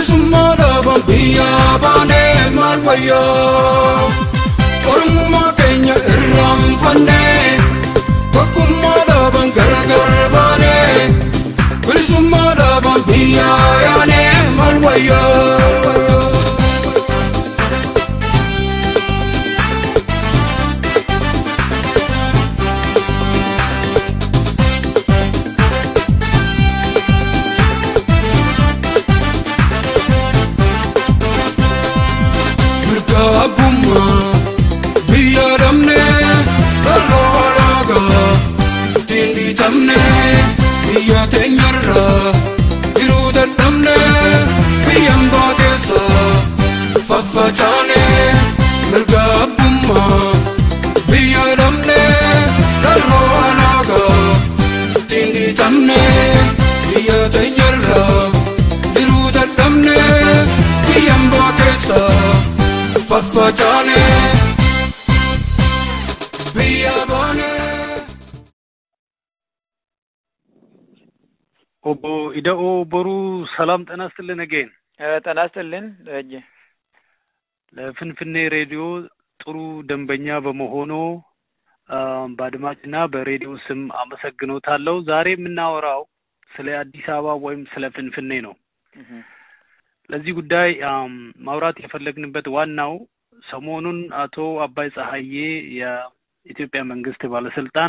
bilisummaa dhaaban biyyaa baanee maal wayyaa ormummaa keenya irraanfannee tokkummaa dhaaban gargar baanee bilisummaa dhaaban biyyaa yaanee maal wayyaa. mirga abbummaa biyya dhabne karra walaagaa ittiin bitamne biyya teenyarra jiruu dadhabne biyyan baakeessa faffacaane mirga abbummaa biyya dhabne karra walaagaa ittiin bitamne biyya teenyarra jiruu dadhabne biyyan baakeessa faffacaane biyya baane. ኦቦ ኢደኦ ቦሩ ሰላም ጤና ይስጥልን አጌን ጤና ይስጥልን ደረጀ። ለፍንፍኔ ሬዲዮ ጥሩ ደንበኛ በመሆኑ በአድማጭና በሬዲዮ ስም አመሰግኖታለሁ። ዛሬ የምናወራው ስለ አዲስ አበባ ወይም ስለ ፍንፍኔ ነው። ለዚህ ጉዳይ ማውራት የፈለግንበት ዋናው ሰሞኑን አቶ አባይ ፀሐዬ የኢትዮጵያ መንግስት ባለስልጣን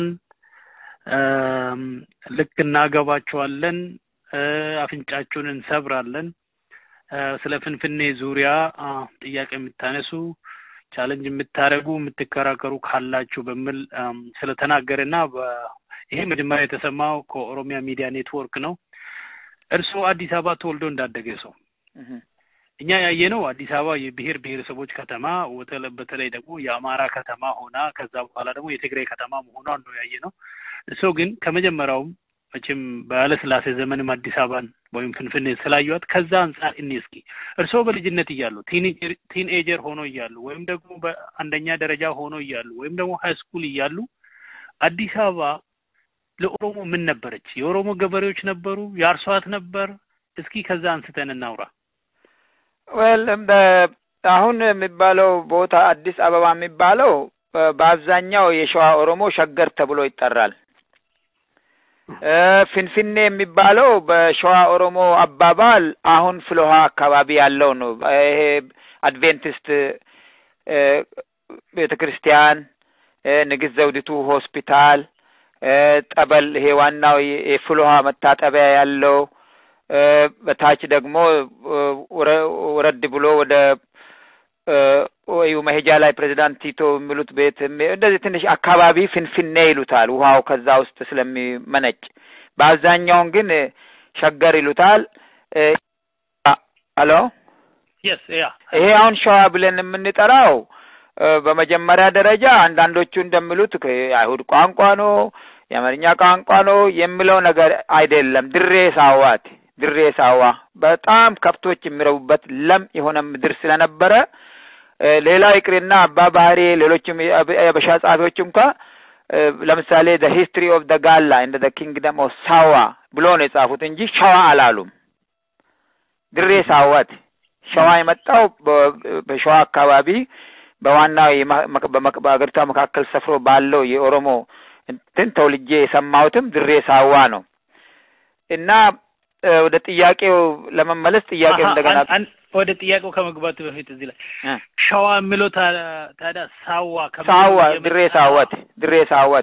ልክ እናገባቸዋለን፣ አፍንጫችሁን እንሰብራለን፣ ስለ ፍንፍኔ ዙሪያ ጥያቄ የምታነሱ ቻለንጅ የምታደርጉ የምትከራከሩ ካላችሁ በሚል ስለተናገረና ይሄ መጀመሪያ የተሰማው ከኦሮሚያ ሚዲያ ኔትወርክ ነው። እርስዎ አዲስ አበባ ተወልዶ እንዳደገ ሰው እኛ ያየነው አዲስ አበባ የብሔር ብሔረሰቦች ከተማ በተለይ ደግሞ የአማራ ከተማ ሆና ከዛ በኋላ ደግሞ የትግራይ ከተማ መሆኗን ነው ያየነው። እርስዎ ግን ከመጀመሪያውም መቼም በኃይለሥላሴ ዘመንም አዲስ አበባን ወይም ፍንፍኔ ስላዩት ከዛ አንጻር እኔ እስኪ እርስዎ በልጅነት እያሉ ቲንኤጀር ሆኖ እያሉ ወይም ደግሞ በአንደኛ ደረጃ ሆኖ እያሉ ወይም ደግሞ ሀይ ስኩል እያሉ አዲስ አበባ ለኦሮሞ ምን ነበረች? የኦሮሞ ገበሬዎች ነበሩ? ያርሷት ነበር? እስኪ ከዛ አንስተን እናውራ። ወል አሁን የሚባለው ቦታ አዲስ አበባ የሚባለው በአብዛኛው የሸዋ ኦሮሞ ሸገር ተብሎ ይጠራል። ፍንፍኔ የሚባለው በሸዋ ኦሮሞ አባባል አሁን ፍልውሃ አካባቢ ያለው ነው። ይሄ አድቬንቲስት ቤተ ክርስቲያን፣ ንግስት ዘውዲቱ ሆስፒታል፣ ጠበል፣ ይሄ ዋናው የፍልውሃ መታጠቢያ ያለው በታች ደግሞ ወረድ ብሎ ወደ ወዩ መሄጃ ላይ ፕሬዚዳንት ቲቶ የሚሉት ቤት እንደዚህ ትንሽ አካባቢ ፍንፍኔ ይሉታል። ውሃው ከዛ ውስጥ ስለሚመነጭ በአብዛኛውን ግን ሸገር ይሉታል። አሎ ይሄ አሁን ሸዋ ብለን የምንጠራው በመጀመሪያ ደረጃ አንዳንዶቹ እንደሚሉት የአይሁድ ቋንቋ ነው፣ የአማርኛ ቋንቋ ነው የሚለው ነገር አይደለም። ድሬ ሳዋት ድሬ ሳዋ በጣም ከብቶች የሚረቡበት ለም የሆነ ምድር ስለነበረ ሌላው ይቅርና አባ ባህሪ ሌሎችም የበሻ ጸሐፊዎች እንኳ ለምሳሌ ደ ሂስትሪ ኦፍ ደ ጋላ እንደ ደ ኪንግደም ኦፍ ሳዋ ብሎ ነው የጻፉት እንጂ ሸዋ አላሉም። ድሬ ሳዋት ሸዋ የመጣው በሸዋ አካባቢ በዋናው በሀገሪቷ መካከል ሰፍሮ ባለው የኦሮሞ እንትን ተውልጄ የሰማሁትም ድሬ ሳዋ ነው እና ወደ ጥያቄው ለመመለስ ጥያቄው እንደገና ወደ ጥያቄው ከመግባቱ በፊት እዚህ ላይ ሸዋ የሚለው ታዲያ ሳዋ ሳዋ ድሬ ሳወት ድሬ ሳወት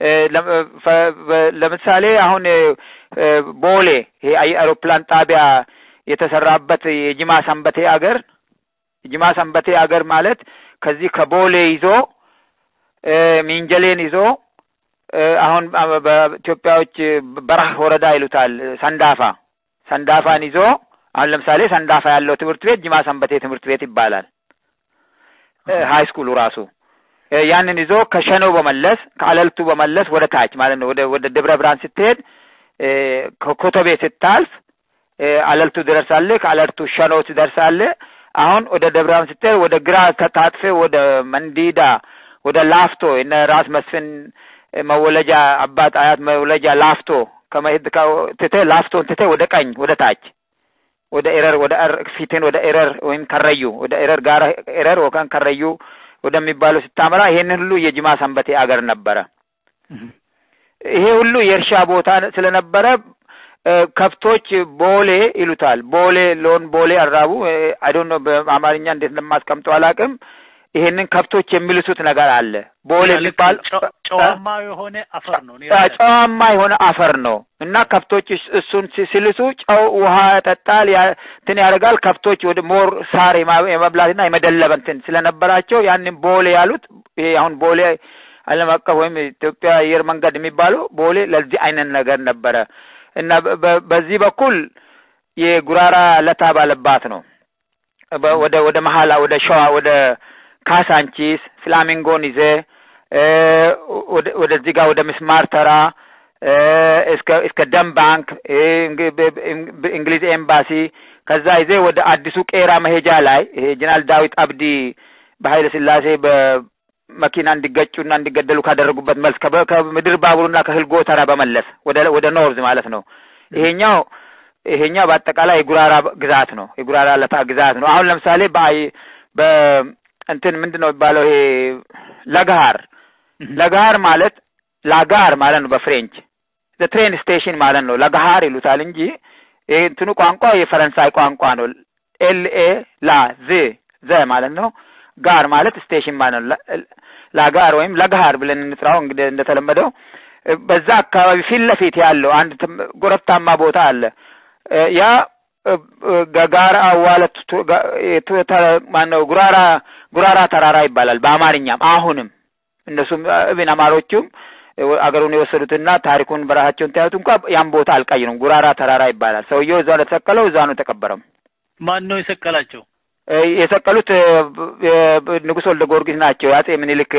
ለምሳሌ አሁን ቦሌ ይሄ አውሮፕላን ጣቢያ የተሰራበት የጅማ ሰንበቴ አገር የጅማ ሰንበቴ አገር ማለት ከዚህ ከቦሌ ይዞ ሚንጀሌን ይዞ አሁን በኢትዮጵያዎች በረህ ወረዳ ይሉታል ሰንዳፋ ሰንዳፋን ይዞ አሁን ለምሳሌ ሰንዳፋ ያለው ትምህርት ቤት ጅማ ሰንበቴ ትምህርት ቤት ይባላል። ሀይ ስኩሉ ራሱ ያንን ይዞ ከሸኖ በመለስ ከአለልቱ በመለስ ወደ ታች ማለት ነው ወደ ወደ ደብረ ብርሃን ስትሄድ ከኮተቤ ስታልፍ አለልቱ ትደርሳለህ። ከአለልቱ ሸኖ ትደርሳለህ። አሁን ወደ ደብረ ብርሃን ስትሄድ ወደ ግራ ከታጥፌ ወደ መንዲዳ ወደ ላፍቶ እነ ራስ መስፍን መወለጃ አባት አያት መወለጃ ላፍቶ ከመሄድ ትተህ ላፍቶን ትተህ ወደ ቀኝ ወደ ታች ወደ ኤረር ወደ ፊትን ወደ ኤረር ወይም ከረዩ ወደ ኤረር ጋር ኤረር ወከን ከረዩ ወደሚባለው ስታመራ ይሄንን ሁሉ የጅማ ሰንበቴ አገር ነበረ። ይሄ ሁሉ የእርሻ ቦታ ስለነበረ ከብቶች ቦሌ ይሉታል። ቦሌ ሎን ቦሌ አራቡ አይዶን ነው በአማርኛ እንዴት እንደማስቀምጠው አላውቅም። ይሄንን ከብቶች የሚልሱት ነገር አለ። ቦሌ የሚባል ጨዋማ የሆነ አፈር ነው። ጨዋማ የሆነ አፈር ነው እና ከብቶች እሱን ሲልሱ ጨው ውሃ ያጠጣል፣ እንትን ያደርጋል። ከብቶች ወደ ሞር ሳር የመብላትና የመደለብ እንትን ስለነበራቸው ያንን ቦሌ ያሉት ይሄ አሁን ቦሌ ዓለም አቀፍ ወይም ኢትዮጵያ አየር መንገድ የሚባለው ቦሌ ለዚህ አይነት ነገር ነበረ እና በዚህ በኩል የጉራራ ለታ ባለባት ነው። ወደ ወደ መሀላ ወደ ሸዋ ወደ ካሳንቺስ ፍላሚንጎን ይዘ ወደዚህ ጋር ወደ ምስማር ተራ እስከ እስከ ደም ባንክ እንግሊዝ ኤምባሲ ከዛ ይዜ ወደ አዲሱ ቄራ መሄጃ ላይ ይሄ ጀነራል ዳዊት አብዲ በኃይለ ስላሴ በመኪና እንዲገጩና እንዲገደሉ ካደረጉበት መልስ ከምድር ባቡሩና ከህልጎ ተራ በመለስ ወደ ወደ ኖርዝ ማለት ነው። ይሄኛው ይሄኛው በአጠቃላይ የጉራራ ግዛት ነው። የጉራራ ለታ ግዛት ነው። አሁን ለምሳሌ በአይ በ እንትን ምንድን ነው የሚባለው? ይሄ ለጋር ለጋር ማለት ላጋር ማለት ነው በፍሬንች ትሬን ስቴሽን ማለት ነው። ለጋር ይሉታል እንጂ ይሄ እንትኑ ቋንቋ የፈረንሳይ ቋንቋ ነው። ኤል ኤ ላ ዝ ዘ ማለት ነው። ጋር ማለት ስቴሽን ማለት ነው። ላጋር ወይም ለጋር ብለን እንጥራው እንግዲህ እንደተለመደው በዛ አካባቢ ፊት ለፊት ያለው አንድ ጎረብታማ ቦታ አለ። ያ ጋራ አዋለት ማነው ጉራራ ጉራራ ተራራ ይባላል በአማርኛም። አሁንም እነሱም እብን አማሮቹም አገሩን የወሰዱትና ታሪኩን በራሳቸውን ታዩት እንኳ ያን ቦታ አልቀይሩም። ጉራራ ተራራ ይባላል። ሰውየው እዛ ነው የተሰቀለው፣ እዛ ነው የተቀበረው። ማን ነው የሰቀላቸው? የሰቀሉት ንጉሥ ወልደ ጊዮርጊስ ናቸው። የአጼ ምኒልክ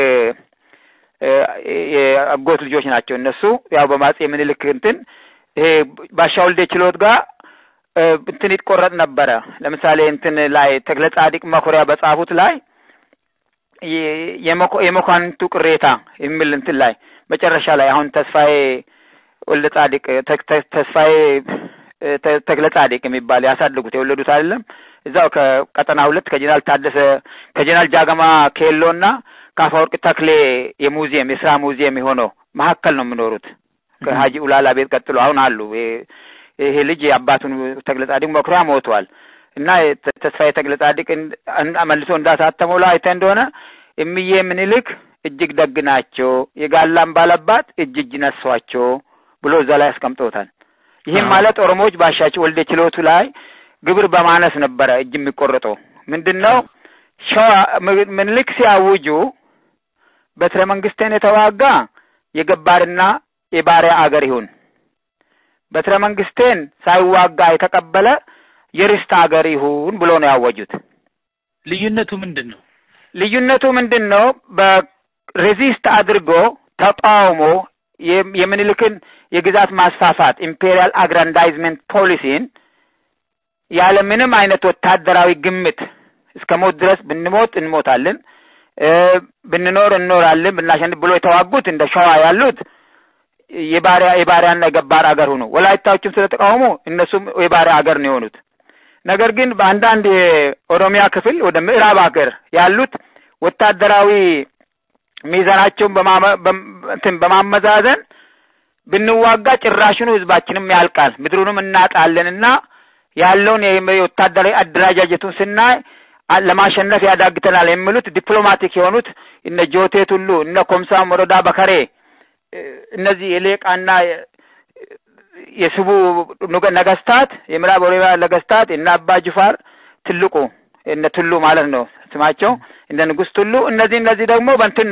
የአጎት ልጆች ናቸው። እነሱ ያው በአጼ ምኒልክ እንትን ይሄ ባሻ ወልዴ ችሎት ጋር እንትን ይቆረጥ ነበረ። ለምሳሌ እንትን ላይ ተክለ ጻዲቅ መኩሪያ በጻፉት ላይ የመኳንንቱ ቅሬታ የሚል እንትን ላይ መጨረሻ ላይ አሁን ተስፋዬ ወልደ ጻዲቅ ተስፋዬ ተክለ ጻዲቅ የሚባል ያሳደጉት የወለዱት አይደለም። እዛው ከቀጠና ሁለት ከጀነራል ታደሰ ከጀነራል ጃገማ ኬሎና ከአፈወርቅ ተክሌ የሙዚየም የስራ ሙዚየም የሆነው መካከል ነው የሚኖሩት ከሀጂ ኡላላ ቤት ቀጥሎ አሁን አሉ። ይሄ ልጅ የአባቱን ተክለ ጻዲቅ መኩሪያ ሞቷል እና ተስፋዬ ተክለ ጻዲቅ መልሶ እንዳሳተመው ላይ አይተህ እንደሆነ እምዬ ምኒልክ እጅግ ደግ ናቸው፣ የጋላም ባለባት እጅ እጅ ነሷቸው ብሎ እዛ ላይ አስቀምጦታል። ይህም ማለት ኦሮሞዎች ባሻቸው ወልደ ችሎቱ ላይ ግብር በማነስ ነበረ እጅ የሚቆረጠው። ምንድን ነው ሸዋ ምኒልክ ሲያውጁ በትረ መንግስትን የተዋጋ የገባርና የባሪያ አገር ይሁን፣ በትረ መንግስቴን ሳይዋጋ የተቀበለ የርስት አገር ይሁን ብሎ ነው ያወጁት። ልዩነቱ ምንድን ነው? ልዩነቱ ምንድን ነው? በሬዚስት አድርጎ ተቃውሞ የምኒልክን የግዛት ማስፋፋት ኢምፔሪያል አግራንዳይዝመንት ፖሊሲን ያለ ምንም አይነት ወታደራዊ ግምት እስከ ሞት ድረስ ብንሞት እንሞታለን፣ ብንኖር እንኖራለን፣ ብናሸንፍ ብሎ የተዋጉት እንደ ሸዋ ያሉት የባሪያ የባሪያና የገባር አገር ሆኑ። ወላይታዎችም ስለተቃውሞ እነሱም የባሪያ አገር ነው የሆኑት። ነገር ግን በአንዳንድ የኦሮሚያ ክፍል ወደ ምዕራብ ሀገር ያሉት ወታደራዊ ሚዛናቸውን እንትን በማመዛዘን ብንዋጋ ጭራሽኑ ህዝባችንም ያልቃል፣ ምድሩንም እናጣለንና ያለውን የወታደራዊ አደረጃጀቱን ስናይ ለማሸነፍ ያዳግተናል የሚሉት ዲፕሎማቲክ የሆኑት እነ ጆቴ ቱሉ እነ ኮምሳ ሞሮዳ በከሬ እነዚህ የሌቃና የስቡ ነገስታት የምዕራብ ኦሮሚያ ነገስታት እነ አባ ጅፋር ትልቁ እነ ቱሉ ማለት ነው ስማቸው እነ ንጉስ ቱሉ እነዚህ እነዚህ ደግሞ በእንትን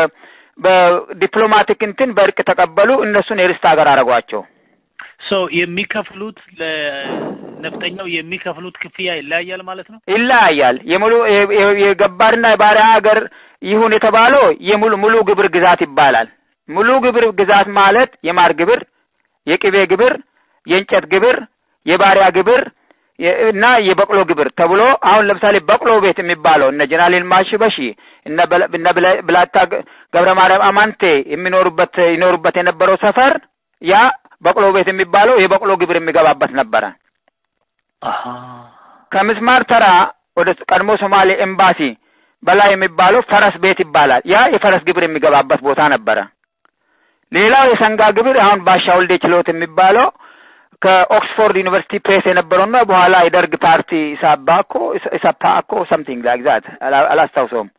በዲፕሎማቲክ እንትን በእርቅ ተቀበሉ። እነሱን የርስት ሀገር አደረጓቸው። ሶ የሚከፍሉት ለነፍጠኛው የሚከፍሉት ክፍያ ይለያያል ማለት ነው። ይለያያል። የሙሉ የገባርና የባሪያ ሀገር ይሁን የተባለው የሙሉ ሙሉ ግብር ግዛት ይባላል። ሙሉ ግብር ግዛት ማለት የማር ግብር፣ የቅቤ ግብር፣ የእንጨት ግብር፣ የባሪያ ግብር እና የበቅሎ ግብር ተብሎ አሁን ለምሳሌ በቅሎ ቤት የሚባለው እነ ጀነራል ይልማ ሽበሺ እነ ብላታ ገብረ ማርያም አማንቴ የሚኖሩበት ይኖሩበት የነበረው ሰፈር ያ በቅሎ ቤት የሚባለው የበቅሎ ግብር የሚገባበት ነበረ። አሃ ከምስማር ተራ ወደ ቀድሞ ሶማሌ ኤምባሲ በላይ የሚባለው ፈረስ ቤት ይባላል። ያ የፈረስ ግብር የሚገባበት ቦታ ነበረ። ሌላው የሰንጋ ግብር አሁን ባሻ ወልዴ ችሎት የሚባለው ከኦክስፎርድ ዩኒቨርሲቲ ፕሬስ የነበረውና በኋላ የደርግ ፓርቲ ኢሳባኮ ኢሳፓኮ ሰምቲንግ ላይክ ዛት አላስታውሰውም።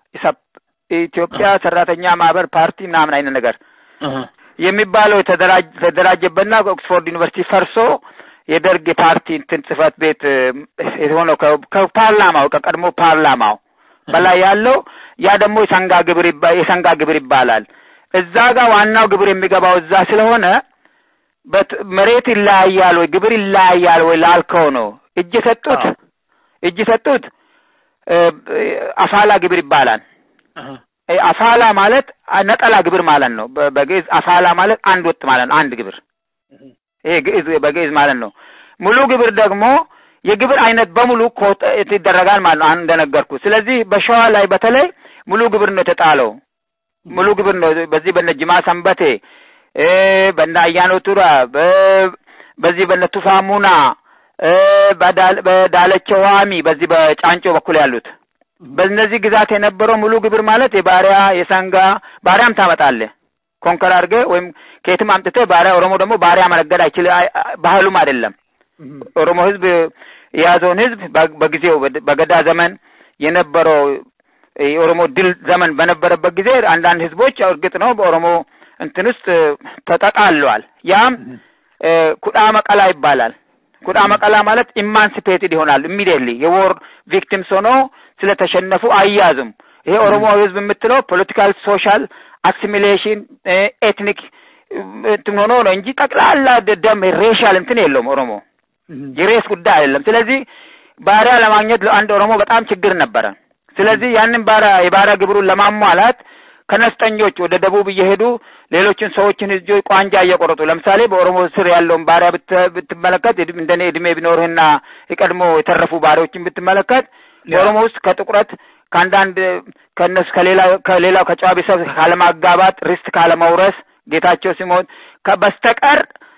ኢትዮጵያ ሰራተኛ ማህበር ፓርቲ ምናምን አይነት ነገር እህ የሚባለው የተደራጀ- የተደራጀበትና ኦክስፎርድ ዩኒቨርሲቲ ፈርሶ የደርግ የፓርቲ እንትን ጽህፈት ቤት እ፣ የሆነው ከ- ከፓርላማው ከቀድሞ ፓርላማው በላይ ያለው ያ ደግሞ የሰንጋ ግብር ይባ- የሰንጋ ግብር ይባላል። እዛ ጋር ዋናው ግብር የሚገባው እዛ ስለሆነ በት- መሬት ይለያያል ወይ ግብር ይለያያል ወይ ላልከው ነው። እጅ የሰጡት አዎ። እጅ የሰጡት እ፣ አፋላ ግብር ይባላል። እህ እ፣ አፋላ ማለት ነጠላ ግብር ማለት ነው። በ- በግዕዝ አፋላ ማለት አንድ ወጥ ማለት ነው። አንድ ግብር ይሄ ግዕዝ በግዕዝ ማለት ነው። ሙሉ ግብር ደግሞ የግብር አይነት በሙሉ ኮት ይደረጋል ማለት ነው። አሁን እንደነገርኩ። ስለዚህ በሸዋ ላይ በተለይ ሙሉ ግብር ነው የተጣለው። ሙሉ ግብር ነው በዚህ በነ ጅማ ሰንበቴ እ በነ አያኖ ቱራ በ- በዚህ በነ ቱፋ ሙና እ በዳል- በዳለቸ ዋሚ በዚህ በጫንጮ በኩል ያሉት በእነዚህ ግዛት የነበረው ሙሉ ግብር ማለት የባሪያ የሰንጋ ባሪያም ታመጣለህ ኮንከር አድርገህ ወይም ከየትም አምጥተህ ባሪያ ኦሮሞ ደግሞ ባሪያ መነገድ አይችል አይ- አይ- ባህሉም አይደለም። ኦሮሞ ህዝብ የያዘውን ህዝብ በ- በጊዜው በድ- በገዳ ዘመን የነበረው የኦሮሞ ድል ዘመን በነበረበት ጊዜ አንዳንድ ህዝቦች እርግጥ ነው በኦሮሞ እንትን ውስጥ ተጠቃለዋል። ያም እ፣ ኩዳ መቀላ ይባላል። ኩዳ መቀላ ማለት ኢማንሲፔትድ ይሆናሉ ኢሚዲየትሊ የዎር ቪክቲምስ ሆኖ ስለተሸነፉ አያዙም። ይሄ ኦሮሞ ህዝብ የምትለው ፖለቲካል ሶሻል አሲሚሌሽን ኤትኒክ እንትን ሆኖ ነው እንጂ ጠቅላላ ደም ሬሻል እንትን የለውም ኦሮሞ የሬስ ጉዳይ አይደለም። ስለዚህ ባሪያ ለማግኘት ለአንድ ኦሮሞ በጣም ችግር ነበረ። ስለዚህ ያንን ባሪያ የባሪያ ግብሩን ለማሟላት ከነፍጠኞች ወደ ደቡብ እየሄዱ ሌሎችን ሰዎችን እጆች ቋንጃ እየቆረጡ ለምሳሌ በኦሮሞ ስር ያለውን ባሪያ ብት- ብትመለከት እድሜ- እንደኔ እድሜ ቢኖርህና የቀድሞ የተረፉ ባሪያዎችን ብትመለከት በኦሮሞ ውስጥ ከጥቁረት ከአንዳንድ ከእነሱ ከሌላ ከሌላው ከጨዋ ቤተሰብ ካለማጋባት ርስት ካለመውረስ ጌታቸው ሲሞት ከ- በስተቀር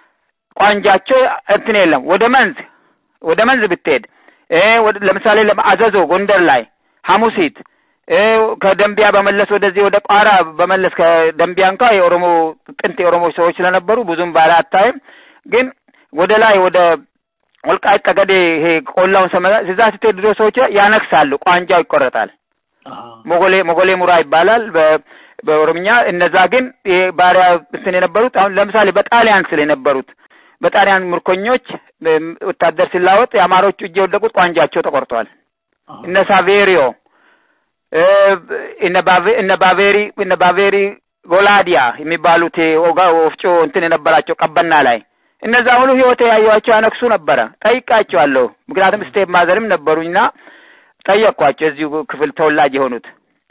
ቋንጃቸው እንትን የለም። ወደ መንዝ ወደ መንዝ ብትሄድ እ ወደ ለምሳሌ ለም- አዘዞ ጎንደር ላይ ሐሙሲት እ ከደንቢያ በመለስ ወደዚህ ወደ ቋራ በመለስ ከደንቢያ እንኳ የኦሮሞ ጥንት የኦሮሞ ሰዎች ስለነበሩ ብዙም ባለ አታይም። ግን ወደ ላይ ወደ ወልቃይት ጠገዴ ይሄ ቆላውን ሰመራ እዛ ስትሄድ ድሮ ሰዎች ያነክሳሉ፣ ቋንጃው ይቆረጣል። ሞጎሌ ሞጎሌ ሙራ ይባላል በ- በኦሮምኛ። እነዛ ግን ይሄ ባሪያ እንትን የነበሩት አሁን ለምሳሌ በጣሊያን ስል የነበሩት በጣሊያን ምርኮኞች እም፣ ወታደር ሲላወጥ የአማሮቹ እጅ የወደቁት ቋንጃቸው ተቆርጧል። እነ ሳቬሪዮ እ፣ እነ ባቬ- እነ ባቬሪ እነ ባቬሪ ጎላዲያ የሚባሉት የኦጋ ወፍጮ እንትን የነበራቸው ቀበና ላይ እነዛ ሁሉ ህይወት ያዩዋቸው ያነክሱ ነበረ። ጠይቃቸዋለሁ። ምክንያቱም ስቴፕ ማዘርም ነበሩኝና ጠየቅኳቸው። እዚሁ ክፍል ተወላጅ የሆኑት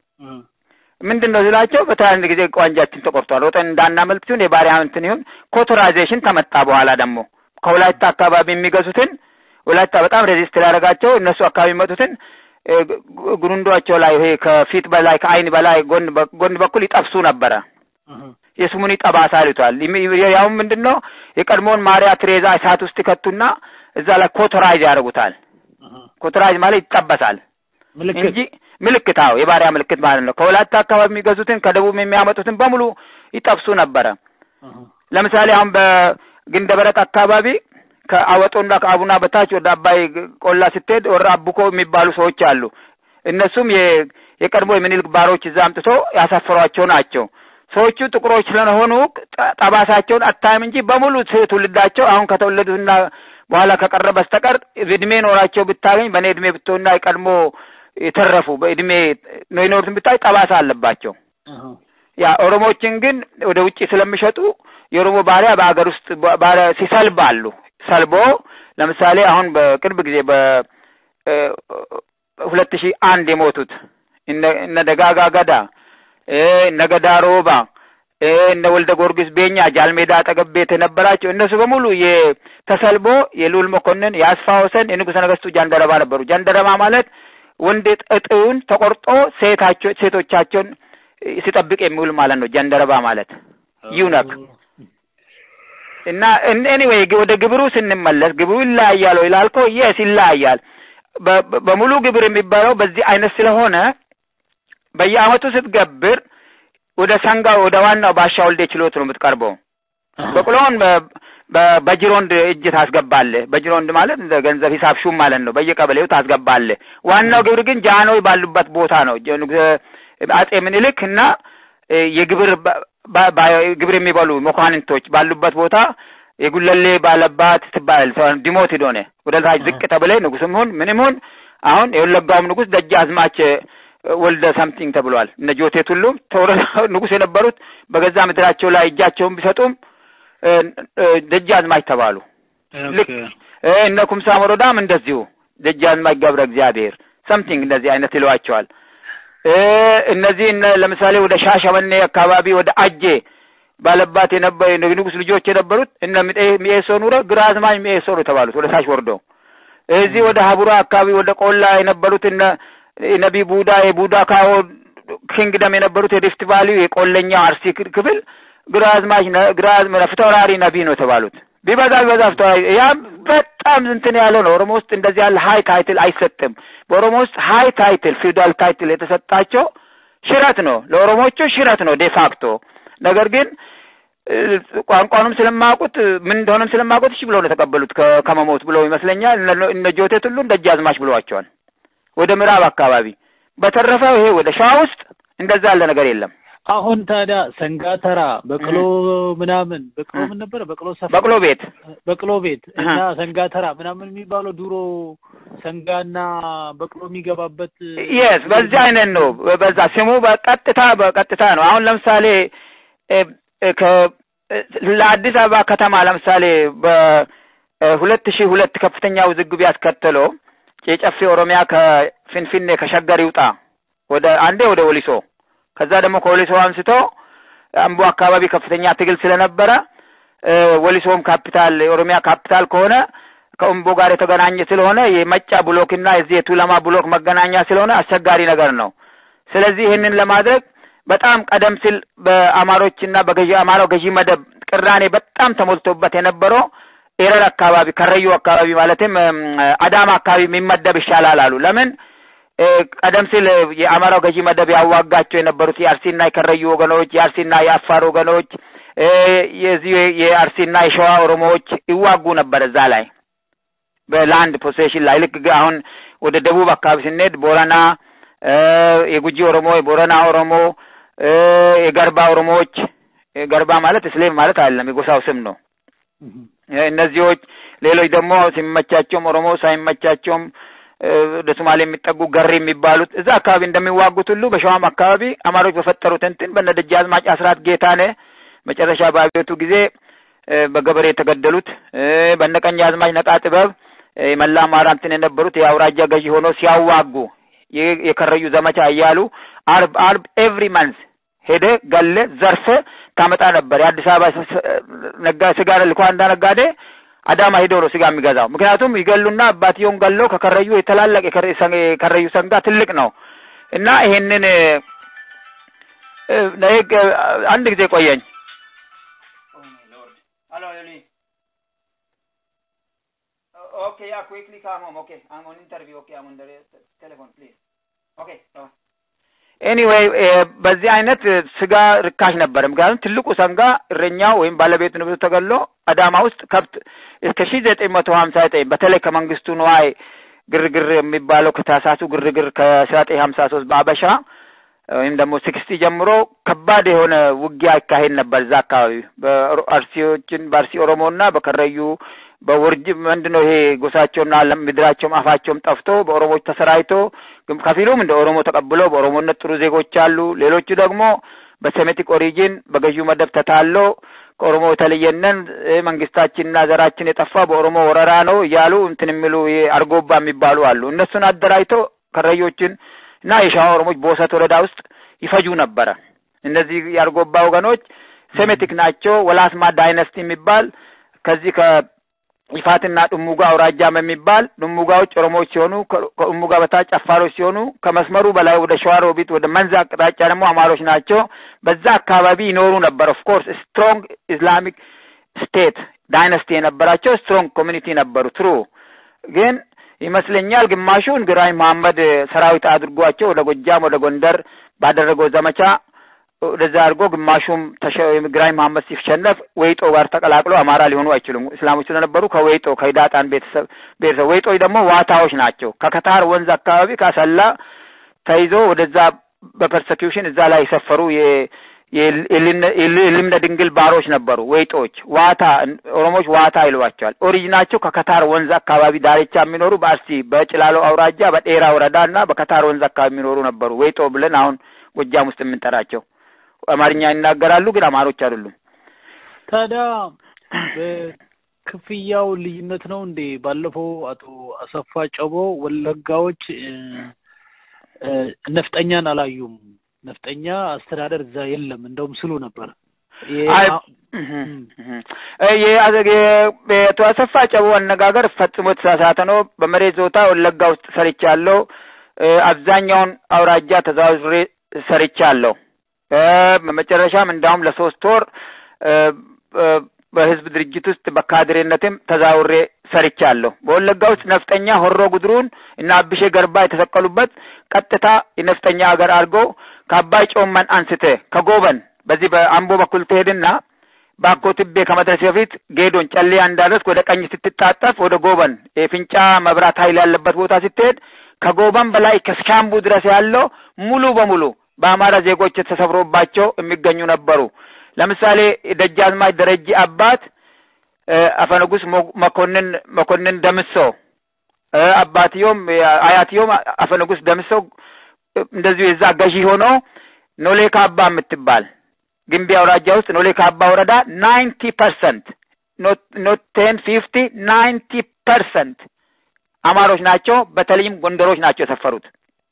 ምንድን ነው ስላቸው በተለያንድ ጊዜ ቋንጃችን ተቆርጧል፣ ወጠን እንዳናመልጥ ሲሆን የባሪያ እንትን ይሁን ኮቶራይዜሽን ተመጣ። በኋላ ደግሞ ከወላይታ አካባቢ የሚገዙትን ወላይታ በጣም ሬዚስት ላደረጋቸው እነሱ አካባቢ የሚመጡትን እ፣ ጉ- ጉሩንዷቸው ላይ ይሄ ከፊት በላይ ከአይን በላይ ጎን በ- ጎን በኩል ይጠብሱ ነበረ። የስሙኒ ጠባሳ ይሉታል። ይም- ያውም ምንድን ነው የቀድሞውን ማሪያ ትሬዛ እሳት ውስጥ ይከቱና እዛ ላይ ኮቶራይዝ ያደርጉታል። ኮቶራይዝ ማለት ይጠበሳል እንጂ ምልክት፣ አዎ የባሪያ ምልክት ማለት ነው። ከወላይታ አካባቢ የሚገዙትን ከደቡብ የሚያመጡትን በሙሉ ይጠብሱ ነበረ። ለምሳሌ አሁን በግንደበረት አካባቢ ከአወጦና ከአቡና በታች ወደ አባይ ቆላ ስትሄድ ወረ አቡኮ የሚባሉ ሰዎች አሉ። እነሱም የ- የቀድሞ የሚኒልክ ባሮች እዛ አምጥቶ ያሳፈሯቸው ናቸው። ሰዎቹ ጥቁሮች ስለሆኑ ጠ- ጠባሳቸውን አታይም እንጂ በሙሉ ት- ትውልዳቸው አሁን ከተወለዱና በኋላ ከቀረ በስተቀር እድሜ ኖራቸው ብታገኝ በእኔ እድሜ ብትሆንና የቀድሞ የተረፉ በእድሜ ነው የኖሩትን ብታይ ጠባሳ አለባቸው። ያ ኦሮሞዎችን ግን ወደ ውጭ ስለሚሸጡ የኦሮሞ ባሪያ በሀገር ውስጥ ባ- ባሪያ ሲሰልብ አሉ። ሰልቦ ለምሳሌ አሁን በቅርብ ጊዜ በ ሁለት ሺህ አንድ የሞቱት እነ እነ ደጋጋ ገዳ እ እነ ገዳ ሮባ እ እነ ወልደ ጊዮርጊስ ቤኛ ጃልሜዳ አጠገብ ቤት የነበራቸው እነሱ በሙሉ የተሰልቦ የልዑል መኮንን የአስፋ ወሰን የንጉሠ ነገሥቱ ጃንደረባ ነበሩ። ጃንደረባ ማለት ወንድ እጥውን ተቆርጦ ሴታቸው ሴቶቻቸውን ሲጠብቅ የሚውል ማለት ነው። ጃንደረባ ማለት ዩነክ እና ኤኒዌይ ወደ ግብሩ ስንመለስ ግብሩ ይለያያል ወይ ላልከው የስ ይለያያል። በሙሉ ግብር የሚባለው በዚህ አይነት ስለሆነ በየአመቱ ስትገብር ወደ ሰንጋ ወደ ዋናው ባሻ ወልዴ ችሎት ነው የምትቀርበው። በቅሎውን በጅሮንድ እጅ ታስገባለህ። በጅሮንድ ማለት እንደ ገንዘብ ሂሳብ ሹም ማለት ነው። በየቀበሌው ታስገባለህ። ዋናው ግብር ግን ጃኖይ ባሉበት ቦታ ነው። አጼ ምኒልክ እና የግብር ግብር የሚበሉ መኳንንቶች ባሉበት ቦታ የጉለሌ ባለባት ትባል ዲሞት ሂዶነ ወደ ታች ዝቅ ተብለ ንጉስም ሁን ምንም ሁን አሁን የወለጋውም ንጉስ ደጃዝማች ወልደ ሰምቲንግ ተብሏል። እነ ጆቴት ሁሉም ንጉስ የነበሩት በገዛ ምድራቸው ላይ እጃቸውን ቢሰጡም ደጃዝማች ተባሉ። ልክ እነ ኩምሳ ሞሮዳም እንደዚሁ ደጃዝማች ገብረ እግዚአብሔር ሰምቲንግ እንደዚህ አይነት ይለዋቸዋል። እነዚህ ለምሳሌ ወደ ሻሸመኔ አካባቢ ወደ አጄ ባለባት የነበ ንጉስ ልጆች የነበሩት እነ ሚኤሶ ኑረ ግራዝማች ሚኤሶ ነው የተባሉት ወደ ታች ወርደው እዚህ ወደ ሀቡራ አካባቢ ወደ ቆላ የነበሩት እነ ነቢ ቡዳ የቡዳ ካዎ ኪንግደም የነበሩት የሪፍት ቫሊ የቆለኛው አርሲ ክፍል ግራዝማች ግራዝማ ፊታውራሪ ነቢ ነው የተባሉት። ቢበዛ ቢበዛ ፊታውራሪ ያ በጣም እንትን ያለው ነው። ኦሮሞ ውስጥ እንደዚህ ያለ ሀይ ታይትል አይሰጥም። በኦሮሞ ውስጥ ሀይ ታይትል ፊውዳል ታይትል የተሰጣቸው ሽረት ነው፣ ለኦሮሞቹ ሽረት ነው ዴፋክቶ። ነገር ግን ቋንቋኑም ስለማያውቁት ምን እንደሆነም ስለማያውቁት እሺ ብለው ነው የተቀበሉት ከመሞት ብለው ይመስለኛል። እነ ጆቴት ሁሉ ደጃዝማች ብለዋቸዋል ወደ ምዕራብ አካባቢ። በተረፈ ይሄ ወደ ሸዋ ውስጥ እንደዛ ያለ ነገር የለም። አሁን ታዲያ ሰንጋተራ በቅሎ ምናምን በቅሎ ምን ነበረ? በቅሎ ሰፈር በቅሎ ቤት በቅሎ ቤት እና ሰንጋተራ ምናምን የሚባለው ድሮ ሰንጋና በቅሎ የሚገባበት የስ በዚህ አይነት ነው። በዛ ስሙ በቀጥታ በቀጥታ ነው። አሁን ለምሳሌ ለአዲስ አበባ ከተማ ለምሳሌ በሁለት ሺህ ሁለት ከፍተኛ ውዝግብ ያስከተለው የጨፌ ኦሮሚያ ከፊንፊኔ ከሸገር ይውጣ ወደ አንዴ ወደ ወሊሶ ከዛ ደግሞ ከወሊሶ አንስቶ አምቦ አካባቢ ከፍተኛ ትግል ስለነበረ ወሊሶም ካፒታል የኦሮሚያ ካፒታል ከሆነ ከአምቦ ጋር የተገናኘ ስለሆነ የመጫ ብሎክ እና የዚህ የቱለማ ብሎክ መገናኛ ስለሆነ አስቸጋሪ ነገር ነው። ስለዚህ ይህንን ለማድረግ በጣም ቀደም ሲል በአማሮች እና በገዢ አማራው ገዢ መደብ ቅራኔ በጣም ተሞልቶበት የነበረው ኤረር አካባቢ ከረዩ አካባቢ ማለትም አዳማ አካባቢ የሚመደብ ይሻላል አሉ። ለምን ቀደም ሲል የአማራው ገዢ መደብ ያዋጋቸው የነበሩት የአርሲና የከረዩ ወገኖች፣ የአርሲና የአፋር ወገኖች፣ የዚህ የአርሲና የሸዋ ኦሮሞዎች ይዋጉ ነበር እዛ ላይ በላንድ ፖሴሽን ላይ ልክ አሁን ወደ ደቡብ አካባቢ ስንሄድ ቦረና የጉጂ ኦሮሞ፣ የቦረና ኦሮሞ፣ የገርባ ኦሮሞዎች ገርባ ማለት እስሌም ማለት አይደለም፣ የጎሳው ስም ነው። እነዚዎች ሌሎች ደግሞ ሲመቻቸውም ኦሮሞ ሳይመቻቸውም ወደ ሶማሌ የሚጠጉ ገሪ የሚባሉት እዛ አካባቢ እንደሚዋጉት ሁሉ በሸዋም አካባቢ አማሮች በፈጠሩት እንትን በነ ደጃዝማች አስራት ጌታነ መጨረሻ በአብዮቱ ጊዜ በገበሬ የተገደሉት በነ ቀኛዝማች ነቃ ጥበብ የመላ አማራ እንትን የነበሩት የአውራጃ ገዢ ሆኖ ሲያዋጉ የከረዩ ዘመቻ እያሉ አርብ አርብ ኤቭሪ መንዝ ሄደ ገለ ዘርፈ ታመጣ ነበር። የአዲስ አበባ ነጋ ስጋ ልኳንዳ ነጋዴ አዳማ ሄዶ ነው ስጋ የሚገዛው። ምክንያቱም ይገሉና አባትየውን ገለው ከከረዩ የተላላቅ የከረዩ ሰንጋ ትልቅ ነው እና ይሄንን አንድ ጊዜ ቆየኝ። ኦኬ ያ ኩዊክሊ ካም ሆም ኦኬ አም ኦን ኢንተርቪው ኦኬ አም ኦን ቴሌፎን ፕሊዝ ኦኬ ኤኒዌይ በዚህ አይነት ስጋ ርካሽ ነበር። ምክንያቱም ትልቁ ሰንጋ እረኛው ወይም ባለቤቱ ንብረቱ ተገሎ አዳማ ውስጥ ከብት እስከ ሺ ዘጠኝ መቶ ሀምሳ ዘጠኝ በተለይ ከመንግስቱ ንዋይ ግርግር የሚባለው ከታሳሱ ግርግር ከአስራ ዘጠኝ ሀምሳ ሶስት በአበሻ ወይም ደግሞ ሲክስቲ ጀምሮ ከባድ የሆነ ውጊያ ይካሄድ ነበር እዛ አካባቢ በአርሲዎችን በአርሲ ኦሮሞና በከረዩ በውርጅ ምንድነው ይሄ ጎሳቸውና ምድራቸውም አፋቸውም ጠፍቶ በኦሮሞዎች ተሰራይቶ ከፊሉም እንደ ኦሮሞ ተቀብለው በኦሮሞነት ጥሩ ዜጎች አሉ። ሌሎቹ ደግሞ በሴሜቲክ ኦሪጂን በገዢው መደብ ተታሎ ከኦሮሞ የተለየነን መንግስታችንና ዘራችን የጠፋ በኦሮሞ ወረራ ነው እያሉ እንትን የሚሉ አርጎባ የሚባሉ አሉ። እነሱን አደራጅቶ ከረዮችን እና የሸዋ ኦሮሞች በወሰት ወረዳ ውስጥ ይፈጁ ነበረ። እነዚህ የአርጎባ ወገኖች ሴሜቲክ ናቸው። ወላስማ ዳይነስቲ የሚባል ከዚህ ከይፋትና ዱሙጋ አውራጃም የሚባል ዱሙጋዎች ኦሮሞዎች ሲሆኑ ከዱሙጋ በታች አፋሮች ሲሆኑ ከመስመሩ በላይ ወደ ሸዋሮቢት ወደ መንዝ አቅጣጫ ደግሞ አማሮች ናቸው። በዛ አካባቢ ይኖሩ ነበር። ኦፍ ኮርስ ስትሮንግ ኢስላሚክ ስቴት ዳይነስቲ የነበራቸው ስትሮንግ ኮሚኒቲ ነበሩ። ትሩ ግን ይመስለኛል ግማሹን ግራኝ መሐመድ ሰራዊት አድርጓቸው ወደ ጎጃም ወደ ጎንደር ባደረገው ዘመቻ ወደዛ አድርጎ ግማሹም ግራኝ መሐመድ ሲሸነፍ ወይጦ ጋር ተቀላቅሎ አማራ ሊሆኑ አይችሉም። እስላሞች ስለነበሩ ከወይጦ ከሂዳጣን ቤተሰብ ቤተሰብ ወይጦች ደግሞ ዋታዎች ናቸው። ከከታር ወንዝ አካባቢ ካሰላ ተይዞ ወደዛ በፐርሰኪውሽን እዛ ላይ የሰፈሩ የልምነ ድንግል ባሮች ነበሩ። ወይጦች ዋታ ኦሮሞች ዋታ ይሏቸዋል። ኦሪጂናቸው ከከታር ወንዝ አካባቢ ዳርቻ የሚኖሩ በአርሲ በጭላሎ አውራጃ በጤራ ወረዳ እና በከታር ወንዝ አካባቢ የሚኖሩ ነበሩ። ወይጦ ብለን አሁን ጎጃም ውስጥ የምንጠራቸው አማርኛ ይናገራሉ፣ ግን አማሮች አይደሉም። ታዲያ በክፍያው ልዩነት ነው እንዴ? ባለፈው አቶ አሰፋ ጨቦ ወለጋዎች ነፍጠኛን አላዩም፣ ነፍጠኛ አስተዳደር እዛ የለም እንደውም ስሉ ነበር። የአቶ አሰፋ ጨቦ አነጋገር ፈጽሞ የተሳሳተ ነው። በመሬት ዞታ ወለጋ ውስጥ ሰርቻለሁ። አብዛኛውን አውራጃ ተዘዋውሬ ሰርቻለሁ። በመጨረሻም እንዳውም ለሶስት ወር በህዝብ ድርጅት ውስጥ በካድሬነትም ተዛውሬ ሰርቻለሁ። በወለጋ ውስጥ ነፍጠኛ ሆሮ ጉድሩን እና አብሼ ገርባ የተሰቀሉበት ቀጥታ የነፍጠኛ ሀገር አድርጎ ከአባይ ጮመን አንስተ ከጎበን በዚህ በአምቦ በኩል ትሄድና ባኮ ትቤ ከመድረስ በፊት ጌዶን ጨሌያ እንዳደረስክ ወደ ቀኝ ስትታጠፍ ወደ ጎበን የፍንጫ መብራት ኃይል ያለበት ቦታ ስትሄድ ከጎበን በላይ ከሻምቡ ድረስ ያለው ሙሉ በሙሉ በአማራ ዜጎች ተሰፍሮባቸው የሚገኙ ነበሩ። ለምሳሌ ደጃዝማች ደረጀ አባት አፈንጉስ መኮንን መኮንን ደምሶ አባትዮም አያትዮም አፈንጉስ ደምሶ እንደዚሁ የዛ ገዢ ሆኖ ኖሌ ካባ የምትባል ግንቢ አውራጃ ውስጥ ኖሌ ካባ ወረዳ ናይንቲ ፐርሰንት ኖት ቴን ፊፍቲ ናይንቲ ፐርሰንት አማሮች ናቸው። በተለይም ጎንደሮች ናቸው የሰፈሩት።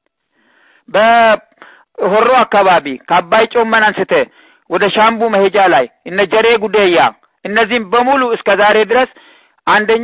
በሆሮ አካባቢ ከአባይ ጮመን አንስተ ወደ ሻምቡ መሄጃ ላይ እነ ጀሬ ጉደያ እነዚህም በሙሉ እስከ ዛሬ ድረስ አንደኛ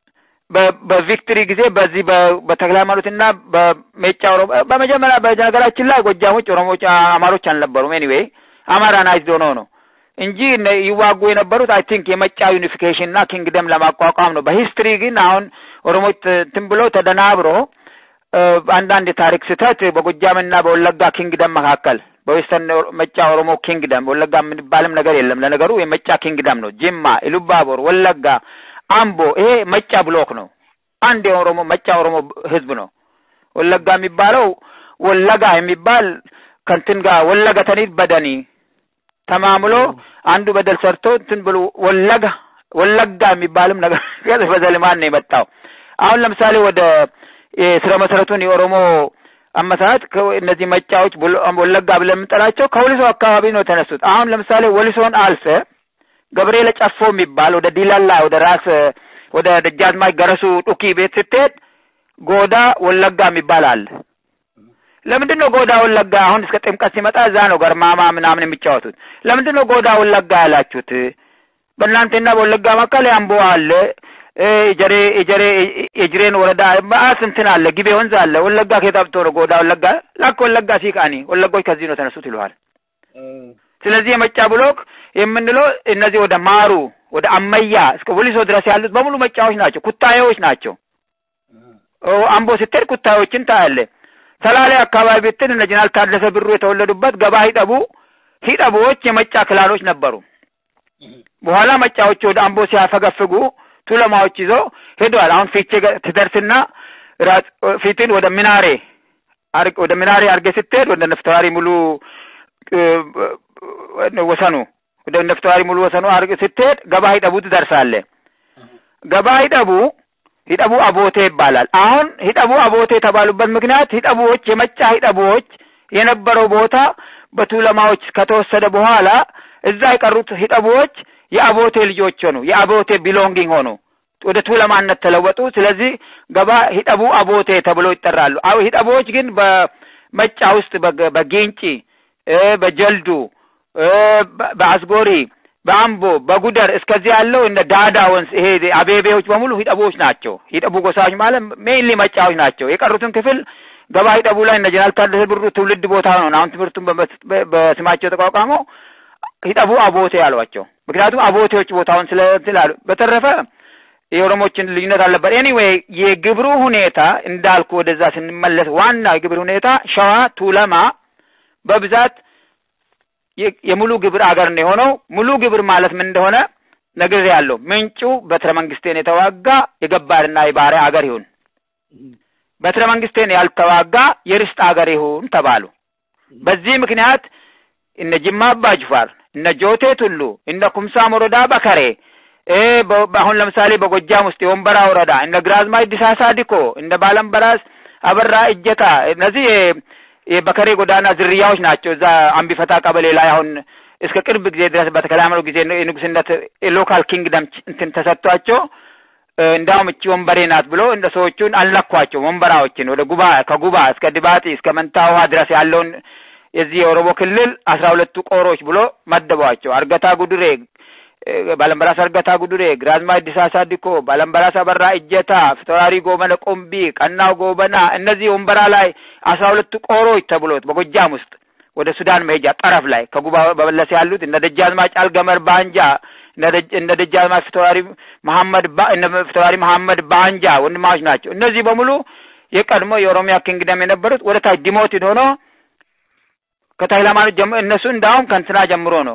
በቪክትሪ ጊዜ በዚህ በተክለ ሃይማኖትና በሜጫ ኦሮሞ በመጀመሪያ በነገራችን ላይ ጎጃሞች ኦሮሞች አማሮች አልነበሩም። ኤኒዌይ አማራናይዝድ ሆኖ ነው እንጂ ይዋጉ የነበሩት አይ ቲንክ የመጫ ዩኒፊኬሽን እና ኪንግደም ለማቋቋም ነው። በሂስትሪ ግን አሁን ኦሮሞች እንትን ብሎ ተደናብሮ አንዳንድ የታሪክ ስህተት በጎጃምና በወለጋ ኪንግደም መካከል በዌስተርን መጫ ኦሮሞ ኪንግደም ወለጋ የምንባልም ነገር የለም። ለነገሩ የመጫ ኪንግደም ነው። ጅማ፣ ኢሉባቦር፣ ወለጋ፣ አምቦ ይሄ መጫ ብሎክ ነው። አንድ የኦሮሞ መጫ ኦሮሞ ህዝብ ነው። ወለጋ የሚባለው ወለጋ የሚባል ከንትን ጋር ወለጋ ተኒት በደኒ ተማምሎ አንዱ በደል ሰርቶ እንትን ብሎ ወለጋ ወለጋ የሚባልም ነገር በዘልማን ነው የመጣው። አሁን ለምሳሌ ወደ ስረ መሰረቱን የኦሮሞ አመሰራረት እነዚህ መጫዎች ወለጋ ብለን የምንጠራቸው ከወሊሶ አካባቢ ነው የተነሱት። አሁን ለምሳሌ ወሊሶን አልፈ ገብርኤል ጨፎ የሚባል ወደ ዲላላ ወደ ራስ ወደ ደጃዝማች ገረሱ ዱኪ ቤት ስትሄድ ጎዳ ወለጋ የሚባል አለ። ለምንድን ነው ጎዳ ወለጋ? አሁን እስከ ጥምቀት ሲመጣ እዛ ነው ገርማማ ምናምን የሚጫወቱት። ለምንድን ነው ጎዳ ወለጋ ያላችሁት? በእናንተና በወለጋ መካከል አምቦ አለ የጀሬ የጀሬ የጅሬን ወረዳ ማአት እንትን አለ፣ ግቤ ወንዝ አለ። ወለጋ ከጠብቶ ነው ጎዳ ወለጋ ላክ ወለጋ ሲቃኒ ወለጎች ከዚህ ነው ተነሱት ይለዋል። ስለዚህ የመጫ ብሎክ የምንለው እነዚህ ወደ ማሩ ወደ አመያ እስከ ወሊሶ ድረስ ያሉት በሙሉ መጫዎች ናቸው፣ ኩታዬዎች ናቸው። አምቦ ስትሄድ ኩታዬዎችን ታያለ። ሰላሌ አካባቢ ብትል እነ ጀነራል ታደሰ ብሩ የተወለዱበት ገባ ሂጠቡ ሂጠቡዎች የመጫ ክላሎች ነበሩ። በኋላ መጫዎች ወደ አምቦ ሲያፈገፍጉ ቱለማዎች ይዞ ሄደዋል። አሁን ፊቼ ትደርስና ፊትን ወደ ሚናሬ ወደ ሚናሬ አርጌ ስትሄድ ወደ ነፍተዋሪ ሙሉ ወሰኑ ወደ ነፍተዋሪ ሙሉ ወሰኑ አርጌ ስትሄድ ገባ ሂጠቡ ትደርሳለህ። ገባ ሂጠቡ ሂጠቡ አቦቴ ይባላል። አሁን ሂጠቡ አቦቴ የተባሉበት ምክንያት ሂጠቡዎች የመጫ ሂጠቡዎች የነበረው ቦታ በቱለማዎች ከተወሰደ በኋላ እዛ የቀሩት ሂጠቡዎች የአቦቴ ልጆች ሆኑ። የአቦቴ ቢሎንጊንግ ሆኑ። ወደ ቱለማነት ተለወጡ። ስለዚህ ገባ ሂጠቡ አቦቴ ተብሎ ይጠራሉ። አዎ ሂጠቡዎች ግን በመጫ ውስጥ በጊንጪ፣ በጀልዱ፣ በአስጎሪ፣ በአምቦ፣ በጉደር እስከዚህ ያለው እንደ ዳዳ ወንዝ ይሄ አቤቤዎች በሙሉ ሂጠቡዎች ናቸው። ሂጠቡ ጎሳዎች ማለት ሜይንሊ መጫዎች ናቸው። የቀሩትን ክፍል ገባ ሂጠቡ ላይ እነ ጀነራል ታደሰ ብሩ ትውልድ ቦታ ነው። አሁን ትምህርቱን በስማቸው ተቋቋመው ሂጠቡ አቦቴ ያሏቸው። ምክንያቱም አቦቴዎች ቦታውን ስለ ስላሉ በተረፈ የኦሮሞችን ልዩነት አልነበር። ኤኒዌይ የግብሩ ሁኔታ እንዳልኩ ወደዛ ስንመለስ ዋና የግብር ሁኔታ ሸዋ ቱለማ በብዛት የሙሉ ግብር አገር ነው የሆነው። ሙሉ ግብር ማለት ምን እንደሆነ ነግሬ ያለው ምንጩ በትረ መንግስቴን የተዋጋ የገባርና የባሪያ አገር ይሁን፣ በትረ መንግስቴን ያልተዋጋ የርስት አገር ይሁን ተባሉ። በዚህ ምክንያት እነ ጅማ አባ ጅፋር፣ እነ ጆቴ ቱሉ፣ እነ ኩምሳ ሞሮዳ በከሬ አሁን ለምሳሌ በጎጃም ውስጥ የወንበራ ወረዳ እነ ግራዝማች ዲሳሳ ዲኮ፣ እነ ባለምበራስ አበራ እጀታ እነዚህ የበከሬ ጎዳና ዝርያዎች ናቸው። እዛ አምቢፈታ ቀበሌ ላይ አሁን እስከ ቅርብ ጊዜ ድረስ በተከላመሩ ጊዜ የንጉስነት የሎካል ኪንግደም እንትን ተሰጥቷቸው እንዳውም እቺ ወንበሬ ናት ብሎ እንደ ሰዎቹን አልነኳቸው። ወንበራዎችን ወደ ጉባ ከጉባ እስከ ድባጢ እስከ መንታ ውሃ ድረስ ያለውን የዚህ የኦሮሞ ክልል አስራ ሁለቱ ቆሮች ብሎ መደቧቸው። አርገታ ጉድሬ፣ ባለምበራስ አርገታ ጉድሬ፣ ግራዝማች ዲሳሳ ዲኮ፣ ባለምበራስ አበራ እጀታ፣ ፊታውራሪ ጎበነ ቆምቢ፣ ቀናው ጎበና እነዚህ ወንበራ ላይ አስራ ሁለቱ ቆሮች ተብሎት በጎጃም ውስጥ ወደ ሱዳን መሄጃ ጠረፍ ላይ ከጉባ በመለስ ያሉት እነ ደጃዝማች አልገመር ባንጃ እነ ደጃዝማች ፊታውራሪ መሐመድ እነ ፊታውራሪ መሐመድ ባንጃ ወንድማዎች ናቸው። እነዚህ በሙሉ የቀድሞ የኦሮሚያ ኪንግደም የነበሩት ወደ ታች ዲሞቲድ ሆኖ ከተክለ ሃይማኖት ጀምሮ እነሱ እንዳውም ከእንትና ጀምሮ ነው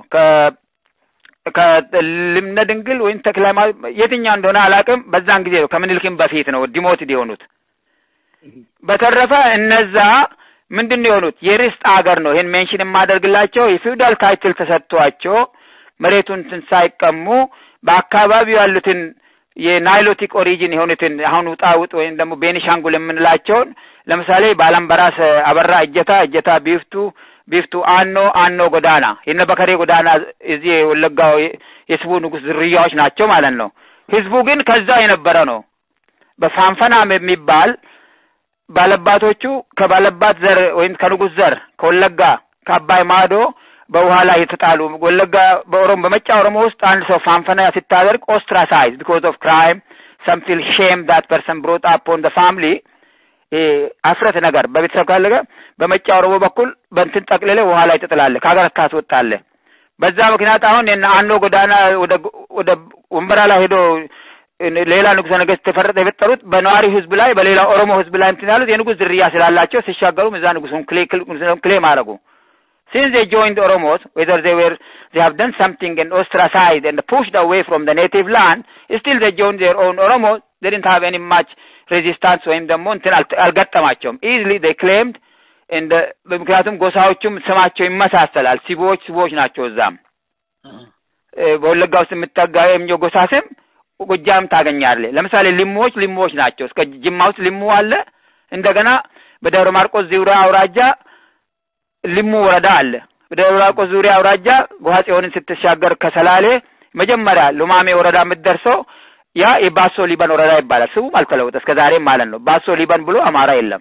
ከልምነ ድንግል ወይም ተክለ ሃይማኖት የትኛው እንደሆነ አላውቅም። በዛን ጊዜ ነው ከምኒልክም በፊት ነው ዲሞቲድ የሆኑት። በተረፈ እነዛ ምንድን ነው የሆኑት? የርስት አገር ነው። ይሄን ሜንሽን የማደርግላቸው የፊውዳል ታይትል ተሰጥቷቸው መሬቱን እንትን ሳይቀሙ በአካባቢው ያሉትን የናይሎቲክ ኦሪጂን የሆኑትን አሁን ውጣ ውጥ ወይም ደግሞ ቤኒሻንጉል የምንላቸውን ለምሳሌ ባላምበራስ አበራ እጀታ እጀታ ቢፍቱ ቢፍቱ አኖ አኖ ጎዳና የነ በከሬ ጎዳና እዚህ የወለጋው የስቡ ንጉሥ ዝርያዎች ናቸው ማለት ነው። ህዝቡ ግን ከዛ የነበረ ነው። በፋንፈናም የሚባል ባለባቶቹ ከባለባት ዘር ወይም ከንጉሥ ዘር ከወለጋ ከአባይ ማዶ በውሃ ላይ የተጣሉ ወለጋ በኦሮሞ በመጫ ኦሮሞ ውስጥ አንድ ሰው ፋንፈና ሲታደርግ ኦስትራሳይዝ ቢኮዝ ኦፍ ክራይም ሰም ፊል ሼም ዳት ፐርሰን ብሮት አፕ ኦን ፋሚሊ አፍረት ነገር በቤተሰብ ካለገ በመጫ ኦሮሞ በኩል በእንትን ጠቅልለ ውሃ ላይ ትጥላለህ፣ ከሀገር ታስወጣለህ። በዛ ምክንያት አሁን አኖ ጎዳና ወደ ወደ ወንበራ ላይ ሄዶ ሌላ ንጉሠ ነገሥት ተፈረጠ የፈጠሩት በነዋሪ ህዝብ ላይ በሌላ ኦሮሞ ህዝብ ላይ እንትን ያሉት የንጉሥ ዝርያ ስላላቸው ሲሻገሩም እዛ ንጉሱን ክሌም አደረጉ። since they joined Oromos, whether they were they have done something and ostracized and pushed away from the native land, still they joined their own Oromos. They didn't have any much resistance ወይም ደግሞ እንትን አልገጠማቸውም። easily they claimed and ምክንያቱም ጎሳዎቹም ስማቸው ይመሳሰላል። ሲቦዎች ሲቦዎች ናቸው። እዛም በወለጋ ውስጥ የምታገኘው ጎሳ ስም ጎጃም ታገኛለህ። ለምሳሌ ሊሙዎች ሊሙዎች ናቸው። እስከ ጅማ ውስጥ ሊሙ አለ። እንደገና በደብረ ማርቆስ ዙሪያ አውራጃ ሊሙ ወረዳ አለ። በደብረ ማርቆስ ዙሪያ አውራጃ ጎሃ ጽዮንን ስትሻገር ከሰላሌ መጀመሪያ ሉማሜ ወረዳ የምትደርሰው ያ የባሶ ሊበን ወረዳ ይባላል። ስሙም አልተለወጠ እስከ ዛሬም ማለት ነው። ባሶ ሊበን ብሎ አማራ የለም።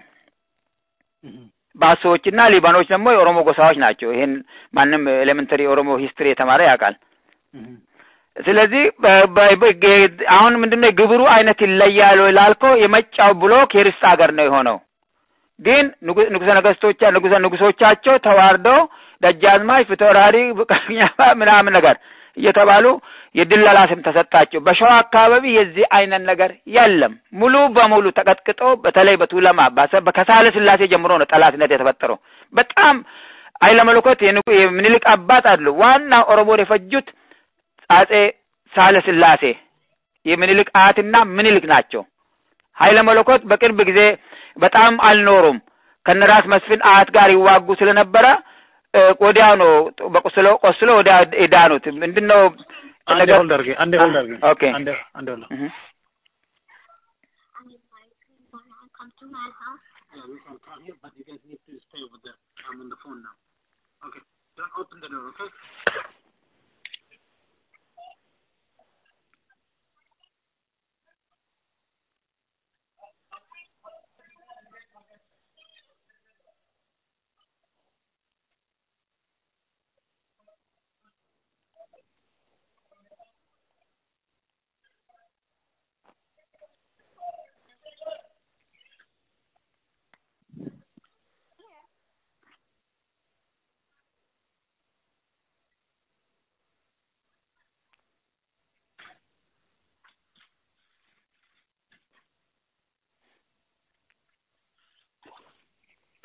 ባሶዎችና ሊባኖች ደግሞ የኦሮሞ ጎሳዎች ናቸው። ይሄን ማንም ኤሌመንተሪ የኦሮሞ ሂስትሪ የተማረ ያውቃል። ስለዚህ አሁን ምንድነው የግብሩ አይነት ይለያል ላልከው የመጫው ብሎክ የርስት ሀገር ነው የሆነው። ግን ንጉሰ ነገስቶቻ ንጉሰ ንጉሶቻቸው ተዋርደው ደጃዝማች ፊታውራሪ ምናምን ነገር እየተባሉ የድለላ ስም ተሰጣቸው። በሸዋ አካባቢ የዚህ አይነት ነገር የለም። ሙሉ በሙሉ ተቀጥቅጦ በተለይ በቱለማ ከሳህለ ስላሴ ጀምሮ ነው ጠላትነት የተፈጠረው። በጣም ኃይለ መለኮት የምኒልክ አባት አሉ። ዋና ኦሮሞን የፈጁት አጼ ሳህለ ስላሴ የምኒልክ አያትና ምኒልክ ናቸው። ኃይለ መለኮት በቅርብ ጊዜ በጣም አልኖሩም። ከነራስ መስፍን አያት ጋር ይዋጉ ስለነበረ ወዲያው ነው በቁስሎ ቆስሎ ወዲያ የዳኑት። ምንድን ነው አንዴ ሆልድ አድርጌ አንዴ ሆልድ አድርጌ ኦኬ አንዴ አንዴ ሆልድ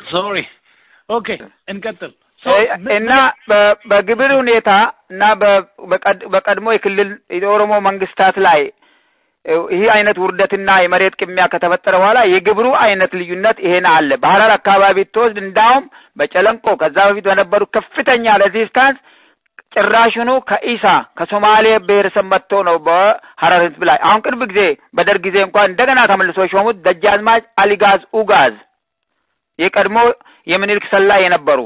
ሶሪ ኦኬ እንቀጥል እና በግብር ሁኔታ እና በቀድሞ የክልል የኦሮሞ መንግስታት ላይ ይህ አይነት ውርደትና የመሬት ቅሚያ ከተፈጠረ በኋላ የግብሩ አይነት ልዩነት ይሄን አለ። በሀረር አካባቢ ትወስድ እንዳውም በጨለንቆ ከዛ በፊት በነበሩ ከፍተኛ ሬዚስታንስ ጭራሽኑ ከኢሳ ከሶማሌ ብሔረሰብ መጥቶ ነው በሀረር ህዝብ ላይ አሁን ቅርብ ጊዜ በደርግ ጊዜ እንኳን እንደገና ተመልሶ የሾሙት ደጃዝማች አሊጋዝ ኡጋዝ የቀድሞ የምኒልክ ሰላይ የነበሩ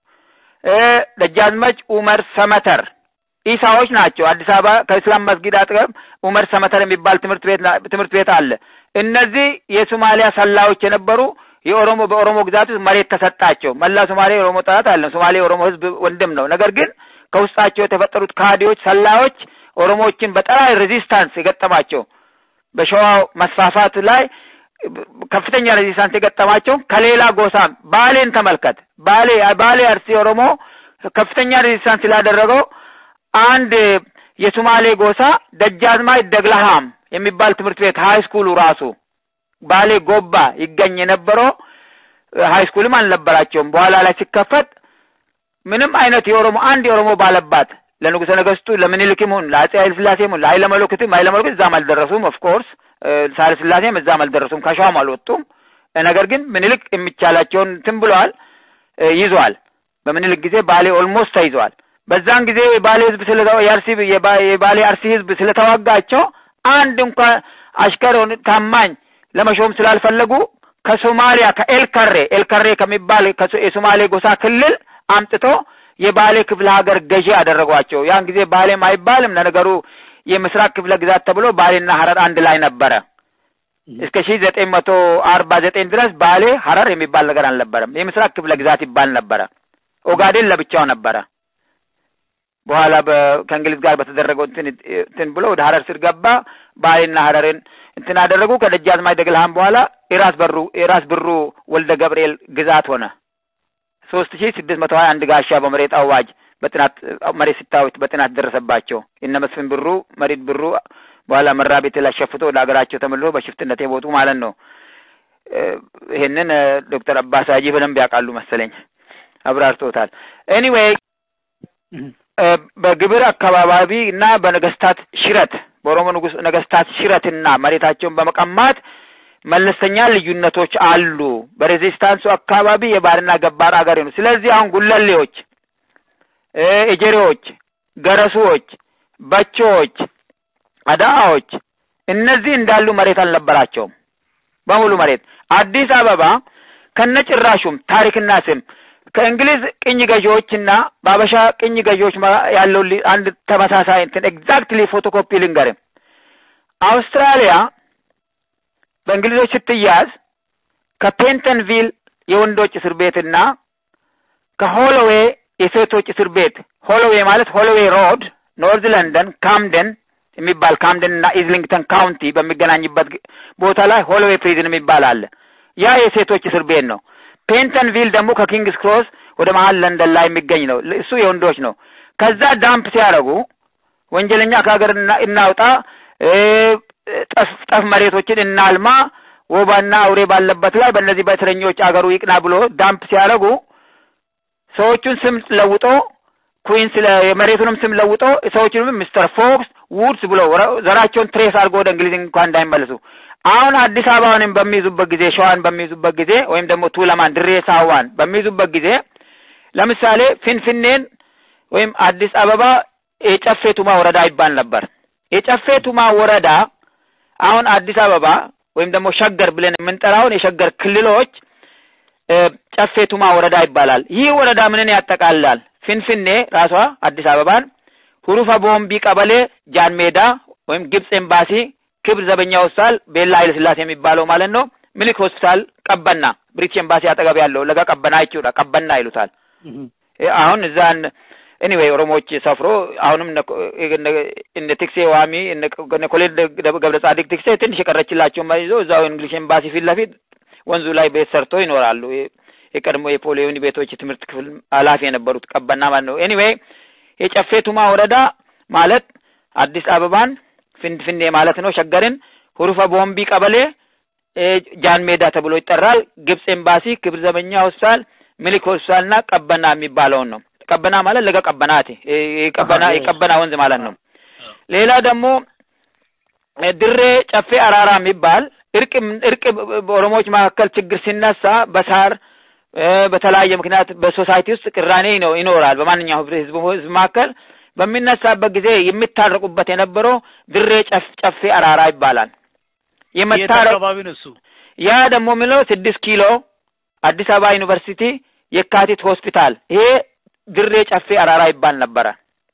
ደጃዝማች ኡመር ሰመተር ኢሳዎች ናቸው። አዲስ አበባ ከእስላም መስጊድ አጠገብ ኡመር ሰመተር የሚባል ትምህርት ቤት ትምህርት ቤት አለ። እነዚህ የሶማሊያ ሰላዮች የነበሩ የኦሮሞ በኦሮሞ ግዛት ውስጥ መሬት ተሰጣቸው። መላ ሶማሌ የኦሮሞ ጠላት አለ። ሶማሌ የኦሮሞ ህዝብ ወንድም ነው። ነገር ግን ከውስጣቸው የተፈጠሩት ካዲዎች፣ ሰላዮች ኦሮሞዎችን በጠራይ ሬዚስታንስ የገጠማቸው በሸዋ መስፋፋት ላይ ከፍተኛ ሬዚስታንስ የገጠማቸው ከሌላ ጎሳ ባሌን ተመልከት። ባሌ ባሌ አርሲ ኦሮሞ ከፍተኛ ሬዚስታንስ ስላደረገው አንድ የሶማሌ ጎሳ ደጃዝማች ደግለሃም የሚባል ትምህርት ቤት ሀይ ስኩሉ ራሱ ባሌ ጎባ ይገኝ የነበረው ሀይ ስኩልም አልነበራቸውም። በኋላ ላይ ሲከፈት ምንም አይነት የኦሮሞ አንድ የኦሮሞ ባለባት ለንጉሠ ነገስቱ ለምኒልክም ይሁን ለአጼ ኃይለ ሥላሴም ይሁን ለኃይለ መለኮትም ኃይለ መለኮት እዛም አልደረሱም። ኦፍ ኮርስ ሳህለ ሥላሴም እዛም አልደረሱም፣ ከሸዋም አልወጡም። ነገር ግን ምኒልክ የሚቻላቸውን እንትን ብለዋል፣ ይዟል። በምኒልክ ጊዜ ባሌ ኦልሞስት ተይዘዋል። በዛን ጊዜ የባሌ ህዝብ ስለ የአርሲ የባሌ አርሲ ህዝብ ስለተዋጋቸው አንድ እንኳን አሽከር ታማኝ ለመሾም ስላልፈለጉ ከሶማሊያ ከኤልከሬ ኤልከሬ ከሚባል የሶማሌ ጎሳ ክልል አምጥቶ የባሌ ክፍለ ሀገር ገዢ አደረጓቸው። ያን ጊዜ ባሌም አይባልም ለነገሩ የምስራቅ ክፍለ ግዛት ተብሎ ባሌና ሀረር አንድ ላይ ነበረ። እስከ ሺህ ዘጠኝ መቶ አርባ ዘጠኝ ድረስ ባሌ ሀረር የሚባል ነገር አልነበረም። የምስራቅ ክፍለ ግዛት ይባል ነበረ። ኦጋዴን ለብቻው ነበረ። በኋላ ከእንግሊዝ ጋር በተደረገው እንትን ብሎ ወደ ሀረር ስር ገባ። ባሌና ሀረርን እንትን አደረጉ። ከደጃዝማች ደግልሃም በኋላ የራስ በሩ የራስ ብሩ ወልደ ገብርኤል ግዛት ሆነ። ሶስት ሺህ ስድስት መቶ ሀያ አንድ ጋሻ በመሬት አዋጅ በጥናት መሬት ሲታወት በጥናት ደረሰባቸው። እነ መስፍን ብሩ መሬት ብሩ በኋላ መራ ቤት ላይ ሸፍቶ ወደ ሀገራቸው ተመልሶ በሽፍትነት የቦቱ ማለት ነው። ይሄንን ዶክተር አባስ ሀጂ በደንብ ያውቃሉ መሰለኝ አብራርቶታል። ኤኒዌይ በግብር አካባቢ እና በነገስታት ሽረት በኦሮሞ ንጉስ ነገስታት ሽረትና መሬታቸውን በመቀማት መለስተኛ ልዩነቶች አሉ። በሬዚስታንሱ አካባቢ የባርና ገባር አገር ነው። ስለዚህ አሁን ጉለሌዎች፣ ኤጀሬዎች፣ ገረሱዎች፣ በቾዎች፣ አዳዎች እነዚህ እንዳሉ መሬት አልነበራቸውም። በሙሉ መሬት አዲስ አበባ ከነጭራሹም ታሪክና ስም ከእንግሊዝ ቅኝ ገዢዎችና በአበሻ ቅኝ ገዢዎች ያለው አንድ ተመሳሳይ እንትን ኤግዛክትሊ ፎቶኮፒ ልንገርም። አውስትራሊያ በእንግሊዞች ስትያዝ ከፔንተንቪል የወንዶች እስር ቤትና ከሆሎዌ የሴቶች እስር ቤት ሆሎዌ ማለት ሆሎዌ ሮድ ኖርዝ ለንደን ካምደን የሚባል ካምደን እና ኢዝሊንግተን ካውንቲ በሚገናኝበት ቦታ ላይ ሆሎዌ ፕሪዝን የሚባል አለ። ያ የሴቶች እስር ቤት ነው። ፔንተንቪል ደግሞ ከኪንግስ ክሮስ ወደ መሀል ለንደን ላይ የሚገኝ ነው። እሱ የወንዶች ነው። ከዛ ዳምፕ ሲያደርጉ ወንጀለኛ ከሀገር እናውጣ፣ ጠፍ ጠፍ መሬቶችን እናልማ፣ ወባና አውሬ ባለበት ላይ በእነዚህ በእስረኞች አገሩ ይቅና ብሎ ዳምፕ ሲያደርጉ ሰዎቹን ስም ለውጦ ኩዊንስ የመሬቱንም ስም ለውጦ ሰዎቹንም ሚስተር ፎክስ ውድስ ብሎ ዘራቸውን ትሬስ አድርጎ ወደ እንግሊዝ እንኳን እንዳይመለሱ አሁን አዲስ አበባንም በሚይዙበት ጊዜ ሸዋን በሚይዙበት ጊዜ ወይም ደግሞ ቱለማን ድሬ ሳዋን በሚይዙበት ጊዜ ለምሳሌ ፊንፊኔን ወይም አዲስ አበባ የጨፌ ቱማ ወረዳ ይባል ነበር። የጨፌ ቱማ ወረዳ አሁን አዲስ አበባ ወይም ደግሞ ሸገር ብለን የምንጠራውን የሸገር ክልሎች ጨፌ ቱማ ወረዳ ይባላል። ይህ ወረዳ ምንን ያጠቃልላል? ፊንፊኔ ራሷ አዲስ አበባን፣ ሁሩፈ ቦምቢ ቀበሌ፣ ጃን ሜዳ ወይም ግብጽ ኤምባሲ ክብር ዘበኛ ሆስፒታል ቤላ ኃይለ ስላሴ የሚባለው ማለት ነው። ሚሊክ ሆስፒታል ቀበና ብሪቲሽ ኤምባሲ አጠገብ ያለው ለጋ ቀበና አይችውዳ ቀበና ይሉታል። አሁን እዛን ኤኒዌይ ኦሮሞዎች ሰፍሮ አሁንም እነ ቲክሴ ዋሚ እነ ኮሌል ገብረ ጻዲቅ ቲክሴ ትንሽ የቀረችላቸውን ይዞ እዛው እንግሊሽ ኤምባሲ ፊት ለፊት ወንዙ ላይ ቤት ሰርቶ ይኖራሉ። የቀድሞ የፖሊዮን ቤቶች የትምህርት ክፍል ኃላፊ የነበሩት ቀበና ማለት ነው። ኤኒዌይ የጨፌ ቱማ ወረዳ ማለት አዲስ አበባን ፊንፊኔ ማለት ነው። ሸገርን፣ ሁሩፈ ቦምቢ ቀበሌ፣ ጃን ሜዳ ተብሎ ይጠራል። ግብጽ ኤምባሲ፣ ክብር ዘበኛ ሆስፒታል፣ ሚሊክ ሆስፒታል እና ቀበና የሚባለውን ነው። ቀበና ማለት ለገ ቀበናት የቀበና የቀበና ወንዝ ማለት ነው። ሌላ ደግሞ ድሬ ጨፌ አራራ የሚባል እርቅ እርቅ በኦሮሞዎች መካከል ችግር ሲነሳ በሳር በተለያየ ምክንያት በሶሳይቲ ውስጥ ቅራኔ ነው ይኖራል። በማንኛውም ህዝብ ህዝብ መካከል በሚነሳበት ጊዜ የሚታረቁበት የነበረው ድሬ ጨፍ ጨፌ አራራ ይባላል። የመታረቅ አካባቢ ነው እሱ። ያ ደግሞ የሚለው ስድስት ኪሎ አዲስ አበባ ዩኒቨርሲቲ የካቲት ሆስፒታል ይሄ ድሬ ጨፌ አራራ ይባል ነበረ።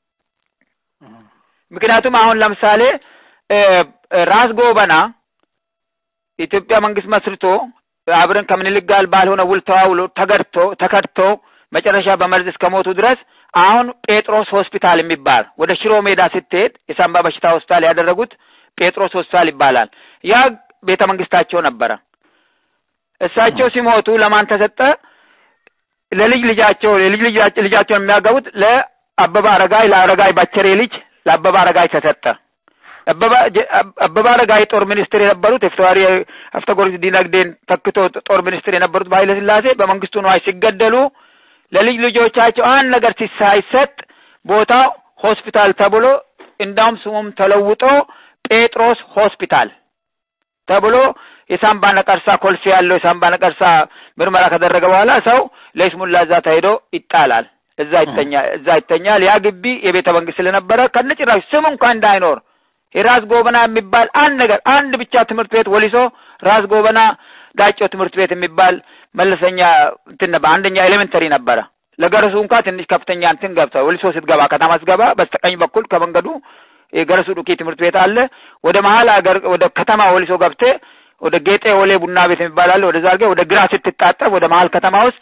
ምክንያቱም አሁን ለምሳሌ ራስ ጎበና ኢትዮጵያ መንግስት መስርቶ አብረን ከምኒልክ ጋር ባልሆነ ውል ተዋውሎ ተገድቶ ተከድቶ መጨረሻ በመርዝ እስከ ሞቱ ድረስ አሁን ጴጥሮስ ሆስፒታል የሚባል ወደ ሽሮ ሜዳ ስትሄድ የሳምባ በሽታ ሆስፒታል ያደረጉት ጴጥሮስ ሆስፒታል ይባላል። ያ ቤተ መንግስታቸው ነበረ። እሳቸው ሲሞቱ ለማን ተሰጠ? ለልጅ ልጃቸው ለልጅ ልጃቸውን የሚያገቡት ለአበባ አረጋይ ለአረጋይ ባቸሬ ልጅ ለአበባ አረጋይ ተሰጠ። አበባ አረጋይ ጦር ሚኒስትር የነበሩት የፍትዋሪ ሀብተጎርስ ዲነግዴን ተክቶ ጦር ሚኒስትር የነበሩት በኃይለ ሥላሴ በመንግስቱ ነዋይ ሲገደሉ ለልጅ ልጆቻቸው አንድ ነገር ሳይሰጥ ቦታው ሆስፒታል ተብሎ እንዳውም ስሙም ተለውጦ ጴጥሮስ ሆስፒታል ተብሎ የሳምባ ነቀርሳ ኮልፌ ያለው የሳምባ ነቀርሳ ምርመራ ከደረገ በኋላ ሰው ለይስሙላ እዛ ተሄዶ ይጣላል። እዛ ይተኛል። እዛ ይተኛል። ያ ግቢ የቤተ መንግስት ስለነበረ ከነጭራሽ ስም እንኳን እንዳይኖር የራስ ጎበና የሚባል አንድ ነገር አንድ ብቻ ትምህርት ቤት ወሊሶ ራስ ጎበና ዳጮ ትምህርት ቤት የሚባል መለሰኛ እንትን ነበር። አንደኛ ኤሌመንተሪ ነበረ። ለገረሱ እንኳ ትንሽ ከፍተኛ እንትን ገብተ ወሊሶ ስትገባ ከተማ ስትገባ በስተቀኝ በኩል ከመንገዱ የገረሱ ዱቄ ትምህርት ቤት አለ። ወደ መሀል ሀገር ወደ ከተማ ወሊሶ ገብቴ ወደ ጌጤ ወሌ ቡና ቤት የሚባል አለ። ወደዛ አድርገህ ወደ ግራ ስትታጠፍ ወደ መሀል ከተማ ውስጥ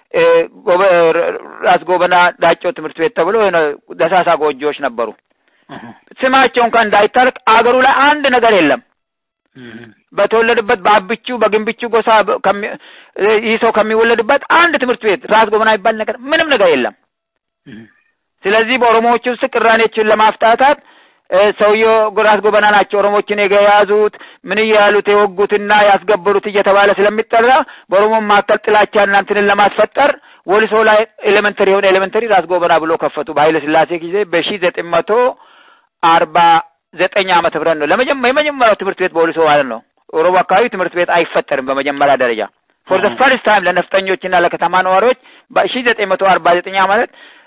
ራስ ጎበና ዳጮ ትምህርት ቤት ተብሎ ደሳሳ ጎጆዎች ነበሩ። ስማቸው እንኳን እንዳይታረቅ አገሩ ላይ አንድ ነገር የለም። በተወለደበት በአብቹ በግንብቹ ጎሳ ይህ ሰው ከሚወለድበት አንድ ትምህርት ቤት ራስ ጎበና የሚባል ነገር ምንም ነገር የለም። ስለዚህ በኦሮሞዎች ውስጥ ቅራኔዎችን ለማፍታታት ሰውየው ራስ ጎበና ናቸው ኦሮሞችን የያዙት ምን እያሉት የወጉትና ያስገበሩት እየተባለ ስለሚጠራ በኦሮሞ መካከል ጥላቻ እናንትንን ለማስፈጠር ወሊሶ ላይ ኤሌመንተሪ የሆነ ኤሌመንተሪ ራስ ጎበና ብሎ ከፈቱ በኃይለ ሥላሴ ጊዜ በሺ ዘጠኝ መቶ አርባ ዘጠኝ ዓመተ ምህረት ነው የመጀመሪያው ትምህርት ቤት በወሊሶ ማለት ነው። ኦሮሞ አካባቢ ትምህርት ቤት አይፈጠርም በመጀመሪያ ደረጃ ፎር ዘ ፈርስት ታይም ለነፍጠኞችና ለከተማ ነዋሪዎች በሺ ዘጠኝ መቶ አርባ ዘጠኝ ማለት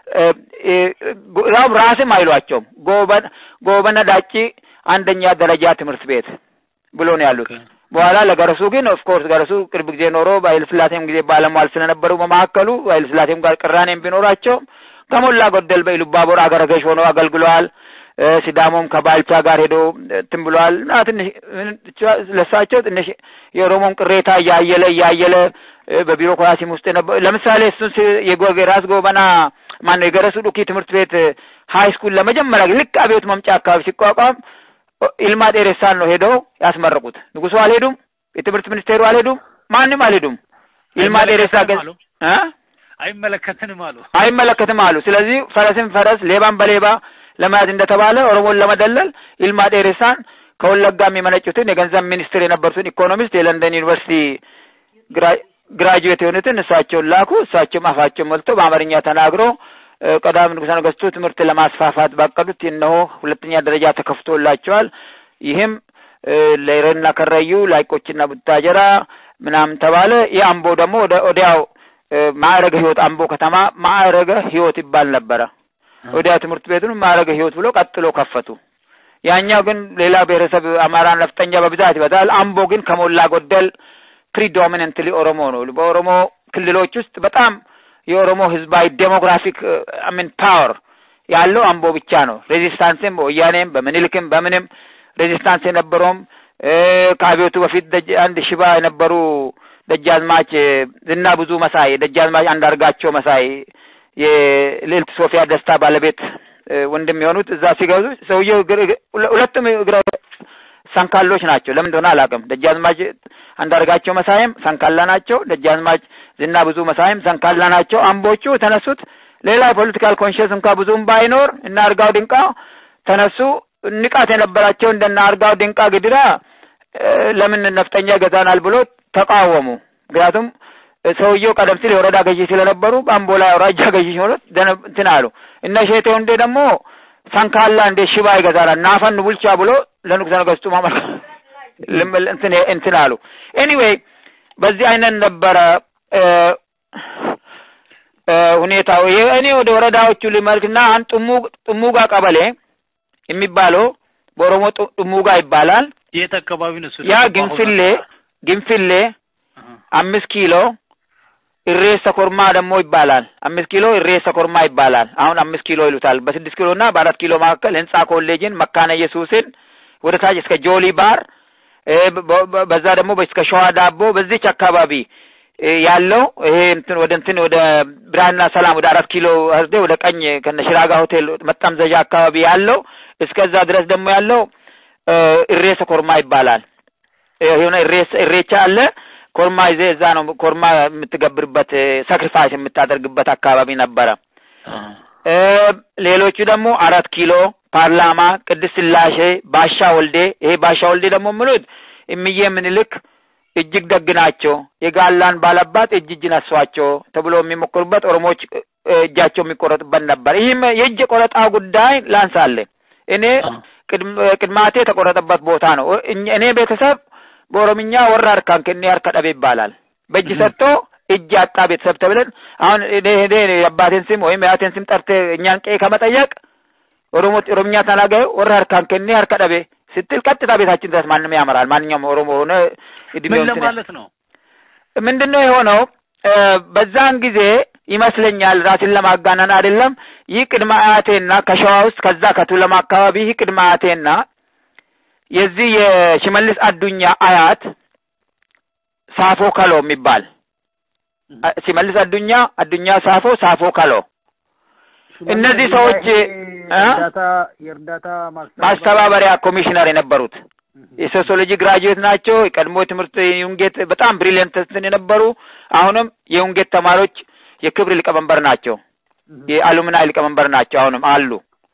ራብ ራስም አይሏቸውም። ጎበነ ዳጪ አንደኛ ደረጃ ትምህርት ቤት ብሎ ነው ያሉት። በኋላ ለገረሱ ግን ኦፍኮርስ ገረሱ ቅርብ ጊዜ ኖሮ በኃይለ ሥላሴም ጊዜ ባለሟል ስለነበሩ በመካከሉ ኃይለ ሥላሴም ጋር ቅራኔም ቢኖራቸው ከሞላ ጎደል በኢሉባቦር አገረ ገዥ ሆነው አገልግለዋል። ሲዳሞም ከባልቻ ጋር ሄዶ እንትን ብለዋል እና ትንሽ ለሳቸው ትንሽ የኦሮሞም ቅሬታ እያየለ እያየለ በቢሮክራሲም ውስጥ የነበ ለምሳሌ እሱን የራስ ጎበና ማነው የገረሱ ዱኪ ትምህርት ቤት ሀይ ስኩል ለመጀመሪያ ልክ አብዮት መምጫ አካባቢ ሲቋቋም ኢልማ ጤሬሳን ነው ሄደው ያስመረቁት። ንጉሱ አልሄዱም፣ የትምህርት ሚኒስቴሩ አልሄዱም፣ ማንም አልሄዱም። ኢልማ ጤሬሳ ገ አይመለከትንም አሉ አይመለከትም አሉ። ስለዚህ ፈረስን ፈረስ ሌባን በሌባ ለመያዝ እንደተባለ ኦሮሞን ለመደለል ኢልማ ጤሬሳን ከወለጋ የሚመነጩትን የገንዘብ ሚኒስትር የነበሩትን ኢኮኖሚስት የለንደን ዩኒቨርሲቲ ግራጁዌት የሆኑትን እሳቸውን ላኩ። እሳቸውም አፋቸውን ሞልቶ በአማርኛ ተናግሮ ቀዳም ንጉሠ ነገሥቱ ትምህርት ለማስፋፋት ባቀዱት እነሆ ሁለተኛ ደረጃ ተከፍቶላቸዋል። ይህም ለይረና ከረዩ ላይቆችና ቡታጀራ ምናምን ተባለ። ይህ አምቦ ደግሞ ወደ ወዲያው ማዕረገ ሕይወት አምቦ ከተማ ማዕረገ ሕይወት ይባል ነበረ። ወዲያው ትምህርት ቤቱን ማዕረገ ሕይወት ብሎ ቀጥሎ ከፈቱ። ያኛው ግን ሌላ ብሔረሰብ አማራ ነፍጠኛ በብዛት ይበዛል። አምቦ ግን ከሞላ ጎደል ፕሪዶሚነንትሊ ኦሮሞ ነው። በኦሮሞ ክልሎች ውስጥ በጣም የኦሮሞ ህዝባዊ ዴሞግራፊክ አሚን ፓወር ያለው አምቦ ብቻ ነው። ሬዚስታንስም በወያኔም በምኒልክም በምንም ሬዚስታንስ የነበረውም ከአብዮቱ በፊት አንድ ሽባ የነበሩ ደጃዝማች ዝና ብዙ መሳይ ደጃዝማች አንዳርጋቸው መሳይ የልዕልት ሶፊያ ደስታ ባለቤት ወንድም የሆኑት እዛ ሲገዙ ሰውየው ሁለቱም እግረ ሰንካሎች ናቸው። ለምን እንደሆነ አላውቅም። ደጃዝማች አንዳርጋቸው መሳይም ሰንካላ ናቸው። ደጃዝማች ዝና ብዙ መሳይም ሰንካላ ናቸው። አምቦቹ ተነሱት። ሌላ የፖለቲካል ኮንሽንስ እንኳ ብዙም ባይኖር እና አርጋው ድንቃ ተነሱ። ንቃት የነበራቸው እንደና አርጋው ድንቃ ግድራ ለምን ነፍጠኛ ይገዛናል ብሎ ተቃወሙ። ምክንያቱም ሰውየው ቀደም ሲል የወረዳ ገዢ ስለነበሩ በአምቦ ላይ አውራጃ ገዢ ሲሆኑ እንትን አሉ። እነ ሼቴ ወንዴ ደግሞ ሰንካላ እንደ ሽባ ይገዛናል ናፈን ቡልቻ ብሎ ለንጉሠ ነገሥቱ ማመልከ እንትን እንትን አሉ። ኤኒዌይ በዚህ አይነት ነበረ ሁኔታው። እኔ ወደ ወረዳዎቹ ልመልክና አንድ ጥሙጋ ቀበሌ የሚባለው በኦሮሞ ጥሙጋ ይባላል። የት አካባቢ ነው? ያ ግንፍሌ ግንፍሌ አምስት ኪሎ እሬሳ ኮርማ ደግሞ ይባላል። አምስት ኪሎ እሬሳ ኮርማ ይባላል። አሁን አምስት ኪሎ ይሉታል። በስድስት ኪሎ እና በአራት ኪሎ መካከል ህንጻ ኮሌጅን፣ መካነ ኢየሱስን ወደ ታች እስከ ጆሊ ባር በዛ ደግሞ እስከ ሸዋ ዳቦ በዚች አካባቢ ያለው ይሄ እንትን ወደ እንትን ወደ ብርሃንና ሰላም ወደ አራት ኪሎ ህርዴ ወደ ቀኝ ከነ ሽራጋ ሆቴል መጠምዘዣ አካባቢ ያለው እስከዛ ድረስ ደግሞ ያለው እሬሳ ኮርማ ይባላል። የሆነ እሬቻ አለ። ኮርማ ይዜ እዛ ነው ኮርማ የምትገብርበት ሳክሪፋይስ የምታደርግበት አካባቢ ነበረ። ሌሎቹ ደግሞ አራት ኪሎ ፓርላማ፣ ቅድስት ስላሴ፣ ባሻ ወልዴ። ይሄ ባሻ ወልዴ ደግሞ ምሉት እምዬ ምኒልክ እጅግ ደግ ናቸው፣ የጋላን ባላባት እጅ እጅ ነሷቸው ተብሎ የሚሞክሩበት ኦሮሞዎች እጃቸው የሚቆረጥበት ነበር። ይህም የእጅ ቆረጣ ጉዳይ ላንሳለ እኔ ቅድማቴ የተቆረጠበት ቦታ ነው። እኔ ቤተሰብ በኦሮምኛ ወራ አርካን ከኔ አርከ ጠቤ ይባላል። በእጅ ሰጥቶ እጅ አጣ ቤተሰብ ተብለን አሁን እኔ እኔ የአባቴን ስም ወይም የአያቴን ስም ጠርቴ እኛን ቄ ከመጠየቅ ኦሮሞ ኦሮምኛ ተናጋዩ ወራ አርካን ከኔ አርከ ጠቤ ስትል ቀጥታ ቤታችን ድረስ ማንም ያመራል። ማንኛውም ኦሮሞ ሆነ ምን ለማለት ነው? ምንድን ነው የሆነው? በዛን ጊዜ ይመስለኛል ራስን ለማጋነን አይደለም። ይህ ቅድመ አያቴና ከሸዋ ውስጥ ከዛ ከቱለማ አካባቢ ይህ ቅድመ አያቴና የዚህ የሽመልስ አዱኛ አያት ሳፎ ከሎ የሚባል ሽመልስ አዱኛ አዱኛ ሳፎ ሳፎ ከሎ እነዚህ ሰዎች የእርዳታ ማስተባበሪያ ኮሚሽነር የነበሩት የሶሲዮሎጂ ግራጁዌት ናቸው። የቀድሞ ትምህርት የዩንጌት በጣም ብሪሊየንት የነበሩ አሁንም የዩንጌት ተማሪዎች የክብር ሊቀመንበር ናቸው። የአሉምናይ ሊቀመንበር ናቸው። አሁንም አሉ።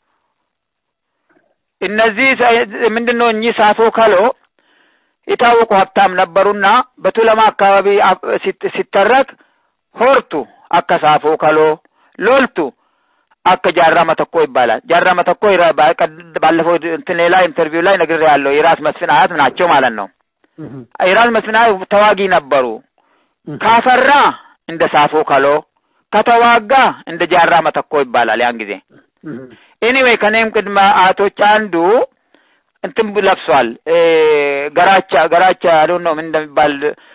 እነዚህ ምንድን ነው እኚህ ሳፎ ከሎ የታወቁ ሀብታም ነበሩና በቱለማ አካባቢ ሲተረክ ሆርቱ አከ ሳፎ ከሎ ሎልቱ አከ ጃራ መተኮ ይባላል። ጃራ መተኮ ባለፈው እንትን ሌላ ኢንተርቪው ላይ ነግሬ ያለው የራስ መስፍን አያት ናቸው ማለት ነው። የራስ መስፍን አያት ተዋጊ ነበሩ። ካፈራ እንደ ሳፎ ከሎ ከተዋጋ እንደ ጃራ መተኮ ይባላል ያን ጊዜ። ኤኒዌይ ከኔም ቅድመ አያቶች አንዱ እንትን ለብሷል። ገራቻ ገራቻ አዶ ነው ምን እንደሚባል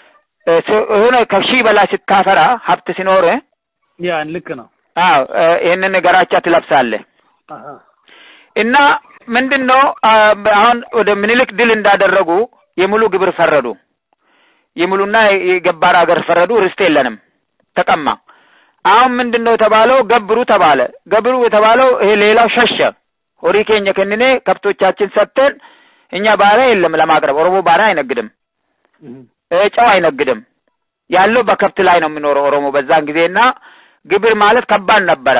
የሆነ ከሺህ በላይ ስታፈራ ሀብት ሲኖር ያን ልክ ነው። አዎ ይህንን ገራቻ ትለብሳለህ እና ምንድን ነው አሁን ወደ ምኒልክ ድል እንዳደረጉ የሙሉ ግብር ፈረዱ። የሙሉና የገባር ሀገር ፈረዱ። ርስት የለንም ተቀማ። አሁን ምንድን ነው የተባለው? ገብሩ ተባለ። ገብሩ የተባለው ይሄ ሌላው ሸሸ። ሆሪ ኬኛ ከንኔ ከብቶቻችን ሰጥተን እኛ ባሪያ የለም ለማቅረብ። ኦሮሞ ባሪያ አይነግድም፣ ጨው አይነግድም። ያለው በከብት ላይ ነው የሚኖረው ኦሮሞ በዛን ጊዜና ግብር ማለት ከባድ ነበረ።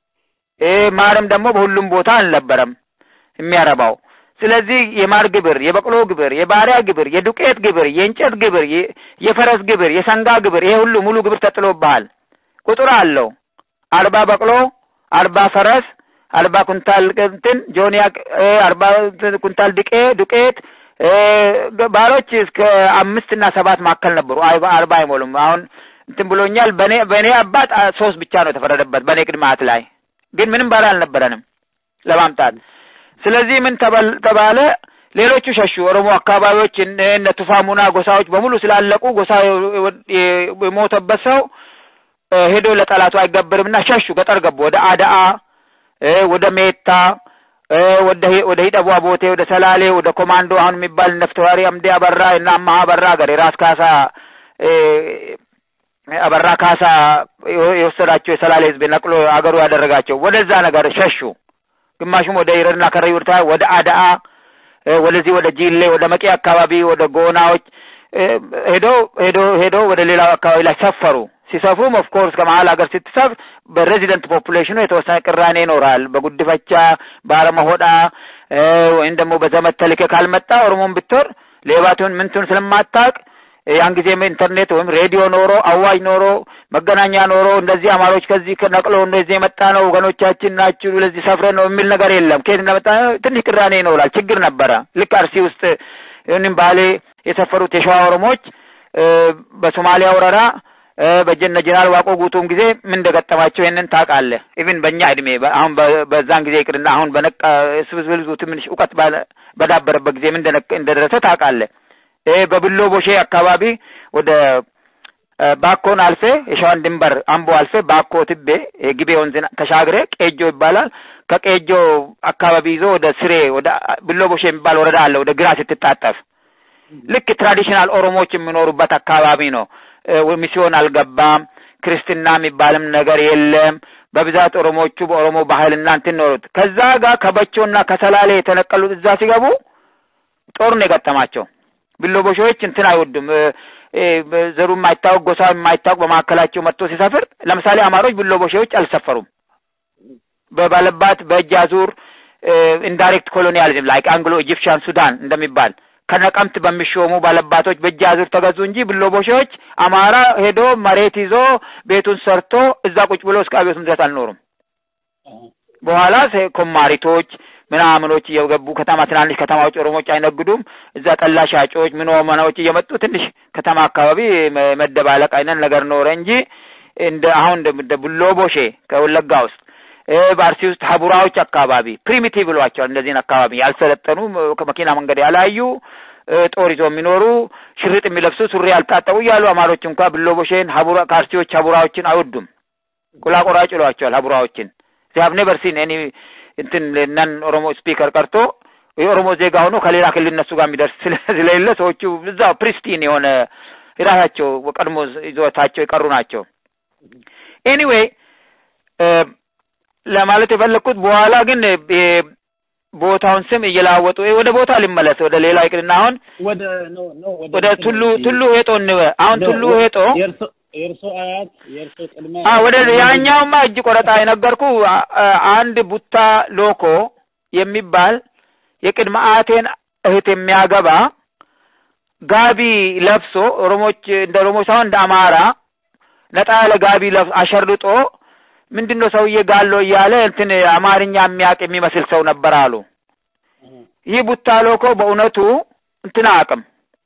ማርም ደግሞ በሁሉም ቦታ አልነበረም የሚያረባው። ስለዚህ የማር ግብር፣ የበቅሎ ግብር፣ የባሪያ ግብር፣ የዱቄት ግብር፣ የእንጨት ግብር፣ የፈረስ ግብር፣ የሰንጋ ግብር፣ ይሄ ሁሉ ሙሉ ግብር ተጥሎብሃል። ቁጥር አለው። አርባ በቅሎ፣ አርባ ፈረስ፣ አርባ ኩንታል እንትን ጆኒያ፣ አርባ ኩንታል ድቄ ዱቄት ባሮች እስከ አምስት እና ሰባት መካከል ነበሩ። አርባ አይሞሉም። አሁን እንትን ብሎኛል። በኔ በኔ አባት ሶስት ብቻ ነው የተፈረደበት በኔ ቅድማት ላይ ግን ምንም ባሪያ አልነበረንም ለማምጣት። ስለዚህ ምን ተባለ? ሌሎቹ ሸሹ። ኦሮሞ አካባቢዎች እነ ቱፋሙና ጎሳዎች በሙሉ ስላለቁ ጎሳ የሞተበት ሰው ሄዶ ለጠላቱ አይገብርምና ሸሹ። ገጠር ገቡ። ወደ አዳአ፣ ወደ ሜታ፣ ወደ ወደ ሂደቧ ቦቴ፣ ወደ ሰላሌ፣ ወደ ኮማንዶ አሁን የሚባል ነፍተዋሪ አምዴ አበራ እና አማሃ አበራ ሀገር የራስ ካሳ አበራ ካሳ የወሰዳቸው የሰላሌ ህዝብ ነቅሎ አገሩ ያደረጋቸው ወደዛ ነገር ሸሹ። ግማሹም ወደ ይረድና ከረዩርታ ወደ አዳአ ወደዚህ ወደ ጂሌ ወደ መቄ አካባቢ ወደ ጎናዎች ሄዶ ሄዶ ሄዶ ወደ ሌላው አካባቢ ላይ ሰፈሩ። ሲሰፍሩም ኦፍ ኮርስ ከመሀል ሀገር ስትሰፍር በሬዚደንት ፖፑሌሽኑ የተወሰነ ቅራኔ ይኖራል። በጉድፈቻ በአረመሆዳ ወይም ደግሞ በዘመድ ተልኬ ካልመጣ ኦሮሞን ብትወር ሌባቱን ምንቱን ስለማታውቅ ያን ጊዜ ኢንተርኔት ወይም ሬዲዮ ኖሮ አዋጅ ኖሮ መገናኛ ኖሮ እንደዚህ አማሮች ከዚህ ነቅሎ እንደዚህ የመጣ ነው ወገኖቻችን ናችሁ ለዚህ ሰፍረን ነው የሚል ነገር የለም። ከየት እንደመጣ ትንሽ ቅራኔ ይኖራል፣ ችግር ነበረ። ልክ አርሲ ውስጥ ይህንም ባሌ የሰፈሩት የሸዋ ኦሮሞዎች በሶማሊያ ወረራ በጀነ ጀነራል ዋቆ ጉቱም ጊዜ ምን እንደገጠማቸው ይህንን ታውቃለህ። ኢቭን በእኛ እድሜ አሁን በዛን ጊዜ ይቅርና አሁን በነቃ ስብስብ ትንሽ እውቀት በዳበረበት ጊዜ ምን እንደደረሰ ታውቃለህ። በብሎ ቦሼ አካባቢ ወደ ባኮን አልፌ የሸዋን ድንበር አምቦ አልፌ ባኮ ትቤ የግቤ ወንዝን ተሻግሬ ቄጆ ይባላል። ከቄጆ አካባቢ ይዞ ወደ ስሬ ወደ ብሎ ቦሼ የሚባል ወረዳ አለ። ወደ ግራ ስትታጠፍ ልክ ትራዲሽናል ኦሮሞዎች የሚኖሩበት አካባቢ ነው። ሚስዮን አልገባም። ክርስትና የሚባልም ነገር የለም። በብዛት ኦሮሞቹ በኦሮሞ ባህልና እንትን ኖሩት። ከዛ ጋር ከበቾና ከሰላሌ የተነቀሉት እዛ ሲገቡ ጦር ነው የገጠማቸው። ብሎቦሾዎች እንትን አይወዱም። ዘሩ የማይታወቅ ጎሳ የማይታወቅ በመካከላቸው መጥቶ ሲሰፍር፣ ለምሳሌ አማሮች ብሎቦሾዎች አልሰፈሩም። በባለባት በእጅ አዙር ኢንዳይሬክት ኮሎኒያሊዝም ላይክ አንግሎ ኢጂፕሽያን ሱዳን እንደሚባል ከነቀምት በሚሾሙ ባለባቶች በእጅ አዙር ተገዙ እንጂ ብሎቦሾዎች አማራ ሄዶ መሬት ይዞ ቤቱን ሰርቶ እዛ ቁጭ ብሎ እስከ አብዮቱም ድረስ አልኖሩም። በኋላ ኮማሪቶች ምናምኖች እየገቡ ከተማ ትናንሽ ከተማዎች ኦሮሞዎች አይነግዱም። እዛ ጠላ ሻጮች ምን መናዎች እየመጡ ትንሽ ከተማ አካባቢ መደባለቅ አይነት ነገር ኖረ እንጂ እንደ አሁን እንደ ቡሎቦሼ ከወለጋ ውስጥ በአርሲ ውስጥ ሀቡራዎች አካባቢ ፕሪሚቲቭ ብሏቸዋል። እነዚህን አካባቢ ያልሰለጠኑ ከመኪና መንገድ ያላዩ ጦር ይዞ የሚኖሩ ሽርጥ የሚለብሱ ሱሪ ያልታጠቡ እያሉ አማሮች እንኳ ብሎቦሼን ሀቡራ ከአርሲዎች ሀቡራዎችን አይወዱም። ቁላቆራጭ ይሏቸዋል ሀቡራዎችን ሲሀብ ኔቨር ሲን ኤኒ እንትን ነን ኦሮሞ ስፒከር ቀርቶ የኦሮሞ ዜጋ ሆኖ ከሌላ ክልል እነሱ ጋር የሚደርስ ስለሌለ ሰዎቹ እዛ ፕሪስቲን የሆነ የራሳቸው ቀድሞ ይዞታቸው የቀሩ ናቸው። ኤኒዌይ ለማለት የፈለግኩት በኋላ ግን ቦታውን ስም እየላወጡ ወደ ቦታ ሊመለስ ወደ ሌላ ይቅርና አሁን ወደ ቱሉ ቱሉ ሄጦ እንበ አሁን ቱሉ ሄጦ የእርሶ አያት የእርሶ ቅድመ ወደ ያኛውማ እጅ ቆረጣ የነገርኩ አንድ ቡታ ሎኮ የሚባል የቅድመ አያቴን እህት የሚያገባ ጋቢ ለብሶ ኦሮሞች እንደ ኦሮሞች ሳይሆን እንደ አማራ ነጣ ያለ ጋቢ ለብሶ አሸርጦ ምንድን ነው ሰውዬ ጋሎ እያለ እንትን አማርኛ የሚያውቅ የሚመስል ሰው ነበር አሉ። ይህ ቡታ ሎኮ በእውነቱ እንትን አያውቅም፣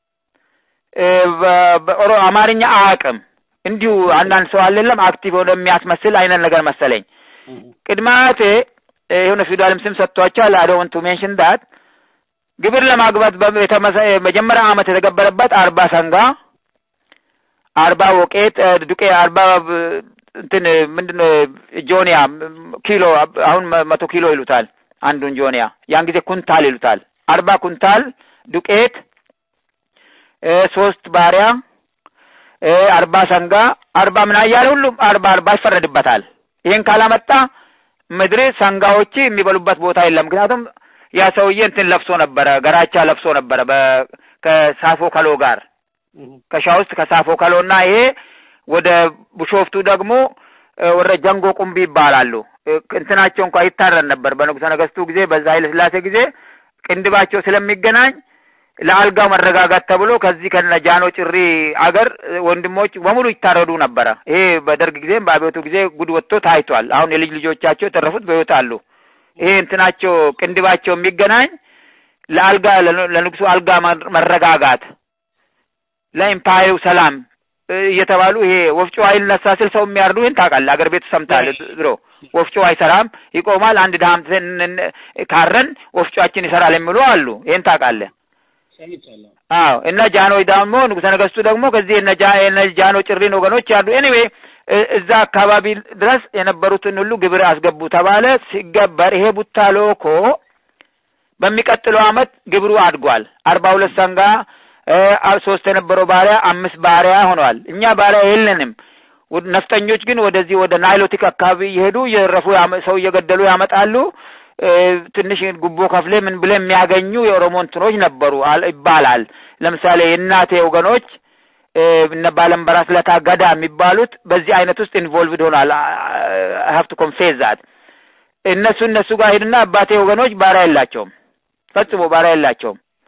አማርኛ አያውቅም። እንዲሁ አንዳንድ ሰው አለለም አክቲቭ ሆነ የሚያስመስል አይነት ነገር መሰለኝ። ቅድመ አያቴ የሆነ ፊውዳልም ስም ሰጥቷቸዋል። አይ ዶንት ቱ ሜንሽን ዳት ግብር ለማግባት መጀመሪያ ዓመት የተገበረበት አርባ ሰንጋ፣ አርባ ወቄት ዱቄ፣ አርባ እንትን ምንድነው ጆኒያ ኪሎ አሁን መቶ ኪሎ ይሉታል አንዱን ጆኒያ፣ ያን ጊዜ ኩንታል ይሉታል። አርባ ኩንታል ዱቄት፣ ሶስት ባሪያ አርባ ሰንጋ አርባ ምን እያለ ሁሉም አርባ አርባ ይፈረድበታል። ይሄን ካላመጣ ምድር ሰንጋዎች የሚበሉበት ቦታ የለም። ምክንያቱም ያ ሰውዬ እንትን ለብሶ ነበረ፣ ገራቻ ለብሶ ነበረ ከሳፎ ከሎ ጋር ከሻ ውስጥ ከሳፎ ከሎ እና ይሄ ወደ ቡሾፍቱ ደግሞ ወደ ጀንጎ ቁምቢ ይባላሉ። እንትናቸው እንኳ ይታረን ነበር በንጉሠ ነገሥቱ ጊዜ፣ በዛ ኃይለ ሥላሴ ጊዜ ቅንድባቸው ስለሚገናኝ ለአልጋው መረጋጋት ተብሎ ከዚህ ከነ ጃኖ ጭሪ አገር ወንድሞች በሙሉ ይታረዱ ነበረ። ይሄ በደርግ ጊዜም በአብዮቱ ጊዜ ጉድ ወጥቶ ታይቷል። አሁን የልጅ ልጆቻቸው የተረፉት በሕይወት አሉ። ይሄ እንትናቸው ቅንድባቸው የሚገናኝ ለአልጋ ለንጉሱ አልጋ መረጋጋት ለኢምፓየሩ ሰላም እየተባሉ ይሄ ወፍጮ አይልነሳ ስል ሰው የሚያርዱ ይህን ታውቃለህ። አገር ቤት ሰምታል። ድሮ ወፍጮ አይሰራም ይቆማል። አንድ ድሀም ካረን ወፍጮአችን ይሰራል የሚሉ አሉ። ይህን ታውቃለህ። አዎ እነ ጃኖች ደግሞ ንጉሠ ነገሥቱ ደግሞ ከዚህ እነ ጃኖ ጭሪን ወገኖች ያሉ ኤኒዌይ እዛ አካባቢ ድረስ የነበሩትን ሁሉ ግብር አስገቡ ተባለ። ሲገበር ይሄ ቡታ ሎኮ በሚቀጥለው አመት ግብሩ አድጓል። አርባ ሁለት ሰንጋ ሶስት የነበረው ባሪያ አምስት ባሪያ ሆነዋል። እኛ ባሪያ የለንም። ነፍጠኞች ግን ወደዚህ ወደ ናይሎቲክ አካባቢ እየሄዱ እየረፉ ሰው እየገደሉ ያመጣሉ። ትንሽ ጉቦ ከፍሌ ምን ብለ የሚያገኙ የኦሮሞ እንትኖች ነበሩ ይባላል። ለምሳሌ የእናቴ ወገኖች እነ ባለምበራስ ለታ ገዳ የሚባሉት በዚህ አይነት ውስጥ ኢንቮልቭድ ሆኗል። ሀፍቱ ኮንፌዝ ዛት እነሱ እነሱ ጋር ሄድና አባቴ ወገኖች ባሪያ የላቸውም፣ ፈጽሞ ባሪያ የላቸውም።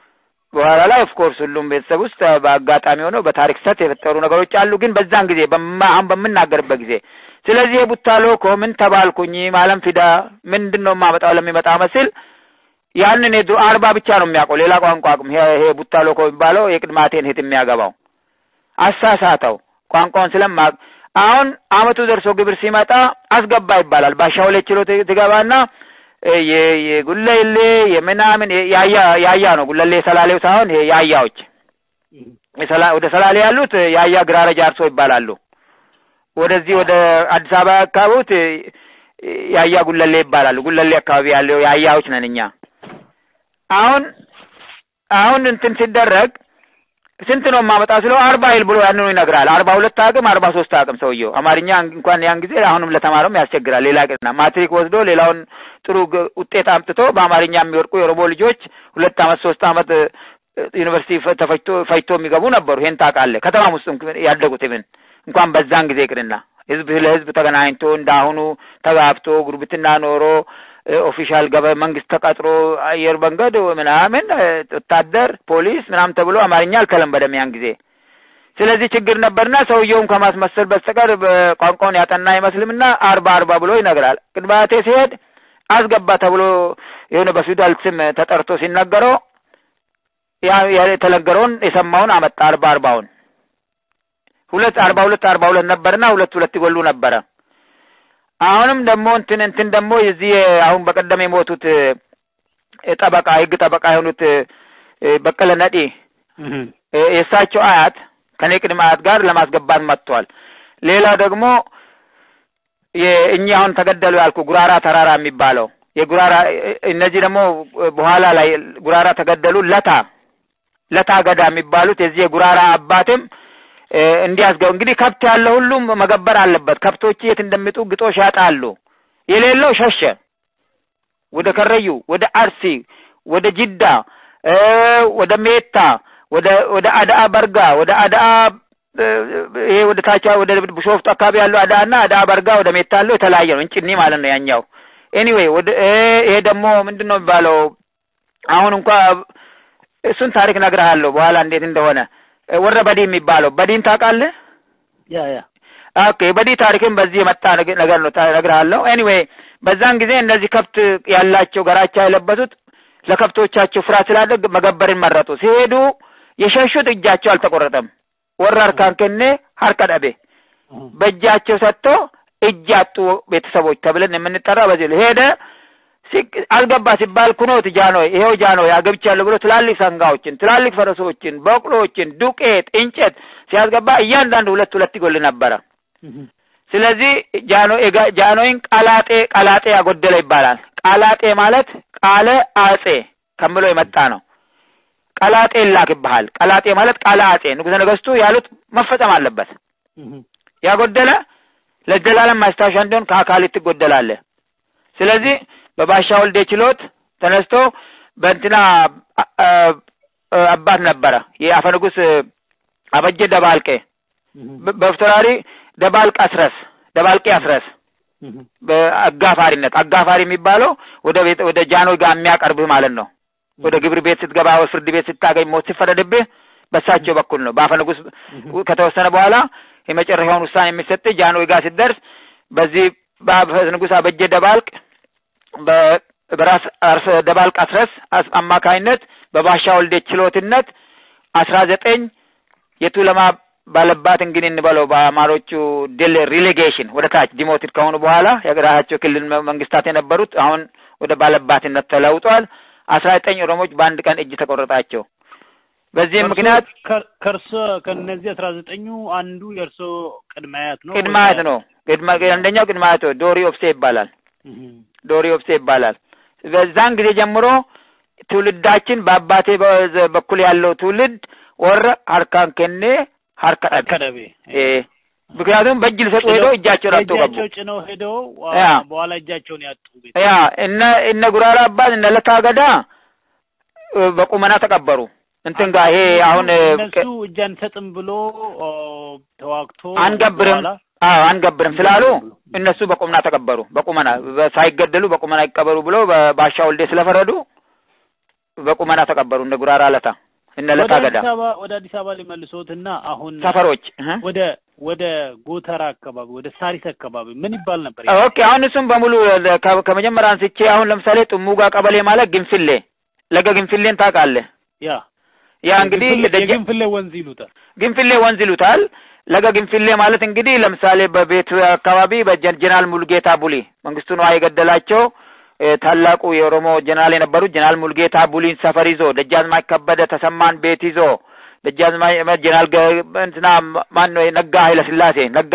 በኋላ ላይ ኦፍኮርስ ሁሉም ቤተሰብ ውስጥ በአጋጣሚ ሆነው በታሪክ ስህተት የፈጠሩ ነገሮች አሉ። ግን በዛን ጊዜ በማ- አሁን በምናገርበት ጊዜ ስለዚህ የቡታሎ እኮ ምን ተባልኩኝ ማለም ፊዳ ምንድን ነው የማመጣው ለሚመጣ መስል ያንን የድሮ አርባ ብቻ ነው የሚያውቀው ሌላ ቋንቋ አቅም ይሄ ይሄ ቡታሎ እኮ የሚባለው የቅድማቴን ሂት የሚያገባው አሳሳተው ቋንቋውን ስለማቅ አሁን አመቱ ደርሶ ግብር ሲመጣ አስገባ ይባላል። ባሻው ላይ ችሎ ትገባና እ የ- የጉለሌ የምናምን የ- ያያ ያያ ነው ጉለሌ ሰላሌው ሳይሆን ይሄ ያያዎች የሰላ- ወደ ሰላሌ ያሉት ያያ ግራረ ጃርሶ ይባላሉ። ወደዚህ ወደ አዲስ አበባ አካባቢት ያያ ጉለሌ ይባላሉ። ጉለሌ አካባቢ ያለው ያያዎች ነን እኛ። አሁን አሁን እንትን ሲደረግ ስንት ነው የማመጣ ስለው አርባ ይል ብሎ ያንኑ ይነግራል። አርባ ሁለት አቅም አርባ ሶስት አቅም ሰውየው አማርኛ እንኳን ያን ጊዜ አሁንም ለተማረውም ያስቸግራል። ሌላ ቅርና ማትሪክ ወስዶ ሌላውን ጥሩ ግ- ውጤት አምጥቶ በአማርኛ የሚወድቁ የኦሮሞ ልጆች ሁለት አመት ሶስት አመት እ፣ ዩኒቨርሲቲ ፈ- ተፈጅቶ ፈጅቶ የሚገቡ ነበሩ። ይሄን ታውቃለህ። ከተማም ውስጥ ያደጉት ምን እንኳን በዛን ጊዜ ቅርና ህዝብ ለህዝብ ተገናኝቶ እንዳሁኑ ተጋብቶ ጉርብትና ኖሮ ኦፊሻል ገበ መንግስት ተቀጥሮ አየር መንገድ ምናምን እ፣ ወታደር ፖሊስ ምናምን ተብሎ አማርኛ አልተለመደም ያን ጊዜ። ስለዚህ ችግር ነበርና ሰውየውም ከማስመሰል በስተቀር በቋንቋውን ያጠና አይመስልምና አርባ አርባ ብሎ ይነግራል። ቅድማቴ ሲሄድ አስገባ ተብሎ የሆነ በፊውዳል ስም ተጠርቶ ሲነገረው ያ ያ የተነገረውን የሰማውን አመጣ አርባ አርባውን ሁለት አርባ ሁለት አርባ ሁለት ነበርና ሁለት ሁለት ይጎሉ ነበረ። አሁንም ደግሞ እንትን እንትን ደግሞ የዚህ አሁን በቀደም የሞቱት እ፣ ጠበቃ የህግ ጠበቃ የሆኑት እ፣ በቀለ ነዲ እ፣ የእሳቸው አያት ከኔ ቅድመ አያት ጋር ለማስገባት መጥቷል። ሌላ ደግሞ የእኚህ አሁን ተገደሉ ያልኩ ጉራራ ተራራ የሚባለው የጉራራ እ- እነዚህ ደግሞ በኋላ ላይ ጉራራ ተገደሉ ለታ ለታ ገዳ የሚባሉት የዚህ የጉራራ አባትም እ፣ እንዲያስገቡ እንግዲህ ከብት ያለው ሁሉም መገበር አለበት። ከብቶች የት እንደሚጡ ግጦሽ ያጣሉ። የሌለው ሸሸ ወደ ከረዩ፣ ወደ አርሲ፣ ወደ ጅዳ እ፣ ወደ ሜታ፣ ወደ ወደ አዳአ በርጋ፣ ወደ አዳአ እ፣ ይሄ ወደ ታቻ ወደ ቢሾፍቱ አካባቢ ያለው አዳአ እና አዳአ በርጋ ወደ ሜታ ያለው የተለያየ ነው። እንጭኒ ማለት ነው ያኛው። ኤኒዌይ ወደ እ፣ ይሄ ደግሞ ምንድን ነው የሚባለው አሁን እንኳ እሱን ታሪክ ነግርሃለሁ በኋላ እንዴት እንደሆነ እ፣ ወረ በዲ የሚባለው በዲን ታውቃለህ? ያ ያ ኦኬ በዲ ታሪክም በዚህ የመጣ ነገ- ነገር ነው ታ- እነግርሃለሁ። ኤኒዌይ በዛን ጊዜ እነዚህ ከብት ያላቸው ገራቻ የለበሱት ለከብቶቻቸው ፍርሃት ስላደግ መገበርን መረጡ። ሲሄዱ የሸሹት እጃቸው አልተቆረጠም። ወረ አርካን ከኔ ሀርከ ደቤ በእጃቸው ሰጥቶ እጅ ያጡ ቤተሰቦች ተብለን የምንጠራ በዚህ ነው። ሄደ ሲቅ- አልገባ ሲባል ኩኖት ጃኖይ ይሄው ጃኖይ አገብቻለሁ ብሎ ትላልቅ ሰንጋዎችን፣ ትላልቅ ፈረሶችን፣ በቅሎዎችን፣ ዱቄት፣ እንጨት ሲያስገባ እያንዳንዱ ሁለት ሁለት ይጎል ነበረ። ስለዚህ ጃኖ የጋ- ጃኖይን ቃላጤ ቃላጤ ያጎደለ ይባላል። ቃላጤ ማለት ቃለ አጼ ከምሎ የመጣ ነው። ቀላጤ ይላክብሃል። ቀላጤ ማለት ቃለ አጼ ንጉሠ ነገሥቱ ያሉት መፈጸም አለበት። ያጎደለ ለዘላለም ማስታወሻ እንዲሆን ከአካል ትጎደላለህ። ስለዚህ በባሻ ወልዴ ችሎት ተነስቶ በእንትና አ- አ- አባት ነበረ የአፈ ንጉሥ አበጀ ደባልቄ በ- በፍትራሪ ደባልቅ አስረስ ደባልቄ አስረስ በአጋፋሪነት አጋፋሪ የሚባለው ወደ ቤት ወደ ጃኖይ ጋር የሚያቀርብህ ማለት ነው። ወደ ግብር ቤት ስትገባ ወይ ፍርድ ቤት ስታገኝ ሞት ሲፈረድብህ በሳቸው በኩል ነው። በአፈ ንጉሥ ከተወሰነ በኋላ የመጨረሻውን ውሳኔ የሚሰጥህ ጃንሆይ ጋር ስትደርስ በዚህ በአፈ ንጉሥ አበጀ ደባልቅ በ- በራስ አርሰ ደባልቅ አስረስ አስ- አማካይነት በባሻ ወልዴ ችሎትነት አስራ ዘጠኝ የቱለማ ባለባት እንግዲህ እንበለው በአማሮቹ ድል ሪሌጌሽን ወደ ታች ዲሞትድ ከሆኑ በኋላ የራሳቸው ክልል መ- መንግስታት የነበሩት አሁን ወደ ባለባትነት ተለውጧል። አስራ ዘጠኝ ኦሮሞዎች በአንድ ቀን እጅ ተቆረጣቸው። በዚህም ምክንያት ከእርሶ ከነዚህ አስራ ዘጠኙ አንዱ የእርሶ ቅድመ አያት ነው ቅድመ አያት ነው። ቅድመ አንደኛው ቅድመ አያት ነው። ዶሪ ኦብሴ ይባላል። ዶሪ ኦብሴ ይባላል። በዛን ጊዜ ጀምሮ ትውልዳችን በአባቴ በ- በኩል ያለው ትውልድ ወረ ሀርካን ከኔ ሀርካ ዳቤ ከደቤ እ ምክንያቱም በእጅ ሊሰጡ ሄደው እጃቸውን አጥተው ገቡ። እጃቸው ጭነው ሄደው አ፣ ያ። በኋላ እጃቸውን ያጡ ቤት ያ እነ እነ ጉራራ አባት እነ ለታ ገዳ እ፣ በቁመና ተቀበሩ። እንትን ጋር ይሄ አሁን እ፣ እነሱ እጅ አንሰጥም ብሎ ኦ፣ ተዋግቶ አንገብርም በኋላ አዎ አንገብርም ስላሉ እነሱ በቁመና ተቀበሩ። በቁመና በ- ሳይገደሉ በቁመና ይቀበሩ ብሎ በባሻ ወልዴ ስለፈረዱ በቁመና ተቀበሩ። እንደ ጉራራ ለታ እነ ወደ ለታ ገዳ አዲስ አበባ ወደ አዲስ አበባ ሊመልሶትና አሁን ሰፈሮች እህ። ወደ ወደ ጎተራ አካባቢ ወደ ሳሪስ አካባቢ ምን ይባል ነበር? ኦኬ አሁን እሱም በሙሉ ለ- ከ- ከመጀመሪያ አንስቼ አሁን ለምሳሌ ጥሙጋ ቀበሌ ማለት ግንፍሌ ለገ ግንፍሌን ታውቃለህ? ያ ያ እንግዲህ የግንፍሌ- ደጀ- የግንፍሌ ወንዝ ይሉታል። ግንፍሌ ወንዝ ይሉታል። ለገ ግንፍሌ ማለት እንግዲህ ለምሳሌ በቤቱ አካባቢ በጀነራል ሙልጌታ ቡሊ መንግስቱ ነዋይ የገደላቸው እ፣ ታላቁ የኦሮሞ ጀነራል የነበሩት ጀነራል ሙልጌታ ቡሊን ሰፈር ይዞ ደጃዝማች ከበደ ተሰማን ቤት ይዞ ደጃዝማች ጀነራል ገ- እንትና ማን ነው ነጋ ኃይለ ስላሴ ነጋ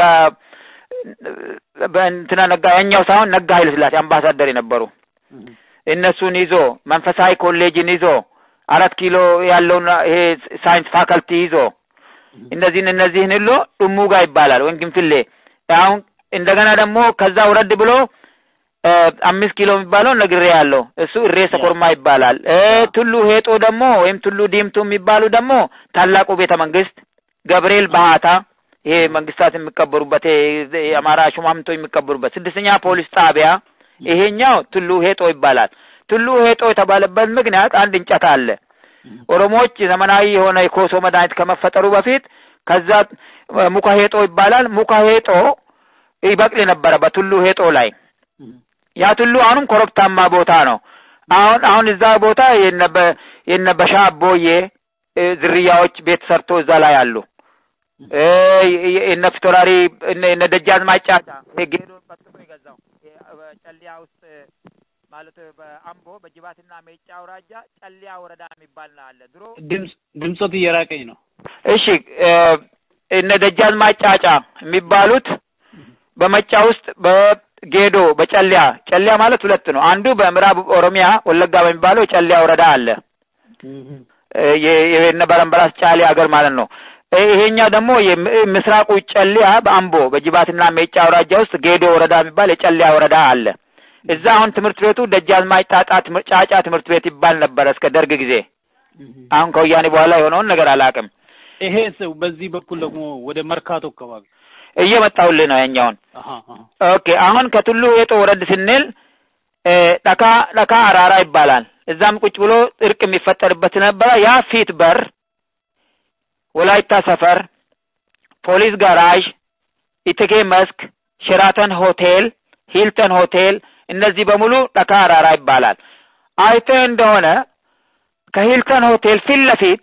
በእንትና ነጋ ያኛው ሳይሆን ነጋ ኃይለ ስላሴ አምባሳደር የነበሩ እነሱን ይዞ መንፈሳዊ ኮሌጅን ይዞ አራት ኪሎ ያለውን ይሄ ሳይንስ ፋከልቲ ይዞ እነዚህን እነዚህን ሁሉ ጥሙጋ ይባላል ወይም ግንፍሌ። አሁን እንደገና ደግሞ ከዛ ውረድ ብሎ እ፣ አምስት ኪሎ የሚባለው ነግሬ ያለው እሱ እሬሰ ኮርማ ይባላል። እ፣ ቱሉ ሄጦ ደግሞ ወይም ቱሉ ዲምቱ የሚባሉ ደግሞ ታላቁ ቤተ መንግስት ገብርኤል ባህታ ይሄ መንግስታት የሚቀበሩበት ይሄ የአማራ ሹማምንቶ የሚቀበሩበት ስድስተኛ ፖሊስ ጣቢያ ይሄኛው ቱሉ ሄጦ ይባላል። ቱሉ ሄጦ የተባለበት ምክንያት አንድ እንጨት አለ። ኦሮሞዎች ዘመናዊ የሆነ የኮሶ መድኃኒት ከመፈጠሩ በፊት ከዛ እ፣ ሙካ ሄጦ ይባላል። ሙካ ሄጦ ይበቅል ነበረ በቱሉ ሄጦ ላይ ያ ቱሉ አሁንም ኮረብታማ ቦታ ነው። አሁን አሁን እዛ ቦታ የነበ የነበሻ አቦዬ እ፣ ዝርያዎች ቤት ሰርቶ እዛ ላይ አሉ። እ፣ የ- የነ ፊቶራሪ እነ እነ ደጃዝማች ጫጫ ጌዶ በጥፎ የገዛው ጨሊያ ውስጥ ማለት በአምቦ በጅባትና ሜጫ አውራጃ ጨሊያ ወረዳ የሚባል ነው አለ ድሮ ድምፅ ድምፆት እየራቀኝ ነው። እሺ እ፣ እነ ደጃዝማች ጫጫ የሚባሉት በመጫ ውስጥ በጌዶ በጨሊያ ጨሊያ ማለት ሁለት ነው። አንዱ በምዕራብ ኦሮሚያ ወለጋ በሚባለው ጨሊያ ወረዳ አለ። እ፣ የ- የነ በረንበራስ ጫሌ ሀገር ማለት ነው። እ፣ ይሄኛው ደግሞ የም- ምስራቁ ጨሊያ በአምቦ በጅባትና ሜጫ አውራጃ ውስጥ ጌዶ ወረዳ የሚባል የጨሊያ ወረዳ አለ። እዛ አሁን ትምህርት ቤቱ ደጃዝማች ጣጣ ትምህርት- ጫጫ ትምህርት ቤት ይባል ነበረ እስከ ደርግ ጊዜ። አሁን ከወያኔ በኋላ የሆነውን ነገር አላውቅም። ይሄ ሰው በዚህ በኩል ደግሞ ወደ መርካቶ አካባቢ እየመጣሁልህ ነው ያኛውን አሃ አሃ ኦኬ አሁን ከቱሉ ሄጦ ወረድ ስንል እ፣ ደካ ደካ አራራ ይባላል። እዛም ቁጭ ብሎ እርቅ የሚፈጠርበት ነበረ። ያ ፊት በር፣ ወላይታ ሰፈር፣ ፖሊስ ጋራዥ፣ ኢትጌ መስክ፣ ሼራተን ሆቴል፣ ሂልተን ሆቴል እነዚህ በሙሉ ደካ አራራ ይባላል። አይተህ እንደሆነ ከሂልተን ሆቴል ፊት ለፊት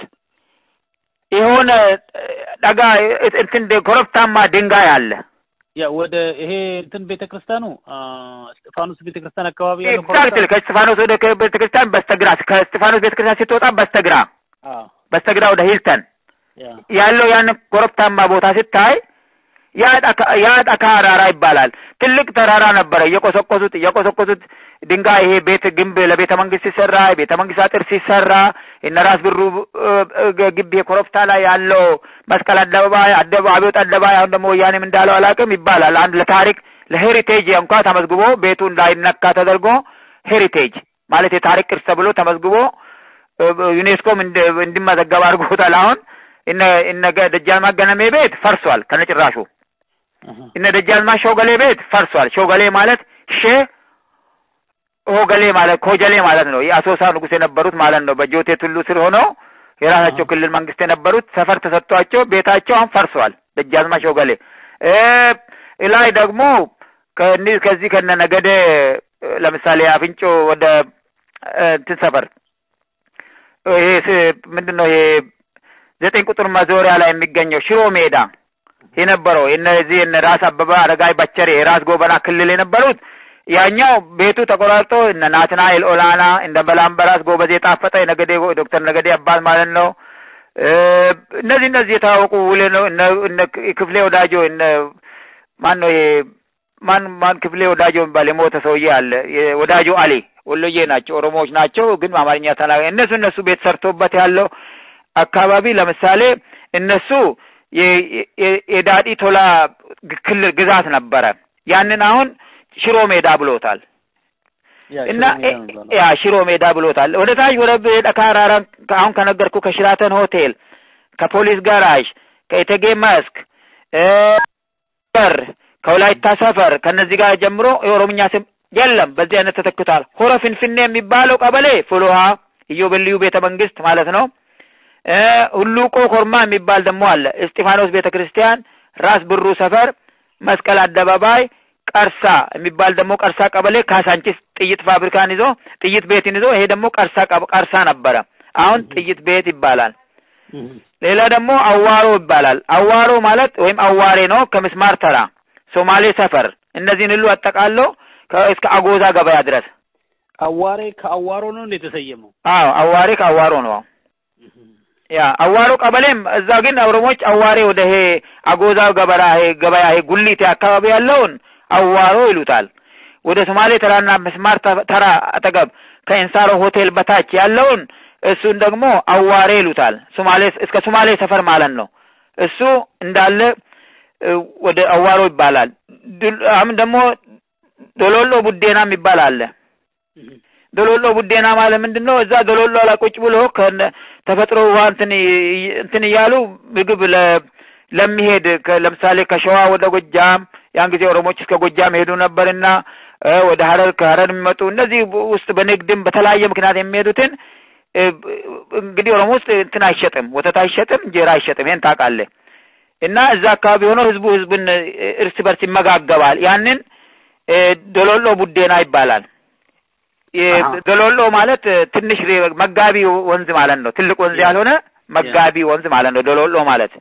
የሆነ እ፣ ደጋ እ- እንትን ኮረብታማ ድንጋይ አለ። ያ ወደ ይሄ እንትን ቤተክርስቲያኑ አ እስጢፋኖስ ቤተክርስቲያን አካባቢ ያለው ኤግዛክትሊ ከእስጢፋኖስ ወደ ከ- ቤተክርስቲያን በስተግራ ከእስጢፋኖስ ቤተክርስቲያን ስትወጣ በስተግራ አ በስተግራ ወደ ሂልተን ያ ያለው ያን ኮረብታማ ቦታ ስታይ ያ ጣካ- ያ ጣካ አራራ ይባላል። ትልቅ ተራራ ነበረ። እየቆሰቆሱት እየቆሰቆሱት ድንጋይ ይሄ ቤት ግንብ ለቤተ መንግስት ሲሰራ ቤተ መንግስት አጥር ሲሰራ እነ ራስ ብሩ እ፣ እ፣ ግቢ ኮረብታ ላይ ያለው መስቀል አደባባይ አደባ አብዮት አደባባይ አሁን ደግሞ ወያኔም እንዳለው አላውቅም ይባላል። አንድ ለታሪክ ለሄሪቴጅ እንኳ ተመዝግቦ ቤቱ እንዳይነካ ተደርጎ ሄሪቴጅ ማለት የታሪክ ቅርስ ተብሎ ተመዝግቦ እ፣ ዩኔስኮም እንድ- እንዲመዘገብ አድርጎታል። አሁን እነ እነ ገ- ደጃዝማች ገነሜ ቤት ፈርሷል ከነጭራሹ። አሃ እነ ደጃዝማች ሾገሌ ቤት ፈርሷል። ሾገሌ ማለት ሼ ሆገሌ ማለት ኮጀሌ ማለት ነው። የአሶሳ ንጉሥ የነበሩት ማለት ነው። በጆቴ ቱሉ ስር ሆነው የራሳቸው ክልል መንግስት የነበሩት ሰፈር ተሰጥቷቸው ቤታቸው አሁን ፈርሷል። ደጃዝማች ሾገሌ እ ላይ ደግሞ ከእንዲህ ከዚህ ከነ ነገደ እ፣ ለምሳሌ አፍንጮ ወደ እ፣ እንትን ሰፈር ይሄ ስ- ምንድን ነው ይሄ ዘጠኝ ቁጥር መዞሪያ ላይ የሚገኘው ሽሮ ሜዳ የነበረው እነዚህ እነ ራስ አበበ አረጋይ በቸሬ የራስ ጎበና ክልል የነበሩት ያኛው ቤቱ ተቆራርጦ እነ ናትናኤል ኦላና እንደ በላምበራስ ጎበዜ ጣፈጠ የነገዴ ዶክተር ነገዴ አባት ማለት ነው። እ፣ እነዚህ እነዚህ የታወቁ ውሌ ነው። እነ እነ ክፍሌ ወዳጆ እነ ማን ነው ይሄ ማን ማን ክፍሌ ወዳጆ የሚባል የሞተ ሰውዬ አለ። የ- ወዳጆ አሊ ወሎዬ ናቸው፣ ኦሮሞዎች ናቸው፣ ግን አማርኛ ተናጋሪ እነሱ እነሱ ቤት ሰርቶበት ያለው አካባቢ ለምሳሌ እነሱ የ- የ- የዳዲ ቶላ ግ- ክልል ግዛት ነበረ። ያንን አሁን ሽሮ ሜዳ ብሎታል ያ እና ሽሮ ሜዳ ነው የሚባለው። ያ ሽሮ ሜዳ ብሎታል። ወደ ታች ወደ ካራራ አሁን ከነገርኩ ከሽራተን ሆቴል፣ ከፖሊስ ጋራዥ፣ ከኢቴጌ መስክ እ፣ በር ከወላይታ ሰፈር ከነዚህ ጋር ጀምሮ የኦሮምኛ ስም የለም። በዚህ አይነት ተተክቷል። ሆረ ፊንፊኔ የሚባለው ቀበሌ ፍልውሃ ኢዮቤልዩ ቤተ መንግስት ማለት ነው። እ ሁሉቆ ኮርማ የሚባል ደግሞ አለ። እስጢፋኖስ ቤተ ክርስቲያን፣ ራስ ብሩ ሰፈር፣ መስቀል አደባባይ፣ ቀርሳ የሚባል ደግሞ ቀርሳ ቀበሌ ካሳንቺስ ጥይት ፋብሪካን ይዞ ጥይት ቤትን ይዞ ይሄ ደግሞ ቀርሳ ቀብ- ቀርሳ ነበረ። አሁን ጥይት ቤት ይባላል። ሌላ ደግሞ አዋሮ ይባላል። አዋሮ ማለት ወይም አዋሬ ነው። ከምስማር ተራ፣ ሶማሌ ሰፈር እነዚህን ሁሉ አጠቃሎ ከ- እስከ አጎዛ ገበያ ድረስ። አዋሬ ከአዋሮ ነው እንደ የተሰየመው? አዎ አዋሬ ከአዋሮ ነው። ያ አዋሮ ቀበሌም እዛ ግን ኦሮሞች አዋሬ ወደ ይሄ አጎዛ ገበራ ይሄ ገበያ ይሄ ጉሊቴ አካባቢ ያለውን አዋሮ ይሉታል። ወደ ሶማሌ ተራና ምስማር ተ- ተራ አጠገብ ከኢንሳሮ ሆቴል በታች ያለውን እሱን ደግሞ አዋሬ ይሉታል። ሶማሌ እስከ ሶማሌ ሰፈር ማለት ነው። እሱ እንዳለ እ፣ ወደ አዋሮ ይባላል። ድል- አሁን ደግሞ ዶሎሎ ቡዴና የሚባል አለ። ዶሎሎ ቡዴና ማለት ምንድን ነው? እዛ ዶሎሎ ላይ ቁጭ ብሎ ከነ ተፈጥሮ ውሃ እንትን ይ- እንትን እያሉ ምግብ ለ- ለሚሄድ ከ- ለምሳሌ ከሸዋ ወደ ጎጃም ያን ጊዜ ኦሮሞች እስከ ጎጃም ሄዱ ነበርና እ፣ ወደ ሀረር ከሀረር የሚመጡ እነዚህ በ- ውስጥ በንግድም በተለያየ ምክንያት የሚሄዱትን እ፣ ብ- እንግዲህ ኦሮሞ ውስጥ እንትን አይሸጥም፣ ወተት አይሸጥም፣ እንጀራ አይሸጥም። ይሄን ታውቃለህ። እና እዛ አካባቢ ሆኖ ህዝቡ ህዝብን እ፣ እርስ በርስ ይመጋገባል። ያንን እ፣ ዶሎሎ ቡዴና ይባላል። የ- አሃ። ዶሎሎ ማለት እ፣ ትንሽ ሬ- መጋቢ ወንዝ ማለት ነው። ትልቅ ወንዝ ያ። ያልሆነ መጋቢ ወንዝ ማለት ነው። ዶሎሎ ማለት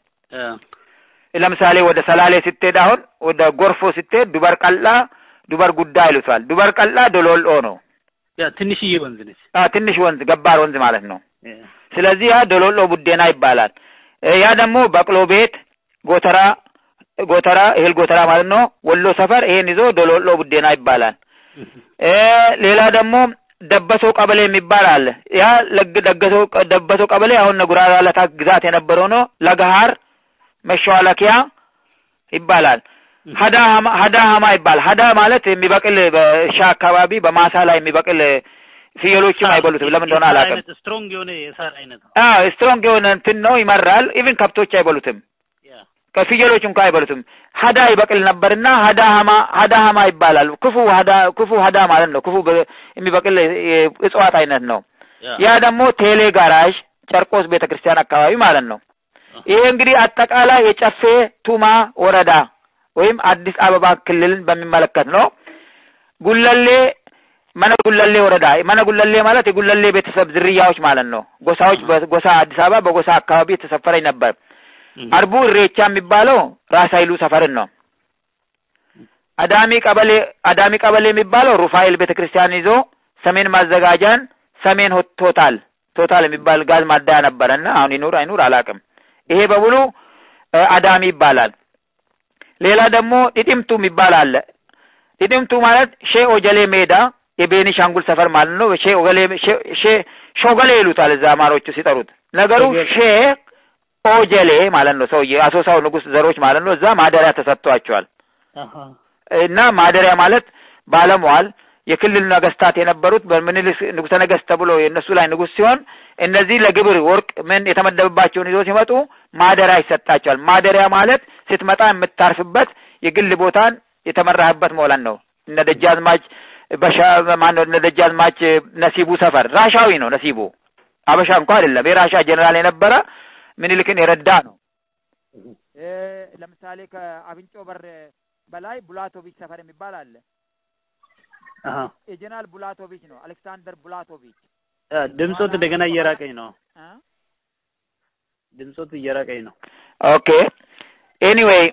ለምሳሌ ወደ ሰላሌ ስትሄድ አሁን ወደ ጎርፎ ስትሄድ ዱበር ቀላ፣ ዱበር ጉዳ ይሉታል። ዱበር ቀላ ዶሎሎ ነው። ያ ትንሽዬ ወንዝ ነች። አ ትንሽ ወንዝ ገባር ወንዝ ማለት ነው። ስለዚህ ያ ዶሎሎ ቡዴና ይባላል። እ፣ ያ ደግሞ በቅሎ ቤት ጎተራ ጎተራ እህል ጎተራ ማለት ነው። ወሎ ሰፈር ይሄን ይዞ ዶሎሎ ቡዴና ይባላል። እ፣ ሌላ ደግሞ ደበሶ ቀበሌ የሚባል አለ። ያ ለግ ደገሶ ደበሶ ቀበሌ አሁን ጉራራ ለታ ግዛት የነበረው ነው። ለገሃር መሸዋለኪያ ይባላል። ሀዳ ሀማ ሀዳ ሀማ ይባላል። ሀዳ ማለት የሚበቅል በእርሻ አካባቢ በማሳ ላይ የሚበቅል ፍየሎችም አይበሉትም። ለምን እንደሆነ አላውቅም። ስትሮንግ የሆነ የሳር አይነት ነው። አዎ ስትሮንግ የሆነ እንትን ነው፣ ይመራል። ኢቭን ከብቶች አይበሉትም። ያ ከፍየሎች እንኳ አይበሉትም። ሀዳ ይበቅል ነበርና ሀዳ ሀማ ሀዳ ሀማ ይባላል። ክፉ ሀዳ ክፉ ሀዳ ማለት ነው። ክፉ በ- የሚበቅል የ- እጽዋት አይነት ነው። ያ ደግሞ ቴሌ ጋራዥ ጨርቆስ ቤተ ክርስቲያን አካባቢ ማለት ነው። ይሄ እንግዲህ አጠቃላይ የጨፌ ቱማ ወረዳ ወይም አዲስ አበባ ክልልን በሚመለከት ነው። ጉለሌ መነ ጉለሌ ወረዳ መነ ጉለሌ ማለት የጉለሌ ቤተሰብ ዝርያዎች ማለት ነው። ጎሳዎች በጎሳ አዲስ አበባ በጎሳ አካባቢ የተሰፈረኝ ነበር። አርቡ እሬቻ የሚባለው ራስ ኃይሉ ሰፈርን ነው። አዳሚ ቀበሌ አዳሚ ቀበሌ የሚባለው ሩፋኤል ቤተ ክርስቲያን ይዞ ሰሜን ማዘጋጃን ሰሜን ሆ- ቶታል ቶታል የሚባል ጋዝ ማደያ ነበረና አሁን ይኑር አይኑር አላውቅም። ይሄ በሙሉ እ፣ አዳሚ ይባላል። ሌላ ደግሞ ጢጢምቱ የሚባል አለ። ጢጢምቱ ማለት ሼ ኦጀሌ ሜዳ የቤኒሻንጉል ሰፈር ማለት ነው። ሼ ኦገሌ ሼ- ሼ ሾገሌ ይሉታል እዛ አማሮቹ ሲጠሩት። ነገሩ ሼ ኦጀሌ ማለት ነው። ሰውዬ አሶሳው ንጉሥ ዘሮች ማለት ነው። እዛ ማደሪያ ተሰጥቷቸዋል። እና ማደሪያ ማለት ባለሟል የክልል ነገስታት የነበሩት በምኒልክ ንጉሠ ነገስት ተብሎ የእነሱ ላይ ንጉሥ ሲሆን እነዚህ ለግብር ወርቅ ምን የተመደበባቸውን ይዞ ሲመጡ ማደሪያ ይሰጣቸዋል። ማደሪያ ማለት ስትመጣ የምታርፍበት የግል ቦታን የተመራህበት መሆን ነው። እነ ደጃዝማች በሻ ማነው እነ ደጃዝማች ነሲቡ ሰፈር ራሻዊ ነው። ነሲቡ አበሻ እንኳ አይደለም። የራሻ ጀኔራል የነበረ ምኒልክን የረዳ ነው። ለምሳሌ ከአፍንጮ በር በላይ ቡላቶቪች ሰፈር የሚባል አለ። የጀነራል ቡላቶቪች ነው። አሌክሳንደር ቡላቶቪች ድምፆት እንደገና እየራቀኝ ነው። ድምፆት እየራቀኝ ነው። ኦኬ ኤኒዌይ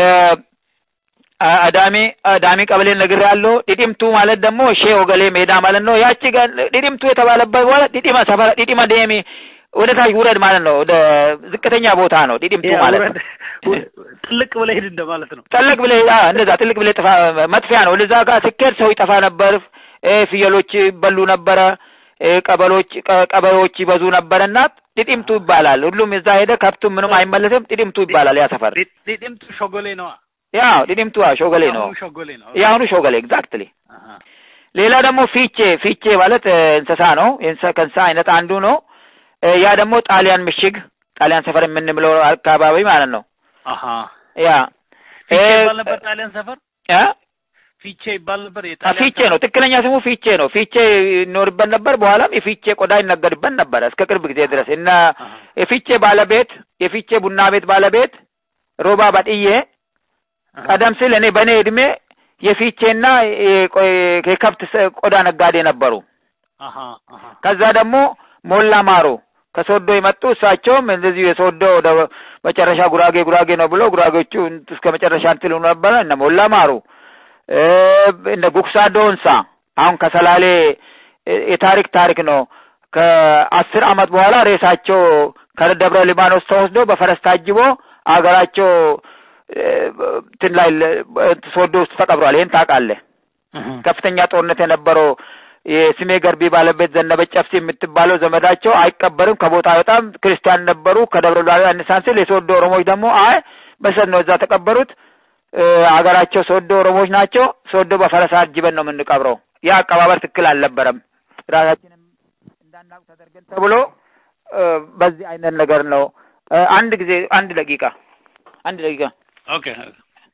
አዳሚ አዳሚ ቀበሌ ነግር ያለው ዲዲምቱ ማለት ደግሞ ሼ ኦገሌ ሜዳ ማለት ነው። ያቺ ጋር ዲዲምቱ የተባለበት በኋላ ዲዲማ ሰፈር ዲዲማ ደሚ ወደ ታች ውረድ ማለት ነው። ወደ ዝቅተኛ ቦታ ነው ዲዲምቱ ማለት ነው። ጥልቅ ብለህ ሂድ እንደማለት ነው። ጥልቅ ብለህ አ እንደዛ ጥልቅ ብለህ ጥፋ መጥፊያ ነው። ወደዛ ጋር ስኬድ ሰው ይጠፋ ነበር። እ ፍየሎች ይበሉ ነበረ። እ ቀበሎች ቀበሮች ይበዙ ነበርና ዲዲምቱ ይባላል። ሁሉም እዛ ሄደ። ከብቱም ምንም አይመለስም። ዲዲምቱ ይባላል ያ ሰፈር። ዲዲምቱ ሾጎሌ ነው። ያው ዲዲምቱ ሾገሌ ነው። ሾጎሌ ነው። የአሁኑ ሾገሌ ኤግዛክትሊ። ሌላ ደግሞ ፊቼ ፊቼ ማለት እንስሳ ነው። ከእንስሳ አይነት አንዱ ነው። ያ ደግሞ ጣሊያን ምሽግ ጣሊያን ሰፈር የምንምለው አካባቢ ማለት ነው። አሀ ያ ፊቼ ባለበት ጣሊያን ሰፈር ያ ፊቼ ይባል ነበር። አ፣ የጣሊያን ፊቼ ነው ትክክለኛ ስሙ ፊቼ ነው። ፊቼ ይኖርበት ነበር። በኋላም የፊቼ ቆዳ ይነገድበት ነበረ እስከ ቅርብ ጊዜ ድረስ እና አሃ፣ የፊቼ ባለቤት የፊቼ ቡና ቤት ባለቤት ሮባ ባጥዬ አሃ፣ ቀደም ሲል እኔ በእኔ እድሜ የፊቼና የቆ- የከብት ስ- ቆዳ ነጋዴ ነበሩ። አሃ፣ አሃ፣ ከዛ ደግሞ ሞላ ማሩ ከሶዶ የመጡ እሳቸውም እንደዚሁ የሶዶ ወደ መጨረሻ ጉራጌ ጉራጌ ነው ብሎ ጉራጌዎቹ እስከ መጨረሻ እንትሉ ነበረ። እነ ሞላ ማሩ እ፣ እነ ጉክሳ ዶንሳ አሁን ከሰላሌ እ፣ የታሪክ ታሪክ ነው። ከአስር አመት በኋላ ሬሳቸው ከደብረ ሊባኖስ ተወስዶ በፈረስ ታጅቦ አገራቸው እ፣ እንትን ላይ ለ- ሶዶ ውስጥ ተቀብሯል። ይህን ታውቃለህ? እህ፣ ከፍተኛ ጦርነት የነበረው የስሜ ገርቢ ባለቤት ዘነበች ጨፍሲ የምትባለው ዘመዳቸው አይቀበርም፣ ከቦታ በጣም ክርስቲያን ነበሩ። ከደብረ ብርሃን አነሳን ሲል የሶዶ ኦሮሞዎች ደግሞ አይ በሰት ነው እዛ ተቀበሩት። እ፣ አገራቸው ሶዶ ኦሮሞዎች ናቸው። ሶዶ በፈረስ አጅበን ነው የምንቀብረው። ያ አቀባበር ትክክል አልነበረም። ራሳችንም እንዳናውቅ ተደርገን ተብሎ እ፣ በዚህ አይነት ነገር ነው። እ፣ አንድ ጊዜ አንድ ደቂቃ አንድ ደቂቃ ኦኬ ኦኬ።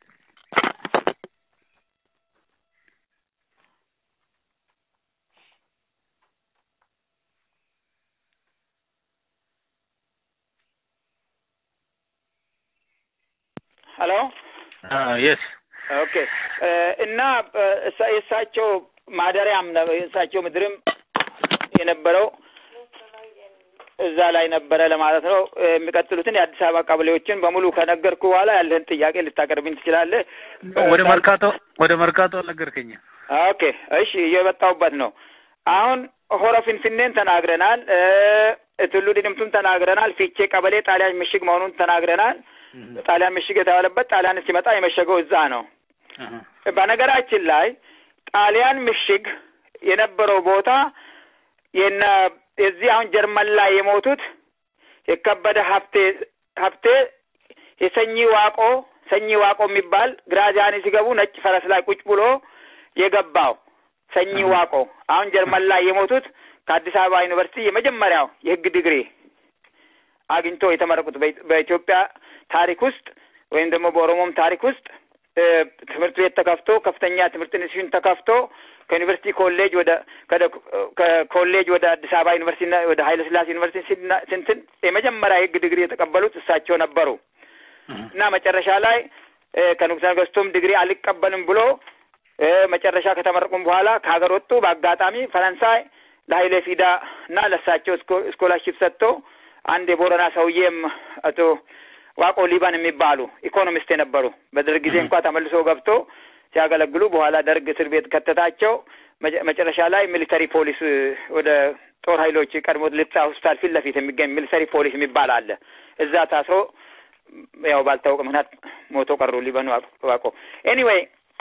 ሄሎ የስ ኦኬ እ፣ እና እ፣ እሳ- የእሳቸው ማደሪያም ነው የእሳቸው ምድርም የነበረው እዛ ላይ ነበረ ለማለት ነው። እ፣ የሚቀጥሉትን የአዲስ አበባ ቀበሌዎችን በሙሉ ከነገርኩ በኋላ ያለህን ጥያቄ ልታቀርብኝ ትችላለህ። ወደ መርካቶ ወደ መርካቶ አልነገርከኝም። ኦኬ እሺ፣ እየመጣሁበት ነው። አሁን ሆረ ፊንፊኔን ተናግረናል። እ፣ ቱሉ ዲምቱን ተናግረናል። ፊቼ ቀበሌ ጣሊያን ምሽግ መሆኑን ተናግረናል። ጣሊያን ምሽግ የተባለበት ጣሊያን ሲመጣ የመሸገው እዛ ነው። እህ፣ በነገራችን ላይ ጣሊያን ምሽግ የነበረው ቦታ የነ የዚህ አሁን ጀርመን ላይ የሞቱት የከበደ ሀብቴ ሀብቴ የሰኚ ዋቆ ሰኚ ዋቆ የሚባል ግራዚያኒ ሲገቡ ነጭ ፈረስ ላይ ቁጭ ብሎ የገባው ሰኚ ዋቆ አሁን ጀርመን ላይ የሞቱት ከአዲስ አበባ ዩኒቨርሲቲ የመጀመሪያው የሕግ ዲግሪ አግኝቶ የተመረቁት በ- በኢትዮጵያ ታሪክ ውስጥ ወይም ደግሞ በኦሮሞም ታሪክ ውስጥ እ፣ ትምህርት ቤት ተከፍቶ ከፍተኛ ትምህርት ኢንስቲትዩሽን ተከፍቶ ከዩኒቨርሲቲ ኮሌጅ ወደ ከደ- ከኮሌጅ ወደ አዲስ አበባ ዩኒቨርሲቲ እና ወደ ኃይለ ሥላሴ ዩኒቨርሲቲ ሲና- ስንትን የመጀመሪያ የሕግ ዲግሪ የተቀበሉት እሳቸው ነበሩ እህ፣ እና መጨረሻ ላይ እ፣ ከንጉሠ ነገሥቱም ዲግሪ አልቀበልም ብሎ እ፣ መጨረሻ ከተመረቁም በኋላ ከሀገር ወጡ። በአጋጣሚ ፈረንሳይ ለኃይሌ ፊዳ እና ለእሳቸው ስኮ- ስኮላርሺፕ ሰጥቶ አንድ የቦረና ሰውዬም አቶ ዋቆ ሊባን የሚባሉ ኢኮኖሚስት የነበሩ በደርግ ጊዜ እንኳ ተመልሶ ገብቶ ሲያገለግሉ በኋላ ደርግ እስር ቤት ከተታቸው። መጨ- መጨረሻ ላይ ሚሊተሪ ፖሊስ እ፣ ወደ ጦር ኃይሎች ቀድሞ ልብሳ ሆስፒታል ፊት ለፊት የሚገኝ ሚሊተሪ ፖሊስ የሚባል አለ። እዛ ታስሮ ያው ባልታወቀ ምክንያት ሞቶ ቀሩ ሊበኑ ዋቆ። ኤኒዌይ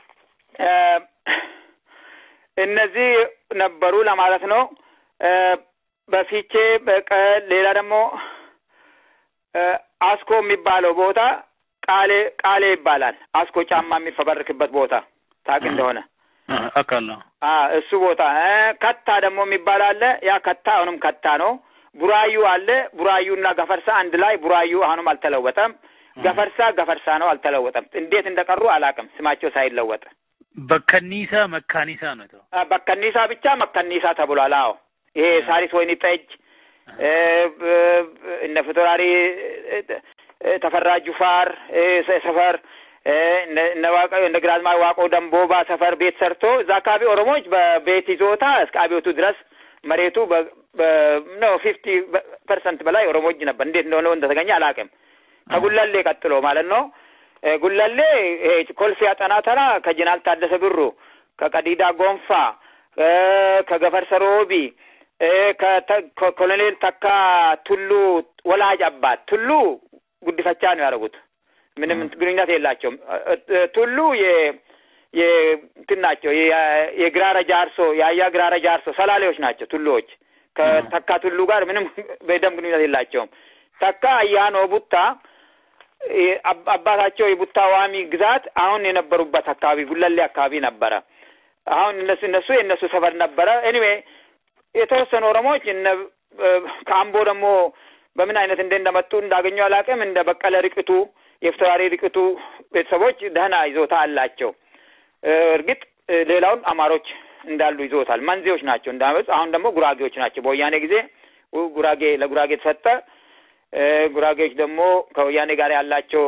እነዚህ ነበሩ ለማለት ነው። እ፣ በፊቼ በቀ ሌላ ደግሞ እ፣ አስኮ የሚባለው ቦታ ቃሌ ቃሌ ይባላል። አስኮ ጫማ የሚፈበርክበት ቦታ ታውቅ እንደሆነ እህ፣ አውቃለሁ። አ እሱ ቦታ እ፣ ከታ ደግሞ የሚባል አለ። ያ ከታ አሁንም ከታ ነው። ቡራዩ አለ። ቡራዩና ገፈርሳ አንድ ላይ ቡራዩ አሁንም አልተለወጠም። ገፈርሳ ገፈርሳ ነው፣ አልተለወጠም። እንዴት እንደቀሩ አላውቅም፣ ስማቸው ሳይለወጥ በከኒሳ መካኒሳ ነው የተባለው። አ፣ በከኒሳ ብቻ መከኒሳ ተብሏል። አዎ ይሄ ሳሪስ ወይኒ ጠጅ እ፣ ብ- እነ ፊታውራሪ እ፣ እ፣ ተፈራ ጁፋር እ፣ ሰ- ሰፈር እ፣ እነ- እነ ዋቆ እነ ግራዝማች ዋቆ ደንቦባ ሰፈር ቤት ሰርቶ እዛ አካባቢ ኦሮሞዎች በቤት ይዞታ እስከ አብዮቱ ድረስ መሬቱ ነው ፊፍቲ ፐርሰንት በላይ ኦሮሞ እጅ ነበር። እንዴት እንደሆነ እንደተገኘ አላውቅም። ከጉለሌ ቀጥሎ ማለት ነው። እ፣ ጉለሌ ይሄ ኮልፌ አጠና ተራ ከጀነራል ታደሰ ብሩ፣ ከቀዲዳ ጎንፋ፣ እ፣ ከገፈርሰ ሮቢ እ፣ ከተ- ከኮሎኔል ተካ ቱሉ ወላጅ አባት ቱሉ ጉድፈቻ ነው ያደረጉት። ምንም ግንኙነት የላቸውም። እ፣ እ፣ ቱሉ የ የእንትን ናቸው የ- የግራረ ጃርሶ የአያ ግራረ ጃርሶ ሰላሌዎች ናቸው ቱሉዎች። ከተካ ቱሉ ጋር ምንም በደም ግንኙነት የላቸውም። ተካ አያኖ ቡታ የ- አብ- አባታቸው የቡታ ዋሚ ግዛት አሁን የነበሩበት አካባቢ ጉለሌ አካባቢ ነበረ። አሁን እነሱ እነሱ የእነሱ ሰፈር ነበረ። ኤኒዌይ የተወሰኑ ኦሮሞዎች እነ እ፣ ከአምቦ ደግሞ በምን አይነት እንደ እንደመጡ እንዳገኙ አላውቅም። እንደ በቀለ ርቅቱ የፍትዋሪ ርቅቱ ቤተሰቦች ደህና ይዞታ አላቸው። እ፣ እርግጥ ሌላውን አማሮች እንዳሉ ይዞታል። መንዜዎች ናቸው እንዳመፅ። አሁን ደግሞ ጉራጌዎች ናቸው። በወያኔ ጊዜ ጉራጌ ለጉራጌ ተሰጠ። ጉራጌዎች ደግሞ ከወያኔ ጋር ያላቸው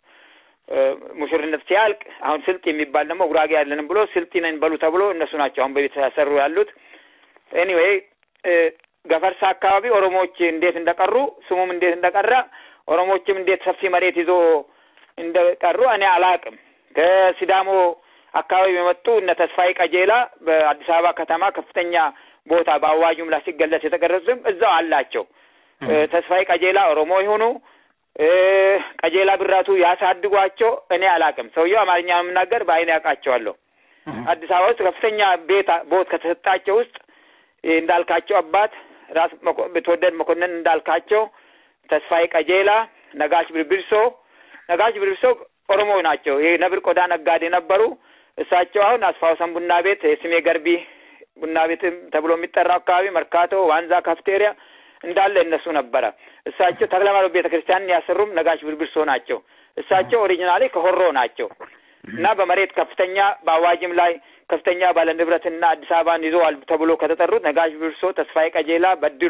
ሙሽርነት ሲያልቅ አሁን ስልጥ የሚባል ደግሞ ጉራጌ ያለንም ብሎ ስልጢ ነን በሉ ተብሎ እነሱ ናቸው አሁን በቤት ያሰሩ ያሉት። ኤኒዌይ ገፈርሳ አካባቢ ኦሮሞዎች እንዴት እንደቀሩ ስሙም እንዴት እንደቀረ ኦሮሞዎችም እንዴት ሰፊ መሬት ይዞ እንደቀሩ እኔ አላቅም። ከሲዳሞ አካባቢ የመጡ እነ ተስፋዬ ቀጄላ በአዲስ አበባ ከተማ ከፍተኛ ቦታ በአዋጁም ላይ ሲገለጽ የተቀረጹትም እዛው አላቸው። ተስፋዬ ቀጄላ ኦሮሞ ይሁኑ ቀጄላ ብራቱ ያሳድጓቸው እኔ አላቅም። ሰውየው አማርኛ የምናገር በአይን ያውቃቸዋለሁ። አዲስ አበባ ውስጥ ከፍተኛ ቤት ቦት ከተሰጣቸው ውስጥ እንዳልካቸው አባት ራስ bitወደድ መኮንን እንዳልካቸው፣ ተስፋዬ ቀጄላ፣ ነጋሽ ብርብርሶ ነጋሽ ብርብርሶ ኦሮሞ ናቸው። ይሄ ነብር ቆዳ ነጋዴ ነበሩ። እሳቸው አሁን አስፋውሰን ቡና ቤት የስሜ ገርቢ ቡና ቤት ተብሎ የሚጠራው አካባቢ መርካቶ፣ ዋንዛ፣ ካፍቴሪያ እንዳለ እነሱ ነበረ። እሳቸው ተክለማርያም ቤተ ክርስቲያንን ያሰሩም ነጋሽ ብርብርሶ ናቸው። እሳቸው ኦሪጂናሊ ከሆሮ ናቸው እና በመሬት ከፍተኛ በአዋጅም ላይ ከፍተኛ ባለ ንብረትና አዲስ አበባን ይዘዋል ተብሎ ከተጠሩት ነጋሽ ብርብርሶ፣ ተስፋዬ ቀጄላ፣ በድሉ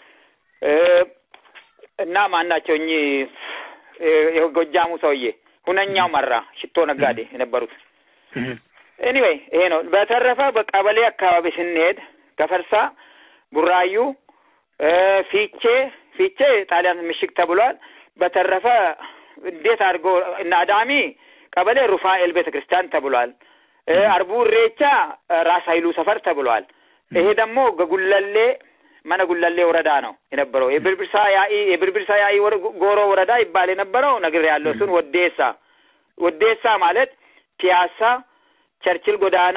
እና ማን ናቸው እኚህ የጎጃሙ ሰውዬ ሁነኛው መራ ሽቶ ነጋዴ የነበሩት። ኤኒዌይ ይሄ ነው። በተረፈ በቀበሌ አካባቢ ስንሄድ ገፈርሳ፣ ቡራዩ፣ ፊቼ ፊቼ ጣሊያን ምሽግ ተብሏል። በተረፈ እንዴት አድርጎ እና አዳሚ ቀበሌ ሩፋኤል ቤተ ክርስቲያን ተብሏል። አርቡ ኢሬቻ ራስ ኃይሉ ሰፈር ተብሏል። ይሄ ደግሞ ገጉለሌ መነ ጉለሌ ወረዳ ነው የነበረው። የብርብርሳ ያኢ የብርብርሳ ያኢ ጎሮ ወረዳ ይባል የነበረው ነገር ያለው እሱን ወዴሳ ወዴሳ ማለት ፒያሳ፣ ቸርችል ጎዳና፣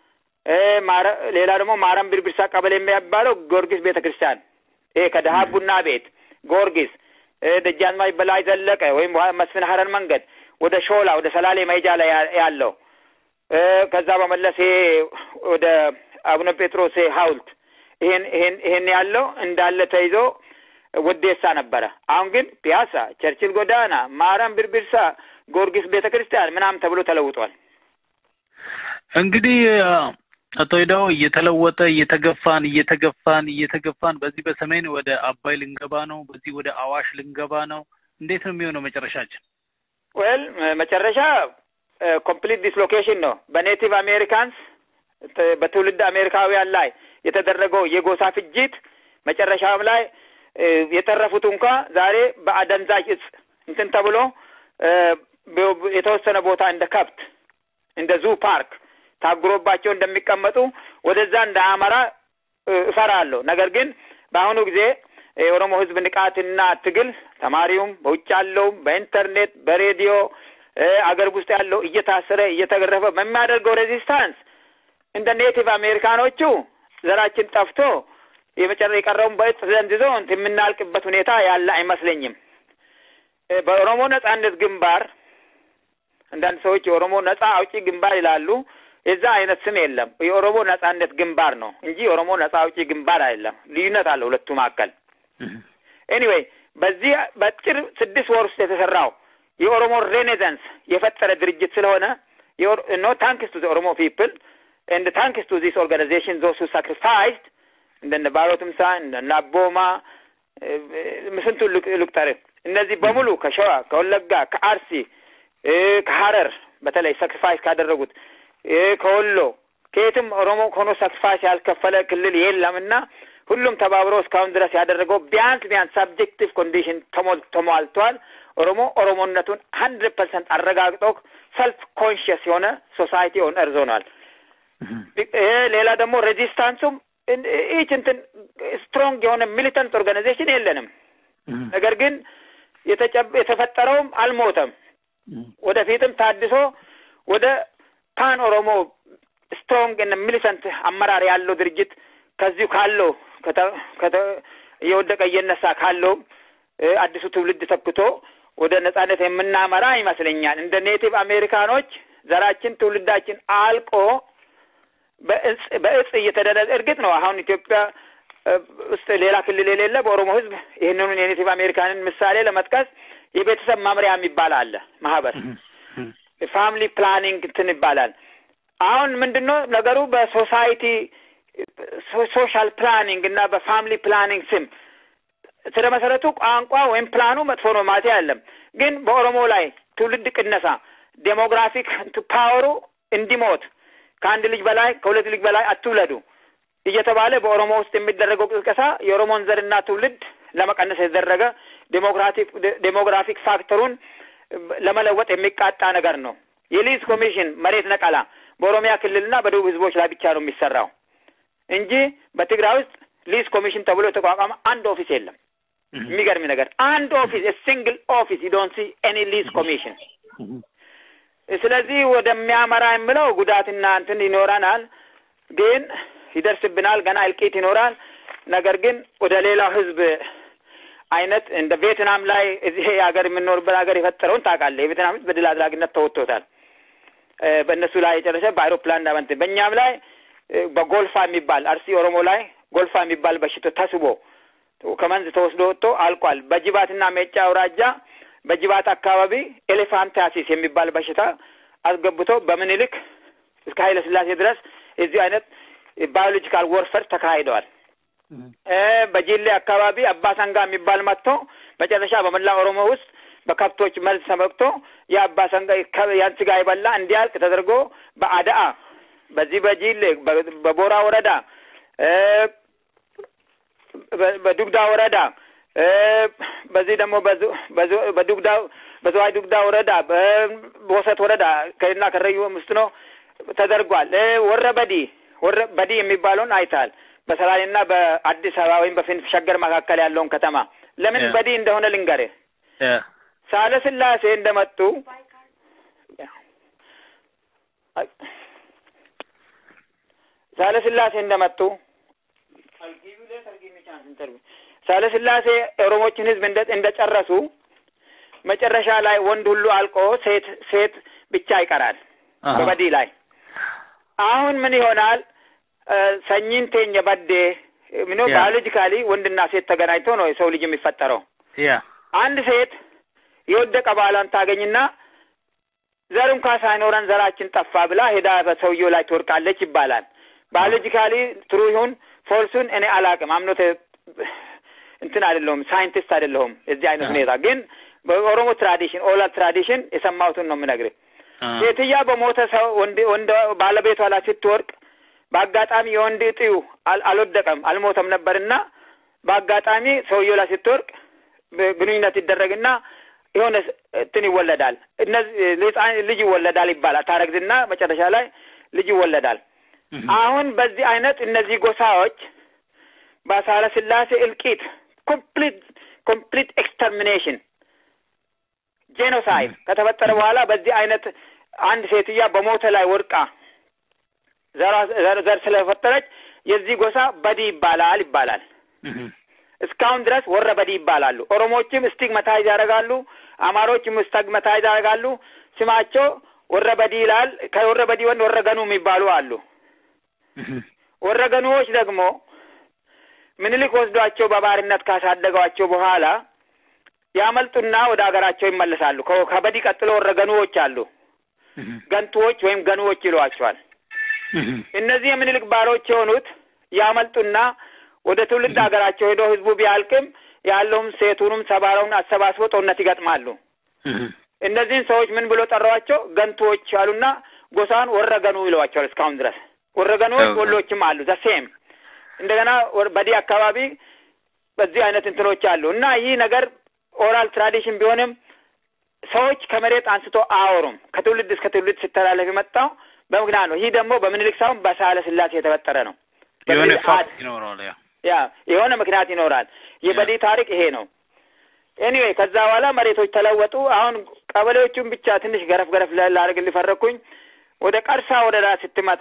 ሌላ ደግሞ ማረም ብርብርሳ ቀበሌ የሚባለው ጊዮርጊስ ቤተ ክርስቲያን ይሄ ከደሃ ቡና ቤት ጊዮርጊስ፣ ደጃዝማች በላይ ዘለቀ ወይም መስፍን ሀረር መንገድ ወደ ሾላ ወደ ሰላሌ መሄጃ ላይ ያለው ከዛ በመለስ ይሄ ወደ አቡነ ጴጥሮስ ሐውልት ይሄን ይሄን ይሄን ያለው እንዳለ ተይዞ ወዴሳ ነበረ። አሁን ግን ፒያሳ፣ ቸርችል ጎዳና፣ ማረም ብርብርሳ፣ ጊዮርጊስ ቤተ ክርስቲያን ምናምን ተብሎ ተለውጧል። እንግዲህ አቶ ሂዳው እየተለወጠ እየተገፋን እየተገፋን እየተገፋን በዚህ በሰሜን ወደ አባይ ልንገባ ነው፣ በዚህ ወደ አዋሽ ልንገባ ነው። እንዴት ነው የሚሆነው መጨረሻችን? ዌል መጨረሻ ኮምፕሊት ዲስሎኬሽን ነው። በኔቲቭ አሜሪካንስ በትውልድ አሜሪካውያን ላይ የተደረገው የጎሳ ፍጅት መጨረሻም ላይ የተረፉት እንኳ ዛሬ በአደንዛዥ እጽ እንትን ተብሎ የተወሰነ ቦታ እንደ ከብት እንደ ዙ ፓርክ ታጉሮባቸው እንደሚቀመጡ ወደዛ እንዳያመራ እፈራለሁ። ነገር ግን በአሁኑ ጊዜ የኦሮሞ ሕዝብ ንቃትና ትግል ተማሪውም በውጭ ያለውም በኢንተርኔት በሬዲዮ አገር ውስጥ ያለው እየታሰረ እየተገረፈ በሚያደርገው ሬዚስታንስ እንደ ኔቲቭ አሜሪካኖቹ ዘራችን ጠፍቶ የመጨረ የቀረውን በእጽ ዘንዝዞ የምናልቅበት ሁኔታ ያለ አይመስለኝም። በኦሮሞ ነጻነት ግንባር አንዳንድ ሰዎች የኦሮሞ ነጻ አውጪ ግንባር ይላሉ። የዛ አይነት ስም የለም። የኦሮሞ ነጻነት ግንባር ነው እንጂ የኦሮሞ ነጻ አውጪ ግንባር አይደለም። ልዩነት አለ ሁለቱ መካከል። ኤኒዌይ በዚህ በአጭር ስድስት ወር ውስጥ የተሰራው የኦሮሞ ሬኔሳንስ የፈጠረ ድርጅት ስለሆነ ኖ ታንክስ ቱ ኦሮሞ ፒፕል ኤንድ ታንክስ ቱ ዚስ ኦርጋናይዜሽን ዞስ ሁ ሳክሪፋይስድ እንደነ ባሮ ትምሳ እንደነ አቦማ ስንቱን ልቁጠር። እነዚህ በሙሉ ከሸዋ ከወለጋ ከአርሲ ከሀረር በተለይ ሳክሪፋይስ ካደረጉት ከወሎ ከየትም ኦሮሞ ሆኖ ሳክሪፋይስ ያልከፈለ ክልል የለም እና ሁሉም ተባብሮ እስካሁን ድረስ ያደረገው ቢያንስ ቢያንስ ሳብጀክቲቭ ኮንዲሽን ተሟልቷል። ኦሮሞ ኦሮሞነቱን ሀንድሬድ ፐርሰንት አረጋግጦ ሰልፍ ኮንሽየስ የሆነ ሶሳይቲ ኦን እርዝ ሆኗል። ሌላ ደግሞ ሬዚስታንሱም ኢች እንትን ስትሮንግ የሆነ ሚሊተንት ኦርጋናይዜሽን የለንም። ነገር ግን የተፈጠረውም አልሞተም። ወደፊትም ታድሶ ወደ ፓን ኦሮሞ ስትሮንግ እና ሚሊተንት አመራር ያለው ድርጅት ከዚሁ ካለው እየወደቀ እየነሳ ካለው አዲሱ ትውልድ ተክቶ ወደ ነጻነት የምናመራ ይመስለኛል። እንደ ኔቲቭ አሜሪካኖች ዘራችን ትውልዳችን አልቆ በእጽ በእጽ እየተደረገ እርግጥ ነው አሁን ኢትዮጵያ ውስጥ ሌላ ክልል የሌለ በኦሮሞ ሕዝብ ይህንኑን የኔቲቭ አሜሪካንን ምሳሌ ለመጥቀስ የቤተሰብ መምሪያ የሚባል አለ ማህበር ፋሚሊ ፕላኒንግ እንትን ይባላል። አሁን ምንድን ነው ነገሩ በሶሳይቲ ሶሻል ፕላኒንግ እና በፋሚሊ ፕላኒንግ ስም ስለ መሰረቱ ቋንቋ ወይም ፕላኑ መጥፎ ነው ማለት አይደለም። ግን በኦሮሞ ላይ ትውልድ ቅነሳ ዴሞግራፊክ ፓወሩ እንዲሞት ከአንድ ልጅ በላይ ከሁለት ልጅ በላይ አትውለዱ እየተባለ በኦሮሞ ውስጥ የሚደረገው ቅስቀሳ የኦሮሞን ዘርና ትውልድ ለመቀነስ የተደረገ ዴሞክራቲክ ዴሞግራፊክ ፋክተሩን ለመለወጥ የሚቃጣ ነገር ነው። የሊዝ ኮሚሽን መሬት ነቀላ በኦሮሚያ ክልልና በደቡብ ህዝቦች ላይ ብቻ ነው የሚሰራው እንጂ በትግራይ ውስጥ ሊዝ ኮሚሽን ተብሎ የተቋቋመ አንድ ኦፊስ የለም። የሚገርም ነገር አንድ ኦፊስ ሲንግል ኦፊስ ዩ ዶንት ሲ ኤኒ ሊዝ ኮሚሽን። ስለዚህ ወደሚያመራ የምለው ጉዳትና እንትን ይኖረናል፣ ግን ይደርስብናል፣ ገና እልቂት ይኖራል። ነገር ግን ወደ ሌላው ህዝብ አይነት እንደ ቪየትናም ላይ እዚህ ሀገር የምንኖርበት ሀገር የፈጠረውን ታውቃለህ። የቪየትናም ህዝብ በድል አድራጊነት ተወጥቶታል። በእነሱ ላይ የጨረሰ በአይሮፕላን ዳመንት በእኛም ላይ በጎልፋ የሚባል አርሲ ኦሮሞ ላይ ጎልፋ የሚባል በሽታ ተስቦ ከመንዝ ተወስዶ ወጥቶ አልቋል። በጅባትና ሜጫ አውራጃ በጅባት አካባቢ ኤሌፋንታሲስ የሚባል በሽታ አስገብቶ በምኒልክ እስከ ኃይለ ስላሴ ድረስ የዚህ አይነት ባዮሎጂካል ወርፈር ተካሂደዋል። በጂሌ አካባቢ አባሰንጋ የሚባል መጥቶ መጨረሻ በመላ ኦሮሞ ውስጥ በከብቶች መርዝ ተመቅቶ የአባሰንጋ ያን ስጋ የበላ እንዲያልቅ ተደርጎ በአዳአ በዚህ በጂሌ በቦራ ወረዳ በዱግዳ ወረዳ በዚህ ደግሞ በዱግዳ በዘዋይ ዱግዳ ወረዳ በቦሰት ወረዳ ከና ከረዩ ውስጥ ነው ተደርጓል። ወረ በዲ ወረ በዲ የሚባለውን አይታል። በሰላሌና በአዲስ አበባ ወይም በፊንፍ ሸገር መካከል ያለውን ከተማ ለምን በዲ እንደሆነ ልንገርህ። ሳለ ስላሴ እንደመጡ ሳለ ስላሴ እንደመጡ ሳለ ስላሴ ኦሮሞችን ህዝብ እንደጨረሱ መጨረሻ ላይ ወንድ ሁሉ አልቆ ሴት ሴት ብቻ ይቀራል በበዲ ላይ። አሁን ምን ይሆናል? ሰኝን ቴኘ በዴ ምኖ ባዮሎጂካሊ ወንድና ሴት ተገናኝቶ ነው የሰው ልጅ የሚፈጠረው። አንድ ሴት የወደቀ ባሏን ታገኝና ዘር እንኳ ሳይኖረን ዘራችን ጠፋ ብላ ሄዳ በሰውየው ላይ ትወርቃለች ይባላል። ባዮሎጂካሊ ትሩ ይሁን ፎልሱን እኔ አላቅም። አምኖት እንትን አይደለሁም፣ ሳይንቲስት አይደለሁም። የዚህ አይነት ሁኔታ ግን በኦሮሞ ትራዲሽን ኦላል ትራዲሽን የሰማሁትን ነው የምነግርህ። ሴትያ በሞተ ሰው ወንድ ወንድ ባለቤቷ ላይ ስትወርቅ በአጋጣሚ የወንድ እጢው አልወደቀም አልሞተም ነበርና በአጋጣሚ ሰውየው ላይ ስትወርቅ ግንኙነት ይደረግና የሆነ እንትን ይወለዳል። እነዚህ ልጅ ይወለዳል ይባላል። ታረግዝና መጨረሻ ላይ ልጅ ይወለዳል። አሁን በዚህ አይነት እነዚህ ጎሳዎች በሳህለ ስላሴ እልቂት ኮምፕሊት ኮምፕሊት ኤክስተርሚኔሽን ጄኖሳይድ ከተፈጠረ በኋላ በዚህ አይነት አንድ ሴትያ በሞተ ላይ ወድቃ ዘር ስለፈጠረች የዚህ ጎሳ በዲ ይባላል ይባላል። እስካሁን ድረስ ወረ በዲ ይባላሉ። ኦሮሞዎችም ስቲግማታይዝ ያደርጋሉ። አማሮችም ስቲግማታይዝ ያደርጋሉ። ስማቸው ወረ በዲ ይላል። ከወረ በዲ ወንድ ወረገኑ የሚባሉ አሉ። ወረገኑዎች ደግሞ ምኒልክ ወስዷቸው በባርነት ካሳደጓቸው በኋላ ያመልጡና ወደ ሀገራቸው ይመለሳሉ። ከበዲ ቀጥሎ ወረገኑዎች አሉ። ገንቱዎች ወይም ገኑዎች ይሏቸዋል። እነዚህ የምኒልክ ባሮች የሆኑት ያመልጡና ወደ ትውልድ ሀገራቸው ሄዶ ህዝቡ ቢያልቅም ያለውም ሴቱንም ሰባራውን አሰባስቦ ጦርነት ይገጥማሉ። እነዚህን ሰዎች ምን ብሎ ጠሯቸው? ገንቱዎች አሉና ጎሳን ወረገኑ ይለዋቸዋል። እስካሁን ድረስ ወረገኑዎች ወሎችም አሉ ዘሴም እንደገና በዲ አካባቢ በዚህ አይነት እንትኖች አሉ እና ይህ ነገር ኦራል ትራዲሽን ቢሆንም ሰዎች ከመሬት አንስቶ አያወሩም። ከትውልድ እስከ ትውልድ ሲተላለፍ የመጣው በምክንያት ነው። ይህ ደግሞ በምኒልክ ሳይሆን በሳህለ ስላሴ የተፈጠረ ነው። የሆነ ፋክት ይኖረዋል። ያ ያ የሆነ ምክንያት ይኖራል። የበዲ ታሪክ ይሄ ነው። ኤኒዌይ ከዛ በኋላ መሬቶች ተለወጡ። አሁን ቀበሌዎቹን ብቻ ትንሽ ገረፍ ገረፍ ላደርግ ሊፈረኩኝ ወደ ቀርሳ ወረዳ ስትመጣ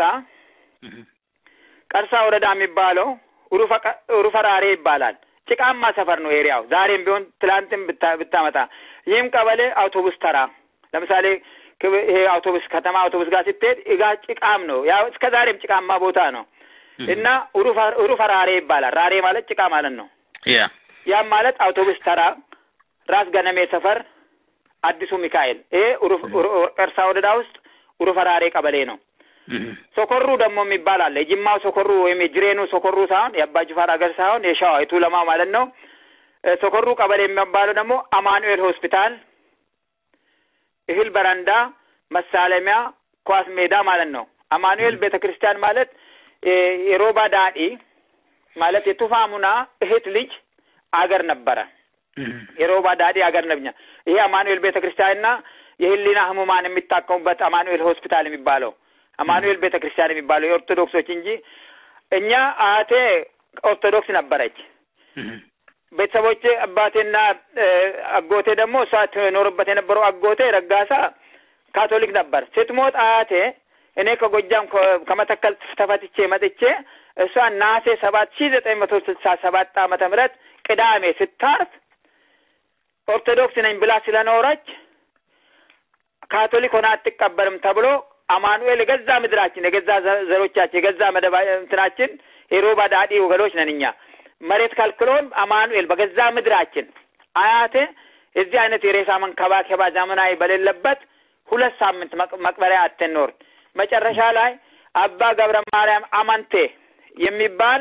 ቀርሳ ወረዳ የሚባለው ሩፈራሬ ይባላል። ጭቃማ ሰፈር ነው ኤሪያው። ዛሬም ቢሆን ትላንትም ብታመጣ ይህም ቀበሌ አውቶቡስ ተራ ለምሳሌ ይሄ አውቶቡስ ከተማ አውቶቡስ ጋር ስትሄድ እጋ ጭቃም ነው። ያው እስከ ዛሬም ጭቃማ ቦታ ነው እና ሩፈራሬ ይባላል። ራሬ ማለት ጭቃ ማለት ነው። ያ ያም ማለት አውቶቡስ ተራ፣ ራስ ገነሜ ሰፈር፣ አዲሱ ሚካኤል ይሄ ቀርሳ ወረዳ ውስጥ ሩፈራሬ ቀበሌ ነው። ሶኮሩ ደግሞ የሚባል አለ። የጅማው ሶኮሩ ወይም የጅሬኑ ሶኮሩ ሳይሆን የአባ ጅፋር ሀገር ሳይሆን የሸዋ የቱለማ ማለት ነው። ሶኮሩ ቀበሌ የሚባለው ደግሞ አማኑኤል ሆስፒታል፣ እህል በረንዳ፣ መሳለሚያ፣ ኳስ ሜዳ ማለት ነው። አማኑኤል ቤተ ክርስቲያን ማለት የሮባ ዳዲ ማለት የቱፋሙና እህት ልጅ አገር ነበረ። የሮባ ዳዲ አገር ነብኛ ይሄ አማኑኤል ቤተ ክርስቲያንና የህሊና ህሙማን የሚታከሙበት አማኑኤል ሆስፒታል የሚባለው አማኑኤል ቤተ ክርስቲያን የሚባለው የኦርቶዶክሶች እንጂ እኛ አያቴ ኦርቶዶክስ ነበረች። ቤተሰቦቼ አባቴና አጎቴ ደግሞ እሷ ትኖርበት የነበረው አጎቴ ረጋሳ ካቶሊክ ነበር። ስትሞት አያቴ እኔ ከጎጃም ከመተከል ተፈትቼ መጥቼ እሷ ናሴ ሰባት ሺህ ዘጠኝ መቶ ስልሳ ሰባት ዓመተ ምህረት ቅዳሜ ስታርፍ ኦርቶዶክስ ነኝ ብላ ስለኖረች ካቶሊክ ሆና አትቀበርም ተብሎ አማኑኤል የገዛ ምድራችን የገዛ ዘሮቻችን የገዛ መደባ እንትናችን የሮባ ዳዲ ወገኖች ነን እኛ መሬት ከልክሎን አማኑኤል በገዛ ምድራችን አያቴ የዚህ አይነት የሬሳ መንከባከባ ዘመናዊ በሌለበት ሁለት ሳምንት መቅበሪያ አትኖር መጨረሻ ላይ አባ ገብረ ማርያም አማንቴ የሚባል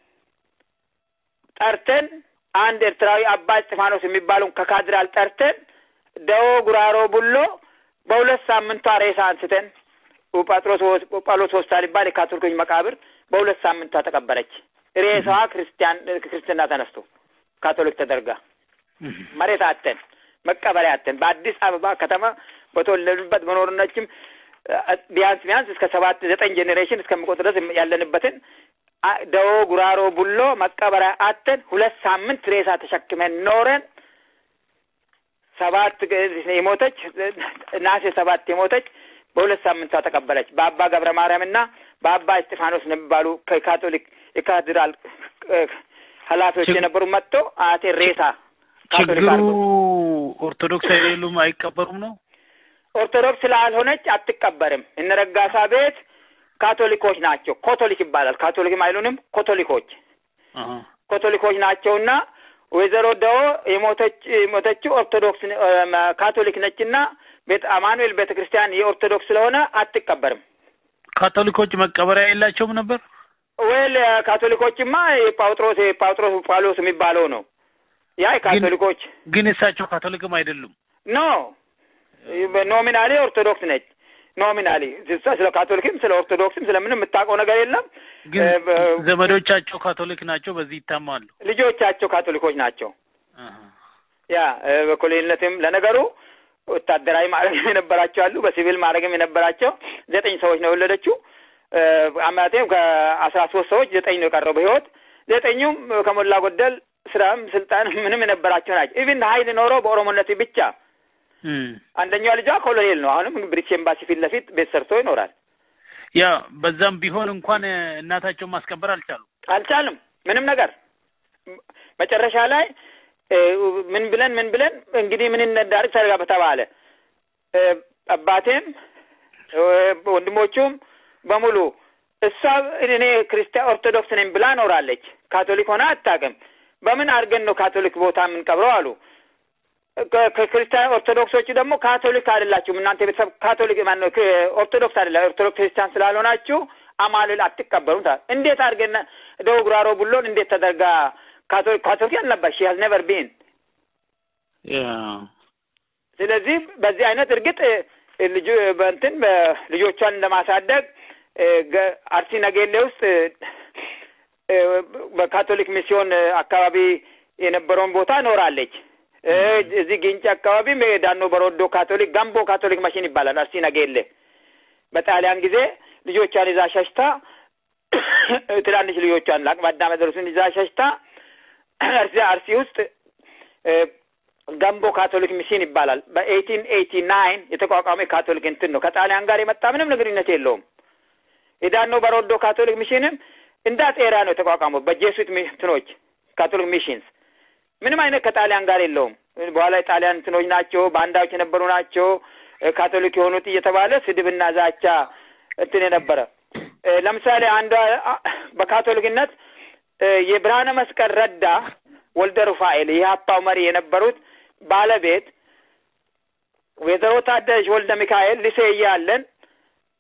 ጠርተን አንድ ኤርትራዊ አባ እስጢፋኖስ የሚባለውን ከካድራል ጠርተን ደዎ ጉራሮ ቡሎ በሁለት ሳምንቷ ሬሳ አንስተን ጳጥሮስ ጳውሎስ ሆስፒታል ይባል የካቶሊኮች መቃብር በሁለት ሳምንቷ ተቀበረች። ሬሳዋ ክርስቲያን ክርስትና ተነስቶ ካቶሊክ ተደርጋ መሬት አተን መቀበሪያ አተን በአዲስ አበባ ከተማ በተወለዱበት መኖርነችም ቢያንስ ቢያንስ እስከ ሰባት ዘጠኝ ጄኔሬሽን እስከሚቆጥ ድረስ ያለንበትን ደዎ ጉራሮ ቡሎ መቀበሪያ አተን ሁለት ሳምንት ሬሳ ተሸክመን ኖረን ሰባት የሞተች ናሴ ሰባት የሞተች በሁለት ሳምንቷ ተቀበለች። በአባ ገብረ ማርያም እና በአባ እስጢፋኖስ የሚባሉ ከካቶሊክ የካቴድራል ኃላፊዎች የነበሩ መጥቶ አቴ ሬሳ ችግሩ ኦርቶዶክስ አይደሉም አይቀበሩም ነው። ኦርቶዶክስ ስላልሆነች አትቀበርም። እነ ረጋሳ ቤት ካቶሊኮች ናቸው። ኮቶሊክ ይባላል። ካቶሊክም አይሉንም። ኮቶሊኮች ኮቶሊኮች ናቸውና ወይዘሮ ደዎ የሞተች የሞተችው ኦርቶዶክስ ካቶሊክ ነችና ቤት አማኑኤል ቤተ ክርስቲያን የኦርቶዶክስ ስለሆነ አትቀበርም። ካቶሊኮች መቀበሪያ የላቸውም ነበር። ወይል ካቶሊኮችማ የጳውጥሮስ የጳውጥሮስ ጳውሎስ የሚባለው ነው። ያ የካቶሊኮች ግን እሳቸው ካቶሊክም አይደሉም። ኖ ኖሚናሊ ኦርቶዶክስ ነች። ኖሚናሊ ስለ ካቶሊክም ስለ ኦርቶዶክስም ስለምንም የምታውቀው ነገር የለም። ግን ዘመዶቻቸው ካቶሊክ ናቸው። በዚህ ይታማሉ። ልጆቻቸው ካቶሊኮች ናቸው። ያ በኮሎኔልነትም ለነገሩ ወታደራዊ ማዕረግም የነበራቸው አሉ። በሲቪል ማዕረግም የነበራቸው ዘጠኝ ሰዎች ነው የወለደችው። አማቴም ከአስራ ሶስት ሰዎች ዘጠኝ ነው የቀረው በህይወት ዘጠኙም ከሞላ ጎደል ስራም ስልጣን ምንም የነበራቸው ናቸው። ኢቭን ሀይል ኖረው በኦሮሞነት ብቻ አንደኛዋ ልጇ ኮሎኔል ነው። አሁንም ብሪቲሽ ኤምባሲ ፊት ለፊት ቤት ሰርቶ ይኖራል። ያ በዛም ቢሆን እንኳን እናታቸውን ማስከበር አልቻሉም አልቻልም ምንም ነገር መጨረሻ ላይ ምን ብለን ምን ብለን እንግዲህ ምን እንዳርግ ተደርጋ በተባለ አባቴም ወንድሞቹም በሙሉ እሷ እኔ ክርስቲያን ኦርቶዶክስ ነኝ ብላ ኖራለች። ካቶሊክ ሆና አታውቅም። በምን አድርገን ነው ካቶሊክ ቦታ የምንቀብረው አሉ። ከክርስቲያን ኦርቶዶክሶቹ ደግሞ ካቶሊክ አይደላችሁም እናንተ ቤተሰብ ካቶሊክ ማነው ኦርቶዶክስ አይደላ ኦርቶዶክስ ክርስቲያን ስላልሆናችሁ አማኑኤል አትቀበሩም። እንዴት አድርገን ደቡብ ጉራሮ ቡሎን እንዴት ተደርጋ ካቶሊክ ካቶሊክ አልነበር ሺ ሀዝ ኔቨር ቢን ስለዚህ በዚህ አይነት እርግጥ ልጁ በእንትን ልጆቿን እንደማሳደግ አርሲ ነገሌ ውስጥ በካቶሊክ ሚስዮን አካባቢ የነበረውን ቦታ ኖራለች። እዚህ ግንጭ አካባቢም ዳኖ በሮዶ ካቶሊክ ጋምቦ ካቶሊክ ማሽን ይባላል። አርሲ ነገሌ በጣሊያን ጊዜ ልጆቿን ይዛ ሸሽታ ትናንሽ ልጆቿን ለአቅመ አዳም የደረሱን ይዛ ሸሽታ አርሲ አርሲ ውስጥ ጋምቦ ካቶሊክ ሚሽን ይባላል። በኤይቲን ኤይቲ ናይን የተቋቋመ ካቶሊክ እንትን ነው። ከጣሊያን ጋር የመጣ ምንም ግንኙነት የለውም። የዳኖ በሮዶ ካቶሊክ ሚሽንም እንዳት ኤራ ነው የተቋቋመው በጄሱት እንትኖች ካቶሊክ ሚሽንስ ምንም አይነት ከጣሊያን ጋር የለውም። በኋላ የጣሊያን እንትኖች ናቸው፣ ባንዳዎች የነበሩ ናቸው ካቶሊክ የሆኑት እየተባለ ስድብና ዛቻ እንትን የነበረ ለምሳሌ አንዷ በካቶሊክነት የብርሃነ መስቀል ረዳ ወልደ ሩፋኤል የሀፓው መሪ የነበሩት ባለቤት ወይዘሮ ታደለች ወልደ ሚካኤል ልሴ እያለን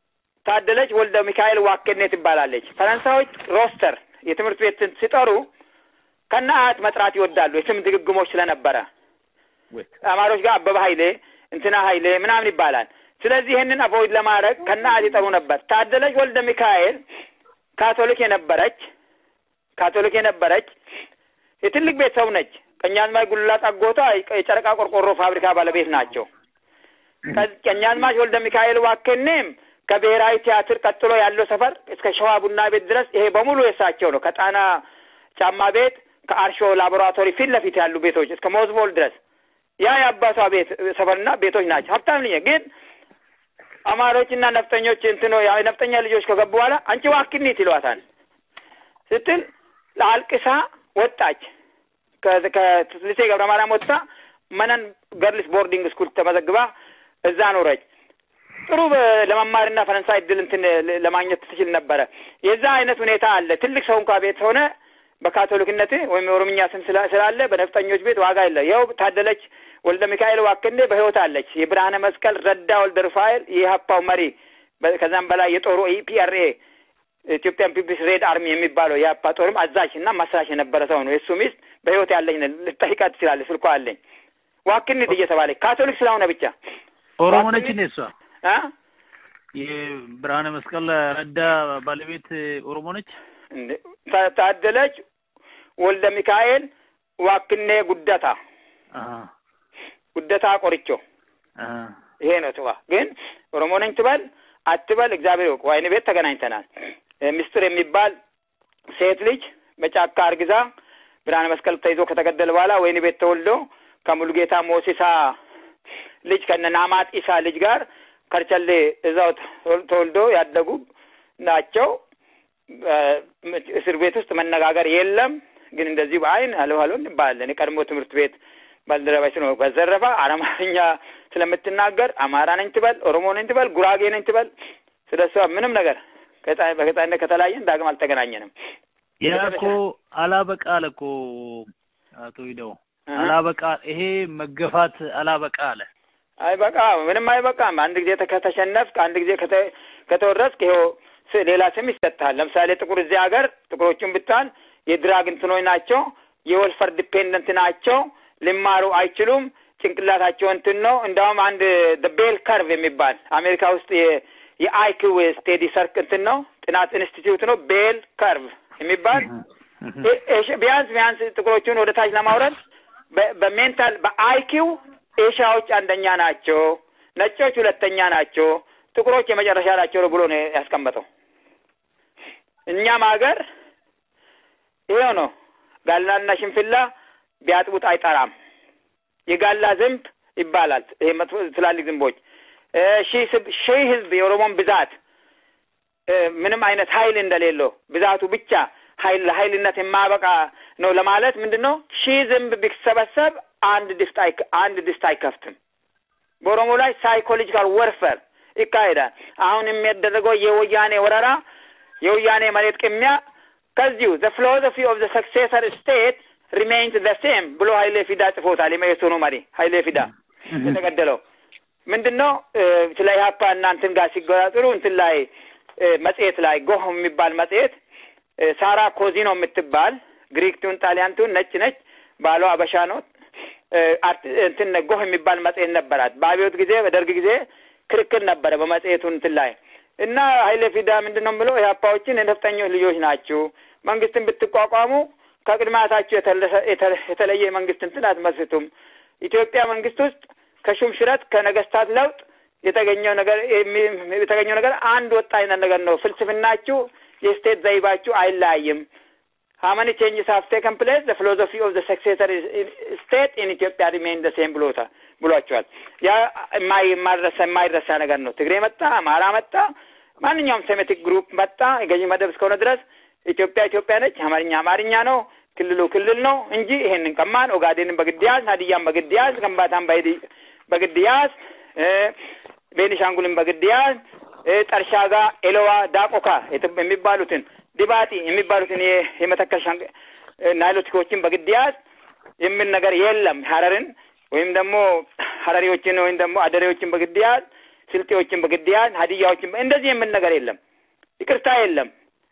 ታደለች ወልደ ሚካኤል ዋኬኔ ትባላለች። ፈረንሳዮች ሮስተር የትምህርት ቤት ሲጠሩ ከነ አያት መጥራት ይወዳሉ። የስም ድግግሞች ስለነበረ አማሮች ጋር አበበ ኃይሌ እንትና ኃይሌ ምናምን ይባላል። ስለዚህ ይህንን አቮይድ ለማድረግ ከነ አያት ይጠሩ ነበር። ታደለች ወልደ ሚካኤል ካቶሊክ የነበረች ካቶሊክ የነበረች የትልቅ ቤተሰብ ነች። ቀኛዝማች ጉልላት አጎቷ የጨረቃ ቆርቆሮ ፋብሪካ ባለቤት ናቸው። ቀኛዝማች ወልደ ሚካኤል ዋኬኔም ከብሔራዊ ቲያትር ቀጥሎ ያለው ሰፈር እስከ ሸዋ ቡና ቤት ድረስ ይሄ በሙሉ የሳቸው ነው። ከጣና ጫማ ቤት ከአርሾ ላቦራቶሪ ፊት ለፊት ያሉ ቤቶች እስከ ሞዝቦል ድረስ ያ የአባቷ ቤት ሰፈርና ቤቶች ናቸው። ሀብታም ልኝ ግን አማሮችና ነፍጠኞች እንትኖ የነፍጠኛ ልጆች ከገቡ በኋላ አንቺ ዋክኒት ይሏታል ስትል ለአልቅሳ ወጣች። ከልሴ ገብረ ማርያም ወጥታ መነን ገርልስ ቦርዲንግ ስኩል ተመዘግባ እዛ ኖረች። ጥሩ ለመማርና ፈረንሳይ እድል እንትን ለማግኘት ትችል ነበረ። የዛ አይነት ሁኔታ አለ። ትልቅ ሰው እንኳ ቤት ሆነ በካቶሊክነት ወይም የኦሮምኛ ስም ስላለ በነፍጠኞች ቤት ዋጋ የለ። ይኸው ታደለች ወልደ ሚካኤል ዋክኔ በህይወት አለች። የብርሃነ መስቀል ረዳ ወልደ ሩፋኤል የኢህአፓው መሪ ከዛም በላይ የጦሩ ኢፒአርኤ ኢትዮጵያን ፒፕልስ ሬድ አርሚ የሚባለው የኢህአፓ ጦርም አዛዥ እና መስራች የነበረ ሰው ነው። የእሱ ሚስት በህይወት ያለኝ ልጠይቃት ትችላለች። ስልኳ አለኝ። ዋክኒት እየተባለች ካቶሊክ ስለሆነ ብቻ ኦሮሞ ነች እንዴ እሷ? እ የብርሃነ መስቀል ረዳ ባለቤት ኦሮሞ ነች? ታደለች ወልደ ሚካኤል ዋክኔ ጉደታ ጉደታ ቆርቾ ይሄ ነው ትዋ ግን ኦሮሞ ነኝ ትበል አትበል እግዚአብሔር ይወቅ። ወይን ቤት ተገናኝተናል። ምስጢር የሚባል ሴት ልጅ በጫካ አርግዛ ብርሃነ መስቀል ተይዞ ከተገደለ በኋላ ወይን ቤት ተወልዶ ከሙሉጌታ ሞሲሳ ልጅ ከነ ናማጥ ኢሳ ልጅ ጋር ከርቸሌ እዛው ተወልዶ ያደጉ ናቸው። እስር ቤት ውስጥ መነጋገር የለም። ግን እንደዚህ በአይን አሎ አሎ እንባላለን። የቀድሞ ትምህርት ቤት ባልደረባች ነው። በዘረፋ አማርኛ ስለምትናገር አማራ ነኝ ትበል፣ ኦሮሞ ነኝ ትበል፣ ጉራጌ ነኝ ትበል፣ ስለ እሷ ምንም ነገር በገጣይነት ከተለያየን ዳግም አልተገናኘንም። ያ እኮ አላበቃ አለ እኮ አቶ ሂደው አላበቃ፣ ይሄ መገፋት አላበቃ አለ። አይበቃ ምንም አይበቃም። አንድ ጊዜ ከተሸነፍክ፣ አንድ ጊዜ ከተወረስክ ይኸው ሌላ ስም ይሰጥሃል። ለምሳሌ ጥቁር እዚህ ሀገር ጥቁሮቹን ብታል የድራግ እንትኖች ናቸው፣ የወልፈር ዲፔንደንት ናቸው፣ ሊማሩ አይችሉም፣ ጭንቅላታቸው እንትን ነው። እንዳውም አንድ ቤል ከርቭ የሚባል አሜሪካ ውስጥ የአይኪው ስቴዲ ሰርክ እንትን ነው ጥናት ኢንስቲትዩት ነው። ቤል ከርቭ የሚባል ቢያንስ ቢያንስ ጥቁሮቹን ወደ ታች ለማውረድ በሜንታል በአይኪው ኤሻዎች አንደኛ ናቸው፣ ነጮች ሁለተኛ ናቸው፣ ጥቁሮች የመጨረሻ ናቸው ብሎ ነው ያስቀመጠው። እኛም ሀገር ይሄው ነው። ጋላና ሽንፍላ ቢያጥቡት አይጠራም። የጋላ ዝንብ ይባላል። ይሄ መጥፎ ትላልቅ ዝንቦች ሺህ ህዝብ የኦሮሞን ብዛት ምንም አይነት ኃይል እንደሌለው ብዛቱ ብቻ ኃይል ለኃይልነት የማያበቃ ነው ለማለት ምንድን ነው? ሺህ ዝንብ ቢሰበሰብ አንድ ድስት አንድ ድስት አይከፍትም። በኦሮሞ ላይ ሳይኮሎጂካል ወርፈር ይካሄዳል። አሁን የሚያደረገው የወያኔ ወረራ የወያኔ መሬት ቅሚያ ከዚሁ ዘ ፊሎሶፊ ኦፍ ዘ ሰክሴሰር ስቴት ሪሜይንስ ዘ ሴም ብሎ ሀይሌ ፊዳ ጽፎታል። የመኢሶኑ መሪ ሀይሌ ፊዳ የተገደለው ምንድን ነው? ስለ ኢህአፓ እና እንትን ጋር ሲገጣጥሩ እንትን ላይ መጽሔት ላይ ጎህ የሚባል መጽሔት ሳራ ኮዚኖ የምትባል ግሪክ ትሁን ጣሊያን ትሁን ነጭ ነች፣ ባሏ አበሻ ነው። እንትን ጎህ የሚባል መጽሔት ነበራት። በአብዮት ጊዜ በደርግ ጊዜ ክርክር ነበረ በመጽሔቱ እንትን ላይ እና ሀይሌ ፊዳ ምንድን ነው ብሎ ኢህአፓዎችን የነፍጠኞች ልጆች ናችሁ፣ መንግስትን ብትቋቋሙ ከቅድማታችሁ የተለየ መንግስት እንትን አትመስርቱም። ኢትዮጵያ መንግስት ውስጥ ከሹም ሽረት ከነገስታት ለውጥ የተገኘው ነገር የተገኘው ነገር አንድ ወጥ አይነት ነገር ነው። ፍልስፍናችሁ የስቴት ዘይባችሁ አይለያይም። ሀመኒ ቼንጅስ ሀቭ ቴከን ፕሌስ ዘ ፊሎሶፊ ኦፍ ዘ ሰክሴሰር ስቴት ኢን ኢትዮጵያ ሪሜን ዘ ሴም ብሎታል ብሏቸዋል። ያ የማይረሳ የማይረሳ ነገር ነው። ትግሬ መጣ፣ አማራ መጣ፣ ማንኛውም ሴሜቲክ ግሩፕ መጣ፣ የገዢ መደብ እስከሆነ ድረስ ኢትዮጵያ ኢትዮጵያ ነች። አማርኛ አማርኛ ነው። ክልሉ ክልል ነው እንጂ ይሄንን ቀማን፣ ኦጋዴንን በግድ ያዝ፣ ሀዲያን በግድ ያዝ፣ ከምባታን በግድ ያዝ፣ ቤኒሻንጉልን በግድ ያዝ፣ ጠርሻ ጋር ኤሎዋ፣ ዳቆካ የሚባሉትን ዲባጢ የሚባሉትን የመተከል ናይሎቲኮችን በግድ ያዝ የሚል ነገር የለም። ሀረርን ወይም ደግሞ ሀረሪዎችን ወይም ደግሞ አደሬዎችን በግድ ያዝ፣ ስልጤዎችን በግድያን ሀዲያዎችን እንደዚህ የምን ነገር የለም። ይቅርታ የለም።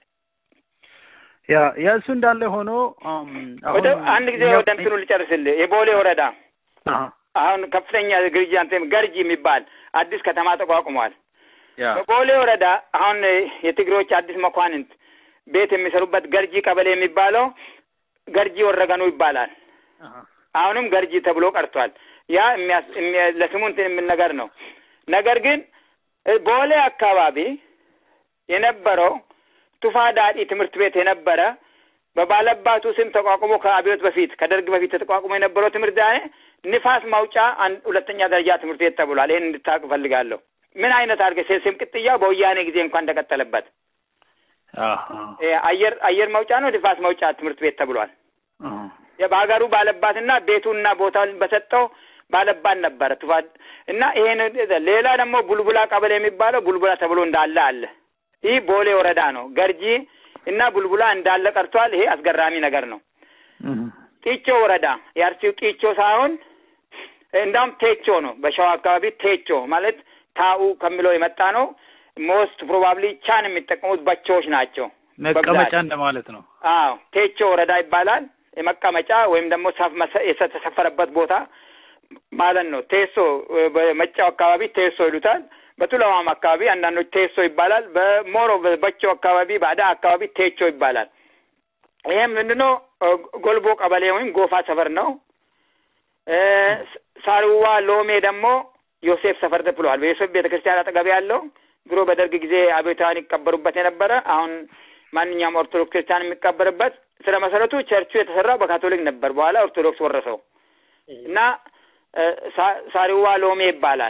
ያ የእሱ እንዳለ ሆኖ አም፣ ወደ አሁን አንድ ጊዜ እኛ- ወደ እንትኑ ልጨርስልህ። የቦሌ ወረዳ አሃ፣ አሁን ከፍተኛ ግርጃ እንትን ገርጂ የሚባል አዲስ ከተማ ተቋቁሟል። ያ በቦሌ ወረዳ አሁን የትግሬዎች አዲስ መኳንንት ቤት የሚሰሩበት ገርጂ ቀበሌ የሚባለው ገርጂ ወረገኑ ይባላል። አሃ፣ አሁንም ገርጂ ተብሎ ቀርቷል። ያ የሚያስ የሚያ- ለስሙ እንትን የሚል ነገር ነው። ነገር ግን እ ቦሌ አካባቢ የነበረው ቱፋ ዳዲ ትምህርት ቤት የነበረ በባለባቱ ስም ተቋቁሞ ከአብዮት በፊት ከደርግ በፊት ተቋቁሞ የነበረው ትምህርት ያ ንፋስ ማውጫ አንድ ሁለተኛ ደረጃ ትምህርት ቤት ተብሏል። ይህን እንድታውቅ እፈልጋለሁ። ምን አይነት አድርገህ ስም ቅጥያው በወያኔ ጊዜ እንኳን እንደቀጠለበት አሃ፣ እ አየር አየር መውጫ ነው ንፋስ መውጫ ትምህርት ቤት ተብሏል። አሃ፣ በሀገሩ ባለባትና ቤቱና ቦታውን በሰጠው ባለባት ነበረ ቱፋ እና ይሄን ሌላ ደግሞ ቡልቡላ ቀበሌ የሚባለው ቡልቡላ ተብሎ እንዳለ አለ። ይህ ቦሌ ወረዳ ነው። ገርጂ እና ቡልቡላ እንዳለ ቀርቷል። ይሄ አስገራሚ ነገር ነው። እህ፣ ጢቾ ወረዳ የአርሲው ጢቾ ሳይሆን እንዳውም ቴቾ ነው። በሸዋ አካባቢ ቴቾ ማለት ታኡ ከሚለው የመጣ ነው። ሞስት ፕሮባብሊ ቻን የሚጠቀሙት በቾዎች ናቸው። መቀመጫ እንደማለት ነው። አዎ ቴቾ ወረዳ ይባላል። የመቀመጫ ወይም ደግሞ ሰፍ መሰ- የተሰፈረበት ቦታ ማለት ነው። ቴሶ በመጫው አካባቢ ቴሶ ይሉታል። በቱለማም አካባቢ አንዳንዶች ቴሶ ይባላል። በሞሮ በቸው አካባቢ ባዳ አካባቢ ቴቾ ይባላል። ይሄም ምንድነው? ጎልቦ ቀበሌ ወይም ጎፋ ሰፈር ነው። እ ሳርዋ ሎሜ ደግሞ ዮሴፍ ሰፈር ተብሏል። በዮሴፍ ቤተ ክርስቲያን አጠገብ ያለው ድሮ በደርግ ጊዜ አብዮታውያን ይቀበሩበት የነበረ አሁን ማንኛውም ኦርቶዶክስ ክርስቲያን የሚቀበርበት ስለ መሰረቱ ቸርቹ የተሰራው በካቶሊክ ነበር። በኋላ ኦርቶዶክስ ወረሰው እና እ ሳ- ሳሪዋ ሎሜ ይባላል።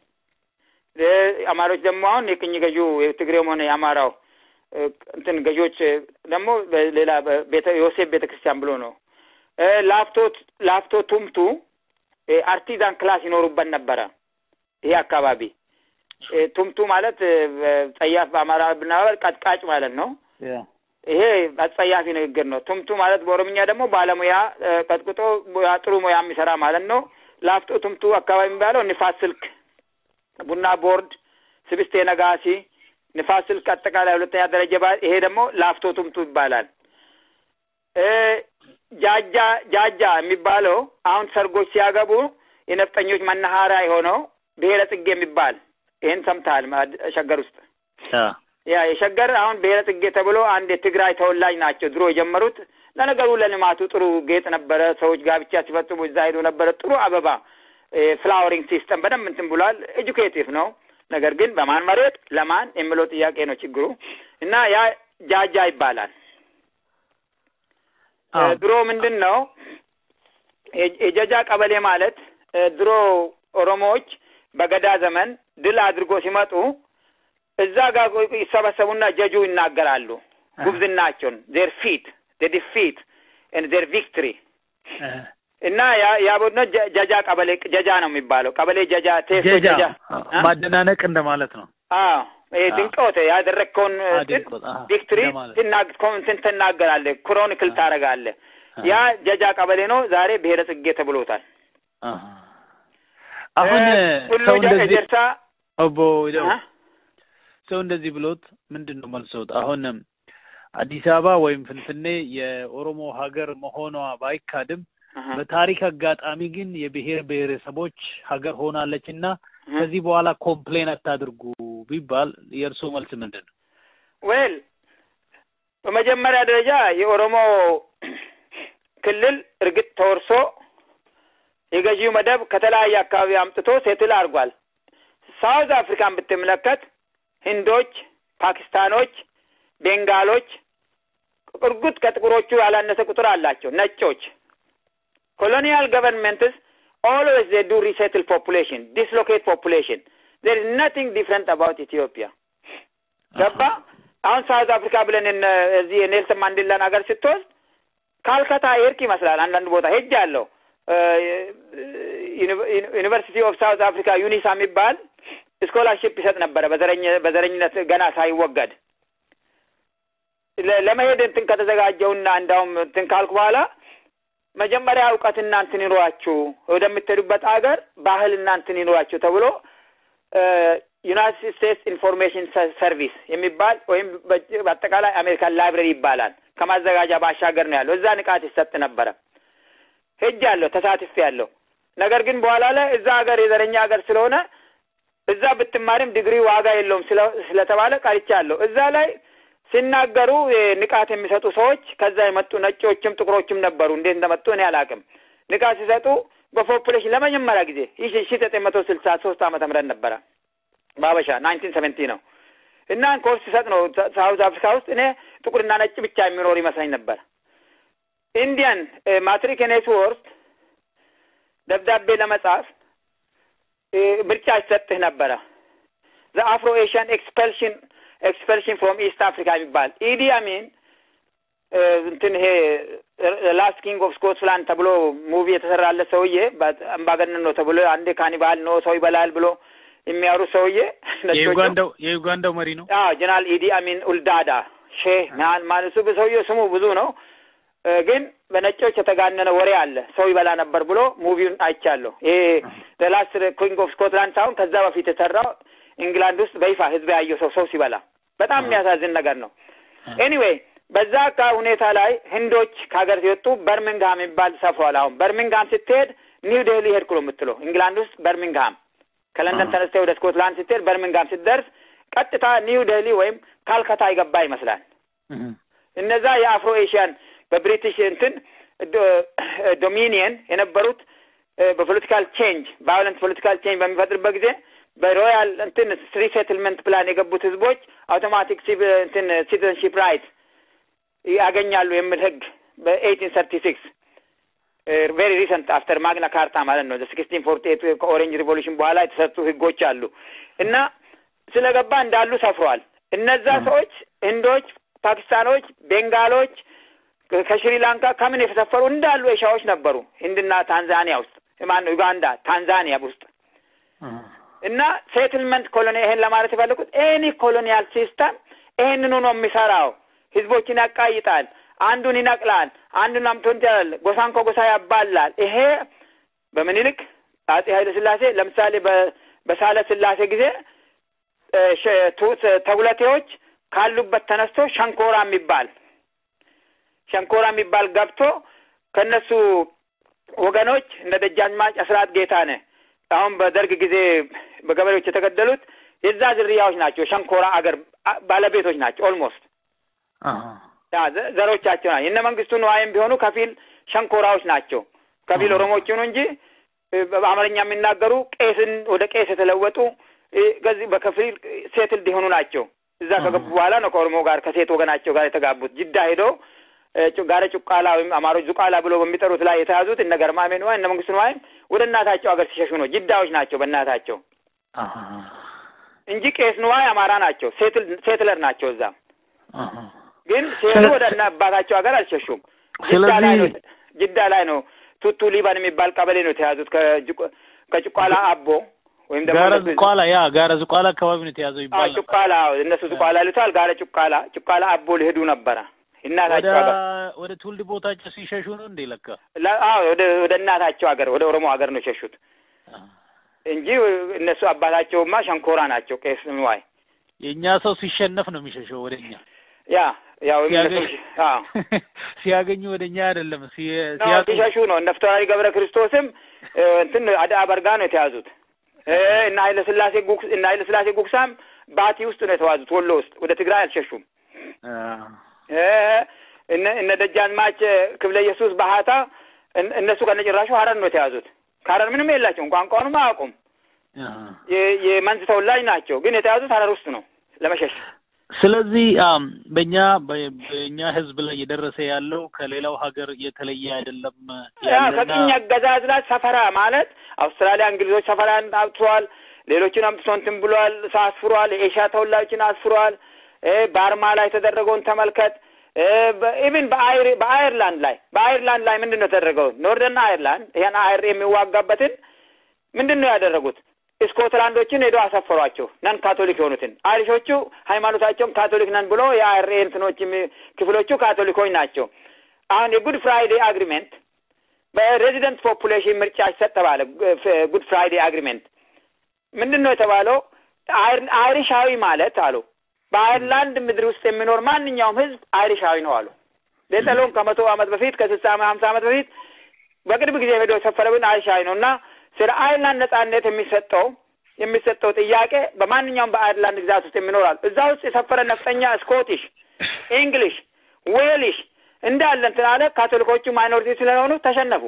እ አማሮች ደግሞ አሁን የቅኝ ገዢው የትግሬውም ሆነ የአማራው እ እንትን ገዢዎች ደግሞ በሌላ ቤተ ዮሴፍ ቤተ ክርስቲያን ብሎ ነው። እ ላፍቶ ላፍቶ ቱምቱ እ አርቲዛን ክላስ ይኖሩበት ነበረ። ይሄ አካባቢ እ ቱምቱ ማለት እ ጸያፍ በአማራ ብናበር ቀጥቃጭ ማለት ነው። ያ ይሄ አጸያፊ ንግግር ነው። ቱምቱ ማለት በኦሮምኛ ደግሞ ባለሙያ እ ቀጥቅጦ ሙያ ጥሩ ሙያ የሚሰራ ማለት ነው። ላፍቶ ቱምቱ አካባቢ የሚባለው ንፋስ ስልክ፣ ቡና ቦርድ፣ ስብስቴ ነጋሲ፣ ንፋስ ስልክ አጠቃላይ ሁለተኛ ደረጃ ባ ይሄ ደግሞ ላፍቶ ቱምቱ ይባላል። እ ጃጃ ጃጃ የሚባለው አሁን ሰርጎች ሲያገቡ የነፍጠኞች መናኸሪያ የሆነው ብሔረ ጽጌ የሚባል ይህን ሰምተሃል? ማ- ሸገር ውስጥ ያ ያ የሸገር አሁን ብሔረ ጽጌ ተብሎ አንድ የትግራይ ተወላጅ ናቸው ድሮ የጀመሩት። ለነገሩ ለልማቱ ጥሩ ጌጥ ነበረ። ሰዎች ጋብቻ ሲፈጽሙ እዛ ሄዱ ነበረ። ጥሩ አበባ ፍላወሪንግ ሲስተም በደንብ እንትን ብሏል። ኤጁኬቲቭ ነው። ነገር ግን በማን መሬት ለማን የሚለው ጥያቄ ነው ችግሩ እና ያ ጃጃ ይባላል። አዎ። እ ድሮ ምንድን ነው የ- የጀጃ ቀበሌ ማለት እ ድሮ ኦሮሞዎች በገዳ ዘመን ድል አድርጎ ሲመጡ እዛ ጋር ቆይ- ይሰበሰቡና ጀጁ ይናገራሉ ጉብዝናቸውን ዜር ፊት ዲፊት ዜር ቪክትሪ እህ፣ እና ያ ያ ቡድን ጀ- ጀጃ ቀበሌ ጀጃ ነው የሚባለው ቀበሌ ጀጃ ቴሶ ጀጃ ጀጃ እ? ማደናነቅ እንደማለት ነው። አዎ ይሄ አዎ። ድንቆት ያደረግከውን አዎ፣ ድንቆት፣ አዎ፣ ቪክትሪ እንደማለት። ትናግ እንትን ትናገራለህ፣ ክሮኒክል ታደርጋለህ። አዎ። ያ ጀጃ ቀበሌ ነው። ዛሬ ብሔረ ጽጌ ተብሎታል። አሃ። አሁን እ ሁሉ ሰው ጀ- እንደዚህ ጀርሳ ኦቦ ይደው እ? ሰው እንደዚህ ብሎት ምንድን ነው መልሶት? አሁን አዲስ አበባ ወይም ፍንፍኔ የኦሮሞ ሀገር መሆኗ ባይካድም አሃ። በታሪክ አጋጣሚ ግን የብሔር ብሔረሰቦች ሀገር ሆናለች እና እህ። ከዚህ በኋላ ኮምፕሌን አታድርጉ ቢባል የእርስዎ መልስ ምንድን ነው? ዌል በመጀመሪያ ደረጃ የኦሮሞ ክልል እርግጥ ተወርሶ የገዢው መደብ ከተለያየ አካባቢ አምጥቶ ሴትል አድርጓል። ሳውዝ አፍሪካን ብትመለከት ህንዶች፣ ፓኪስታኖች፣ ቤንጋሎች እርግጥ ከጥቁሮቹ ያላነሰ ቁጥር አላቸው። ነጮች ኮሎኒያል ገቨርንመንትስ ኦልዌይስ ዜ ዱ ሪሴትል ፖፑሌሽን ዲስሎኬት ፖፑሌሽን ዜር ኢዝ ነቲንግ ዲፍረንት አባውት ኢትዮጵያ ገባ አሁን ሳውዝ አፍሪካ ብለን እነ እዚህ የኔልሰን ማንዴላን ሀገር ስትወስድ ካልከታ ኤርክ ይመስላል። አንዳንድ ቦታ ሄጅ አለው ዩኒቨርሲቲ ኦፍ ሳውዝ አፍሪካ ዩኒሳ የሚባል ስኮላርሽፕ ይሰጥ ነበረ በዘረኝ በዘረኝነት ገና ሳይወገድ ለ- ለመሄድ እንትን ከተዘጋጀውና እንዳውም እንትን ካልኩ በኋላ መጀመሪያ እውቀትና እንትን ይኖራችሁ ወደምትሄዱበት ሀገር ባህልና እንትን ይኖራችሁ ተብሎ እ ዩናይትድ ስቴትስ ኢንፎርሜሽን ሰርቪስ የሚባል ወይም በአጠቃላይ አሜሪካን ላይብረሪ ይባላል። ከማዘጋጃ ባሻገር ነው ያለው። እዛ ንቃት ይሰጥ ነበረ። ሄጅ ያለሁ ተሳትፍ ያለሁ ነገር ግን በኋላ ላይ እዛ ሀገር የዘረኛ ሀገር ስለሆነ እዛ ብትማርም ዲግሪ ዋጋ የለውም ስለተባለ ቀርቻለሁ። እዛ ላይ ሲናገሩ ንቃት የሚሰጡ ሰዎች ከዛ የመጡ ነጮችም ጥቁሮችም ነበሩ። እንዴት እንደመጡ እኔ አላውቅም። ንቃት ሲሰጡ በፖፑሌሽን ለመጀመሪያ ጊዜ ይህ ሺ ዘጠኝ መቶ ስልሳ ሶስት ዓመተ ምህረት ነበረ በሀበሻ ናይንቲን ሰቨንቲ ነው እና ኮርስ ሲሰጥ ነው ሳውዝ አፍሪካ ውስጥ እኔ ጥቁርና ነጭ ብቻ የሚኖር ይመስለኝ ነበር። ኢንዲያን ማትሪክ ኔትወርክ ደብዳቤ ለመጻፍ ምርጫ ይሰጥህ ነበረ። ዘ አፍሮ ኤሽያን ኤክስፐልሽን ኤክስፐልሽን ፍሮም ኢስት አፍሪካ የሚባል ኢዲ አሚን እንትን ይሄ ላስት ኪንግ ኦፍ ስኮትላንድ ተብሎ ሙቪ የተሰራለት ሰውዬ አምባገነን ነው ተብሎ አንዴ ካኒባል ነው ሰው ይበላል ብሎ የሚያወሩ ሰውዬ የዩጋንዳው የዩጋንዳው መሪ ነው። አዎ ጀነራል ኢዲ አሚን ኡልዳዳ ሼህ ማለሱ ሰውዬው ስሙ ብዙ ነው፣ ግን በነጮች የተጋነነ ወሬ አለ። ሰው ይበላ ነበር ብሎ ሙቪውን አይቻለሁ። ይሄ ላስት ኪንግ ኦፍ ስኮትላንድ ሳይሆን ከዛ በፊት የተሰራው ኢንግላንድ ውስጥ በይፋ ህዝብ ያየው ሰው ሰው ሲበላ በጣም የሚያሳዝን ነገር ነው። ኤኒዌይ በዛ አካ ሁኔታ ላይ ህንዶች ከሀገር ሲወጡ በርሚንግሃም የሚባል ሰፍሯል። አሁን በርሚንግሃም ስትሄድ ኒው ዴሊ ሄድኩ ነው የምትለው። ኢንግላንድ ውስጥ በርሚንግሃም ከለንደን ተነስተህ ወደ ስኮትላንድ ስትሄድ በርሚንግሃም ስትደርስ ቀጥታ ኒው ዴሊ ወይም ካልከታ ይገባ ይመስላል። እነዛ የአፍሮ ኤሽያን በብሪቲሽ እንትን ዶሚኒየን የነበሩት በፖለቲካል ቼንጅ ቫዮለንት ፖለቲካል ቼንጅ በሚፈጥርበት ጊዜ በሮያል እንትን ሪሴትልመንት ፕላን የገቡት ህዝቦች አውቶማቲክ እንትን ሲቲዘንሺፕ ራይት ያገኛሉ የሚል ህግ በኤይቲን ሰርቲ ሲክስ ቬሪ ሪሰንት አፍተር ማግና ካርታ ማለት ነው። ሲክስቲን ፎርቲ ኤት ከኦሬንጅ ሪቮሉሽን በኋላ የተሰጡ ህጎች አሉ እና ስለገባ እንዳሉ ሰፍረዋል። እነዛ ሰዎች ህንዶች፣ ፓኪስታኖች፣ ቤንጋሎች ከሽሪላንካ ከምን የተሰፈሩ እንዳሉ ኤሻዎች ነበሩ። ህንድና ታንዛኒያ ውስጥ ማነው ዩጋንዳ፣ ታንዛኒያ ውስጥ እና ሴትልመንት ኮሎኒ ይሄን ለማለት የፈለጉት ኤኒ ኮሎኒያል ሲስተም ይሄንኑ ነው የሚሰራው። ህዝቦችን ያቃይጣል፣ አንዱን ይነቅላል፣ አንዱን አምቶን ይላል፣ ጎሳን ከጎሳ ያባላል። ይሄ በምኒልክ አጼ ኃይለ ስላሴ ለምሳሌ በሳለ ስላሴ ጊዜ ተጉለቴዎች ካሉበት ተነስቶ ሸንኮራ የሚባል ሸንኮራ የሚባል ገብቶ ከእነሱ ወገኖች እንደ ደጃዝማች አስራት ጌታነህ አሁን በደርግ ጊዜ በገበሬዎች የተገደሉት የዛ ዝርያዎች ናቸው። ሸንኮራ አገር ባለቤቶች ናቸው። ኦልሞስት ዘሮቻቸው ናቸው። እነ መንግስቱ ነዋይም ቢሆኑ ከፊል ሸንኮራዎች ናቸው። ከፊል ኦሮሞዎች ይሁኑ እንጂ በአማርኛ የሚናገሩ ቄስን ወደ ቄስ የተለወጡ ከዚህ በከፊል ሴትልድ የሆኑ ናቸው። እዛ ከገቡ በኋላ ነው ከኦሮሞ ጋር ከሴት ወገናቸው ጋር የተጋቡት። ጅዳ ሄዶ ጋረ ጩቃላ ወይም አማሮች ዙቃላ ብሎ በሚጠሩት ላይ የተያዙት እነ ገርማሜ ነዋይ እነ መንግስቱ ነዋይም ወደ እናታቸው ሀገር ሲሸሹ ነው። ጅዳዎች ናቸው በእናታቸው እንጂ ቄስ ነዋይ አማራ ናቸው። ሴትለር ናቸው። እዛ ግን ሲሄዱ ወደ እና አባታቸው ሀገር አልሸሹም። ጅዳ ላይ ነው ጅዳ ላይ ነው ቱቱ ሊባን የሚባል ቀበሌ ነው የተያዙት ከጭቋላ አቦ ወይም ደግሞ ጋረ ዝቋላ ያ ጋረ ዝቋላ አካባቢ ነው የተያዘው ይባላል። ጭቋላ እነሱ ዝቋላ ይሉታል። ጋረ ጭቋላ ጭቋላ አቦ ሊሄዱ ነበረ እናታቸው ሀገር ወደ ትውልድ ቦታቸው ሲሸሹ ነው እንዴ? ለካ አዎ፣ ወደ ወደ እናታቸው ሀገር ወደ ኦሮሞ ሀገር ነው የሸሹት እንጂ እነሱ አባታቸውማ ሸንኮራ ናቸው። ቄስ ንዋይ የእኛ ሰው ሲሸነፍ ነው የሚሸሸው ወደ እኛ። ያ ያው ሲያገኙ ወደ እኛ አይደለም ሲሸሹ ነው። እነ ፍትሐዊ ገብረ ክርስቶስም እንትን አዳ በርጋ ነው የተያዙት። እና ኃይለ ስላሴ ጉክስ እና ኃይለ ስላሴ ጉክሳም ባቲ ውስጥ ነው የተዋዙት፣ ወሎ ውስጥ ወደ ትግራይ አልሸሹም። እነ እነ ደጃዝማች ክፍለ ኢየሱስ ባህታ እነሱ ከነጭራሹ ሀረር ነው የተያዙት። ከሀረር ምንም የላቸውም፣ ቋንቋውንም አያውቁም። የመንዝ ተወላጅ ናቸው፣ ግን የተያዙት ሀረር ውስጥ ነው ለመሸሽ። ስለዚህ በእኛ በእኛ ህዝብ ላይ እየደረሰ ያለው ከሌላው ሀገር የተለየ አይደለም። ከቅኝ አገዛዝ ላይ ሰፈራ ማለት አውስትራሊያ እንግሊዞች ሰፈራን አብትሯል። ሌሎችን አምጥቶ እንትን ብሏል፣ አስፍሯል። የኤሽያ ተወላጆችን አስፍሯል። በአርማ ላይ የተደረገውን ተመልከት። ኢቭን በአይርላንድ ላይ በአይርላንድ ላይ ምንድን ነው የተደረገው? ኖርደርን አይርላንድ ይህን አይር የሚዋጋበትን ምንድን ነው ያደረጉት? ስኮትላንዶችን ሄዶ አሰፈሯቸው። ነን ካቶሊክ የሆኑትን አይሪሾቹ ሃይማኖታቸውም ካቶሊክ ነን ብሎ የአይሬ እንትኖች ክፍሎቹ ካቶሊኮች ናቸው። አሁን የጉድ ፍራይዴ አግሪሜንት በሬዚደንት ፖፑሌሽን ምርጫ ይሰጥ ተባለ። ጉድ ፍራይዴ አግሪሜንት ምንድን ነው የተባለው? አይር- አይሪሻዊ ማለት አሉ በአይርላንድ ምድር ውስጥ የሚኖር ማንኛውም ህዝብ አይሪሻዊ ነው አሉ። ሌጠሎን ከመቶ ዓመት በፊት ከስልሳ ሀምሳ ዓመት በፊት በቅርብ ጊዜ ሄዶ የሰፈረብን አይሪሻዊ ነው እና ስለ አይርላንድ ነጻነት የሚሰጠው የሚሰጠው ጥያቄ በማንኛውም በአይርላንድ ግዛት ውስጥ የሚኖራል። እዛ ውስጥ የሰፈረ ነፍጠኛ ስኮቲሽ፣ ኢንግሊሽ፣ ዌሊሽ እንዳለ እንትን አለ። ካቶሊኮቹ ማይኖሪቲ ስለሆኑ ተሸነፉ።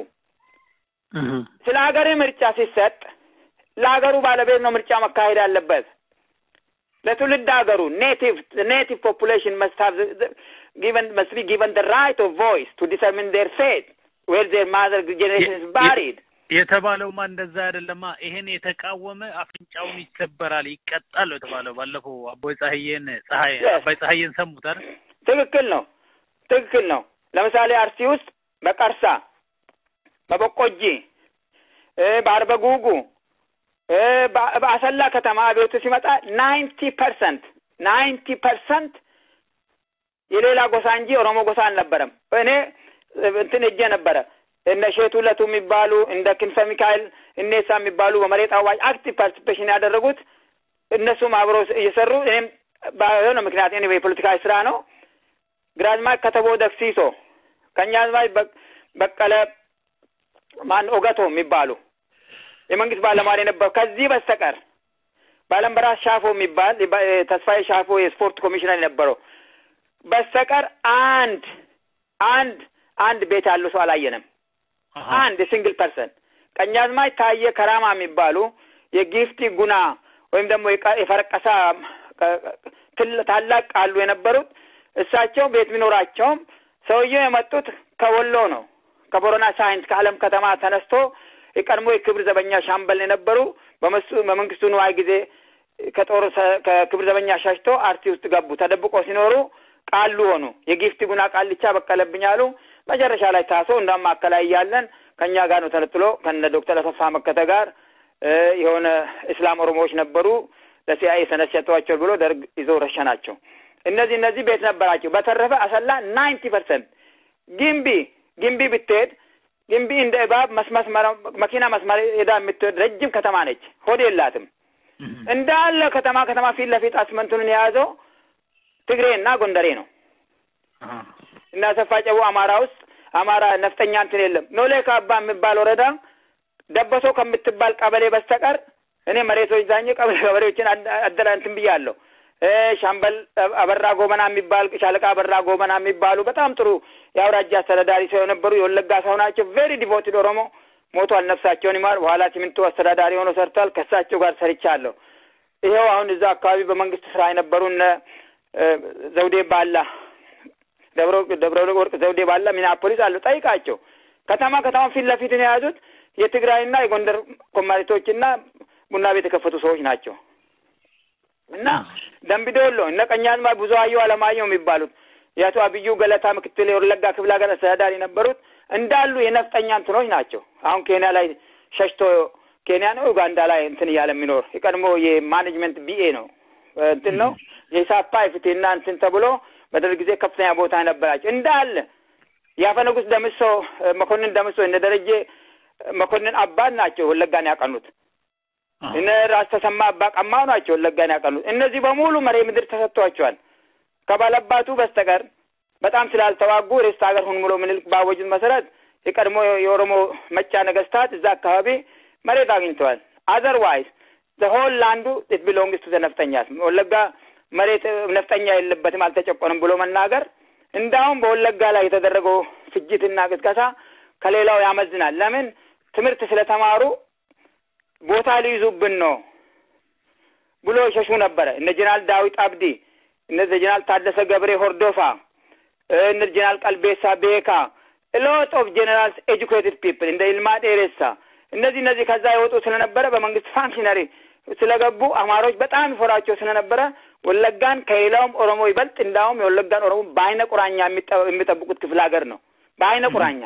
ስለ ሀገር ምርጫ ሲሰጥ ለሀገሩ ባለቤት ነው ምርጫ መካሄድ ያለበት። ለትውልድ ሀገሩ ኔቲቭ ኔቲቭ ፖፑሌሽን መስት ሃቭ ጊቨን መስት ቢ ጊቨን ደ ራይት ኦፍ ቮይስ ቱ ዲተርሚን ዴር ፌት ዌር ዴር ማዘር ጄኔሬሽን ኢዝ ባሪድ የተባለውማ እንደዛ አይደለማ። ይሄን የተቃወመ አፍንጫውን ይሰበራል፣ ይቀጣል ነው የተባለው። ባለፈው አቦይ ፀሐዬን ፀሐይ Yes. አባይ ፀሐዬን ሰሙት አይደል? ትክክል ነው። ትክክል ነው። ለምሳሌ አርሲ ውስጥ በቀርሳ፣ በበቆጂ፣ እ በአርበ ጉጉ፣ እ በ- በአሰላ ከተማ ቤቱ ሲመጣ ናይንቲ ፐርሰንት ናይንቲ ፐርሰንት የሌላ ጎሳ እንጂ ኦሮሞ ጎሳ አልነበረም። እኔ እ እንትን እጄ ነበረ እነ ሼቱ ለቱ የሚባሉ እንደ ክንፈ ሚካኤል እኔሳ የሚባሉ በመሬት አዋጅ አክቲቭ ፓርቲሲፔሽን ያደረጉት እነሱም አብረው እየሰሩ እኔም በሆነ ምክንያት እኔ የፖለቲካዊ ስራ ነው ግራዝማች ከተቦ ደክሲሶ ቀኛዝማች በ- በቀለ ማን ኦገቶ የሚባሉ የመንግስት ባለሟል የነበሩ ከዚህ በስተቀር ባለምበራስ ሻፎ የሚባል የባ- ተስፋዬ ሻፎ የስፖርት ኮሚሽነር የነበረው በስተቀር አንድ አንድ አንድ ቤት ያለው ሰው አላየንም። አሃ። አንድ የሲንግል ፐርሰን ቀኛዝማች ታየ ከራማ የሚባሉ የጊፍቲ ጉና ወይም ደግሞ የቀ- የፈረቀሳ ቀ- ትል- ታላቅ ቃሉ የነበሩት እሳቸው ቤት ቢኖራቸውም ሰውየው የመጡት ከወሎ ነው። ከቦረና ሳይንስ ከአለም ከተማ ተነስቶ የቀድሞ የክብር ዘበኛ ሻምበል የነበሩ በመሱ በመንግስቱ ንዋይ ጊዜ ከጦር ሰ- ከክብር ዘበኛ ሸሽቶ አርሲ ውስጥ ገቡ። ተደብቆ ሲኖሩ ቃሉ ሆኑ። የጊፍቲ ጉና ቃልቻ በቀለብኝ አሉ። መጨረሻ ላይ ታሶ እንዳውም ማዕከላዊ እያለን ከእኛ ጋር ነው ተነጥሎ ከነ ዶክተር አሰፋ መከተ ጋር እ የሆነ እስላም ኦሮሞዎች ነበሩ ለሲአይኤ ሰነድ ሰጥቷቸው ብሎ ደርግ ይዞ ረሸናቸው። እነዚህ እነዚህ ቤት ነበራቸው። በተረፈ አሰላ ናይንቲ ፐርሰንት ግንቢ ግንቢ ብትሄድ ግንቢ እንደ እባብ መስመስ መኪና መስመር ሄዳ የምትሄድ ረጅም ከተማ ነች። ሆድ የላትም። እንዳለ ከተማ ከተማ ፊት ለፊት አስመንቱንን የያዘው ትግሬና ጎንደሬ ነው። አሃ። እና ሰፋ ጨቡ አማራ ውስጥ አማራ ነፍጠኛ እንትን የለም። ኖሌ ካባ የሚባል ወረዳ ደበሶ ከምትባል ቀበሌ በስተቀር እኔ መሬቶች ዛኝ ቀበሌ ገበሬዎችን አደራ እንትን ብያለሁ። እ ሻምበል አበራ ጎበና የሚባል ሻለቃ አበራ ጎበና የሚባሉ በጣም ጥሩ የአውራጃ አስተዳዳሪ ሰው የነበሩ የወለጋ ሰው ናቸው። ቬሪ ዲቮትድ ኦሮሞ ሞቷል፣ ነፍሳቸውን ይማር። በኋላ ሲሚንቶ አስተዳዳሪ ሆኖ ሰርቷል። ከእሳቸው ጋር ሰርቻለሁ። ይኸው አሁን እዛ አካባቢ በመንግስት ስራ የነበሩ እነ እ ዘውዴ ባላ ደብረ ደብረ ወርቅ ዘውዴ ባላ ሚኒያፖሊስ አሉ። ጠይቃቸው። ከተማ ከተማ ፊት ለፊት ነው የያዙት የትግራይና የጎንደር ኮማሪቶችና ቡና ቤት የከፈቱ ሰዎች ናቸው። እና ደምቢዶሎ እነ ቀኛዝማች ብዙአየሁ አለማየሁ የሚባሉት የአቶ አብዩ ገለታ ምክትል የወለጋ ክፍለ ሀገር አስተዳዳሪ የነበሩት እንዳሉ የነፍጠኛ እንትኖች ናቸው። አሁን ኬንያ ላይ ሸሽቶ ኬንያ ነው ኡጋንዳ ላይ እንትን እያለ የሚኖር የቀድሞ የማኔጅመንት ቢኤ ነው እንትን ነው የሂሳብ ፍትህና እንትን ተብሎ በደርግ ጊዜ ከፍተኛ ቦታ ነበራቸው እንዳለ የአፈ ንጉሥ ደምሶ መኮንን ደምሶ እነ ደረጀ መኮንን አባት ናቸው ወለጋን ያቀኑት። እነ ራስ ተሰማ አባ ቀማው ናቸው ወለጋን ያቀኑት። እነዚህ በሙሉ መሬ ምድር ተሰጥቷቸዋል። ከባለባቱ በስተቀር በጣም ስላልተዋጉ ርስት ሀገር ሁን ብሎ ምኒልክ ባወጁት መሰረት የቀድሞ የኦሮሞ መጫ ነገስታት እዛ አካባቢ መሬት አግኝተዋል። አዘርዋይዝ ዘሆል ላንዱ ኢት ቢሎንግስ ቱ ነፍጠኛስ ወለጋ መሬት ነፍጠኛ የለበትም አልተጨቆንም ብሎ መናገር እንዳውም በወለጋ ላይ የተደረገው ፍጅትና ቅስቀሳ ከሌላው ያመዝናል። ለምን ትምህርት ስለተማሩ ቦታ ሊይዙብን ነው ብሎ ይሸሹ ነበረ። እነ ጀነራል ዳዊት አብዲ፣ እነ ጀነራል ታደሰ ገብሬ ሆርዶፋ፣ እነ ጀነራል ቀልቤሳ ቤካ ሎት ኦፍ ጀነራልስ ኤጁኬትድ ፒፕል እንደ ይልማ ዴሬሳ እነዚህ እነዚህ ከዛ የወጡ ስለነበረ በመንግስት ፋንክሽነሪ ስለገቡ አማሮች በጣም ይፈሯቸው ስለነበረ ወለጋን ከሌላውም ኦሮሞ ይበልጥ እንዳውም የወለጋን ኦሮሞ በአይነ ቁራኛ የሚጠብቁት ክፍለ ሀገር ነው። በአይነ ቁራኛ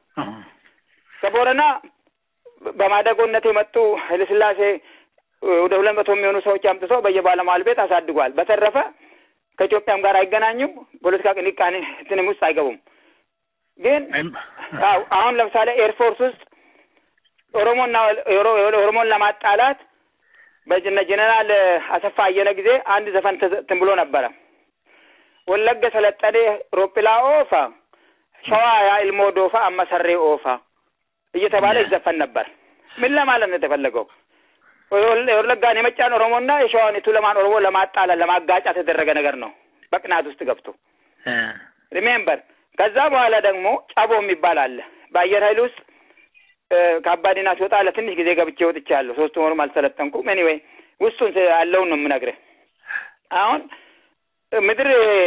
ከቦረና በማደጎነት የመጡ ኃይለሥላሴ ወደ ሁለት መቶ የሚሆኑ ሰዎች አምጥተው በየባለሟል ቤት አሳድጓል። በተረፈ ከኢትዮጵያም ጋር አይገናኙም። ፖለቲካ ቅንቃኔ እንትንም ውስጥ አይገቡም። ግን አሁን ለምሳሌ ኤርፎርስ ውስጥ ኦሮሞና ኦሮሞን ለማጣላት በእነ ጀነራል አሰፋ አየነ ጊዜ አንድ ዘፈን እንትን ብሎ ነበረ። ወለገ ሰለጠኔ ሮጲላ ኦፋ ሸዋ ያ ኢልሞ ዶፋ አመሰሬ ኦፋ እየተባለ ይዘፈን ነበር። ምን ለማለት ነው የተፈለገው? ወለጋን የመጫን ኦሮሞና የሸዋን የቱለማን ኦሮሞ ለማጣላት ለማጋጫት የተደረገ ነገር ነው። በቅናት ውስጥ ገብቶ ሪሜምበር። ከዛ በኋላ ደግሞ ጫቦ የሚባል አለ በአየር ኃይል ውስጥ ከአባዲና ሲወጣ ለትንሽ ጊዜ ገብቼ ወጥቻለሁ። ሶስት ወሩም አልሰለጠንኩም። ኤኒዌይ ውስጡን ያለውን ነው የምነግርህ። አሁን ምድር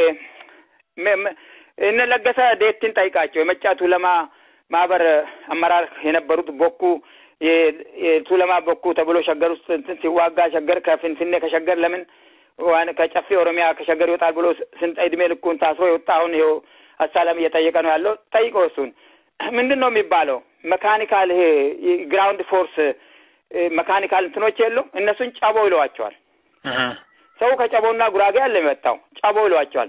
እነ ለገሰ ዴትን ጠይቃቸው የመጫቱ ለማ ማህበር አመራር የነበሩት ቦኩ የቱለማ ቦኩ ተብሎ ሸገር ውስጥ እንትን ሲዋጋ ሸገር ከፍንፍኔ ከሸገር ለምን ከጨፌ ኦሮሚያ ከሸገር ይወጣል ብሎ ስንት እድሜ ልኩን ታስሮ የወጣ አሁን ይኸው አሳላም እየጠየቀ ነው ያለው። ጠይቀው እሱን ምንድን ነው የሚባለው? መካኒካል ይሄ ግራውንድ ፎርስ መካኒካል እንትኖች የሉም። እነሱን ጨቦ ይለዋቸዋል። ሰው ከጨቦና ጉራጌ ያለ የመጣው ጨቦ ይለዋቸዋል።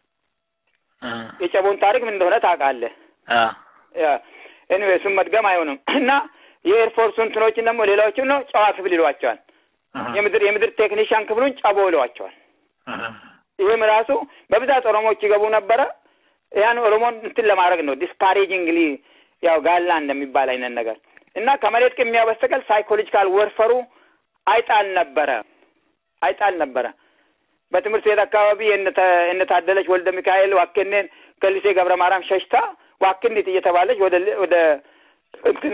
የጨቦን ታሪክ ምን እንደሆነ ታውቃለህ? ኤኒዌይ እሱን መድገም አይሆንም እና የኤርፎርሱ እንትኖችን ደግሞ ሌላዎችን ነው ጨዋ ክፍል ይሏቸዋል። የምድር የምድር ቴክኒሽያን ክፍሉን ጨቦ ይለዋቸዋል። ይህም ራሱ በብዛት ኦሮሞዎች ይገቡ ነበረ። ያን ኦሮሞን እንትን ለማድረግ ነው ዲስፓሬጂንግሊ ያው ጋላ እንደሚባል አይነት ነገር እና ከመሬት ቅሚያ በስተቀር ሳይኮሎጂካል ወርፈሩ አይጣል ነበረ አይጣል ነበረ። በትምህርት ቤት አካባቢ የነታደለች ወልደ ሚካኤል ዋክኔን ከሊሴ ገብረ ማርያም ሸሽታ ዋክኒት እየተባለች ወደ ወደ እንትን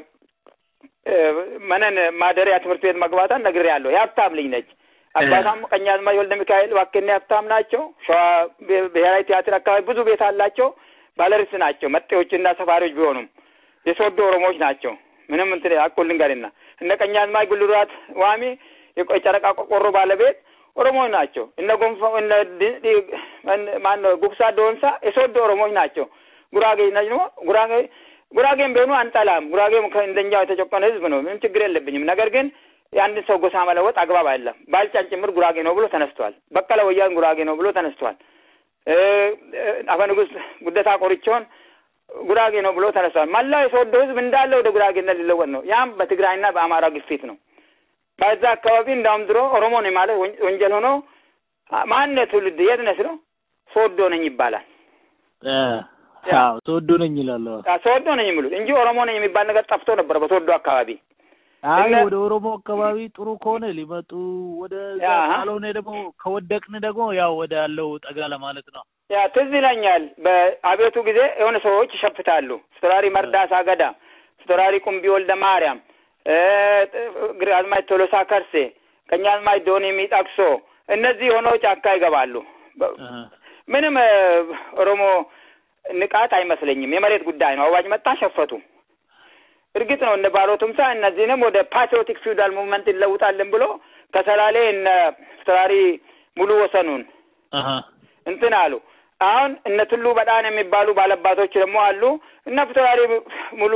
መነን ማደሪያ ትምህርት ቤት መግባቷን ነግሬያለሁ። የሀብታም ልጅ ነች። አባቷም ቀኛዝማች ወልደ ሚካኤል ዋክኔ ሀብታም ናቸው። ሸዋ ብሔራዊ ቲያትር አካባቢ ብዙ ቤት አላቸው። ባለርስት ናቸው። መጤዎችና ሰፋሪዎች ቢሆኑም የሶዶ ኦሮሞዎች ናቸው። ምንም እንትን አቁል ልንገርና እነ ቀኛዝማች ጉልራት ዋሚ የጨረቃ ቆርቆሮ ባለቤት ኦሮሞዎች ናቸው። እነ ጎንፋ እነ ማን ነው ጉብሳ ዶንሳ የሶዶ ኦሮሞዎች ናቸው። ጉራጌ ነጅ ነው ጉራጌ ጉራጌም ቢሆኑ አንጠላም። ጉራጌም እንደኛው የተጨቆነ ህዝብ ነው። ምንም ችግር የለብኝም። ነገር ግን የአንድን ሰው ጎሳ መለወጥ አግባብ አይደለም። ባልጫን ጭምር ጉራጌ ነው ብሎ ተነስቷል። በቀለ ወያን ጉራጌ ነው ብሎ ተነስቷል። አፈ ንጉሥ ጉደታ ቆርቾን ጉራጌ ነው ብሎ ተነስቷል። መላው የሶዶ ህዝብ እንዳለ ወደ ጉራጌነት ሊለወጥ ነው። ያም በትግራይና በአማራ ግፊት ነው። በዛ አካባቢ እንዳውም ድሮ ኦሮሞ ነኝ ማለት ወንጀል ሆኖ ማንነት ትውልድ የት ነህ ስለው ሶዶ ነኝ ይባላል። ሶዶ ነኝ ይላል። ሶዶ ነኝ የሚሉት እንጂ ኦሮሞ ነኝ የሚባል ነገር ጠፍቶ ነበር በሶዶ አካባቢ። አይ ወደ ኦሮሞ አካባቢ ጥሩ ከሆነ ሊመጡ ወደ ካልሆነ ደግሞ ከወደቅን ደግሞ ያው ወደ ያለው ጠጋ ለማለት ነው። ያ ትዝ ይለኛል። በአቤቱ ጊዜ የሆነ ሰዎች ይሸፍታሉ። ፊታውራሪ መርዳሳ ገዳ፣ ፊታውራሪ ቁምቢ ወልደ ማርያም፣ ግራዝማች ቶሎሳ ከርሴ፣ ቀኛዝማች ዶኒ ሚጠቅሶ እነዚህ ሆነው ጫካ ይገባሉ። ምንም ኦሮሞ ንቃት አይመስለኝም። የመሬት ጉዳይ ነው። አዋጅ መጣ፣ ሸፈቱ። እርግጥ ነው እነ ባሮ ቱምሳ እነዚህንም ወደ ፓትሪዮቲክ ፊውዳል ሙቭመንት ይለውጣልን ብሎ ከሰላሌ እነ ፊታውራሪ ሙሉ ወሰኑን እንትን አሉ። አሁን እነ ቱሉ በጣን የሚባሉ ባለባቶች ደግሞ አሉ። እነ ፊታውራሪ ሙሉ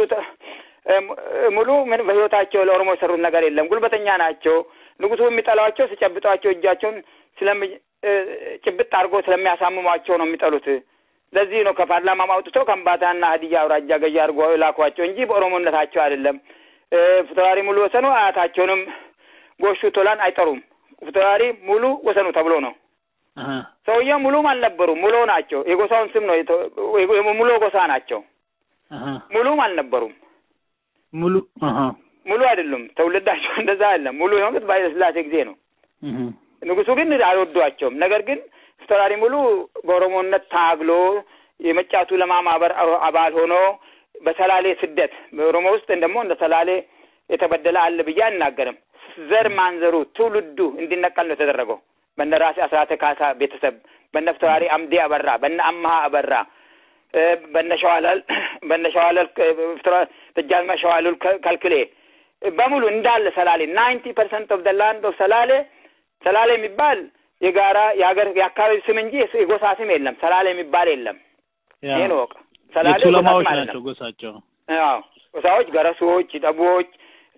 ሙሉ ምን በህይወታቸው ለኦሮሞ የሰሩት ነገር የለም። ጉልበተኛ ናቸው። ንጉሱ የሚጠሏቸው ሲጨብጧቸው እጃቸውን ስለሚ ጭብጥ አድርጎ ስለሚያሳምሟቸው ነው የሚጠሉት። ለዚህ ነው ከፓርላማ አውጥተው ከምባታና ሀዲያ አውራጃ ገዢ አድርጎ ላኳቸው እንጂ በኦሮሞነታቸው አይደለም። ፊታውራሪ ሙሉ ወሰኑ አያታቸውንም ጎሹ ቶላን አይጠሩም። ፊታውራሪ ሙሉ ወሰኑ ተብሎ ነው። ሰውየው ሙሉም አልነበሩም። ሙሉ ናቸው። የጎሳውን ስም ነው። ሙሉ ጎሳ ናቸው። ሙሉም አልነበሩም። ሙሉ ሙሉ አይደሉም። ትውልዳቸው እንደዛ አይደለም። ሙሉ የሆኑት በኃይለ ሥላሴ ጊዜ ነው። ንጉሱ ግን አልወዷቸውም። ነገር ግን ፊታውራሪ ሙሉ በኦሮሞነት ታግሎ የመጫቱ ለማ ማህበር አባል ሆኖ በሰላሌ ስደት በኦሮሞ ውስጥ ደግሞ እንደ ሰላሌ የተበደለ አለ ብዬ አልናገርም። ዘር ማንዘሩ ትውልዱ እንዲነቀል ነው የተደረገው። በነ ራሴ አስራተ ካሳ ቤተሰብ በነ ፊታውራሪ አምዴ አበራ፣ በነ አመሀ አበራ፣ በነ ሸዋለል በነ ሸዋለል ደጃዝማች ሸዋለል ከልክሌ በሙሉ እንዳለ ሰላሌ ናይንቲ ፐርሰንት ኦፍ ደ ላንድ ኦፍ ሰላሌ ሰላሌ የሚባል የጋራ የሀገር የአካባቢ ስም እንጂ የጎሳ ስም የለም። ሰላሌ የሚባል የለም። ይህን ወቅ ሰላሌ ቱለማዎች ናቸው ጎሳቸው። አዎ ጎሳዎች፣ ገረሶች፣ ጠቦች፣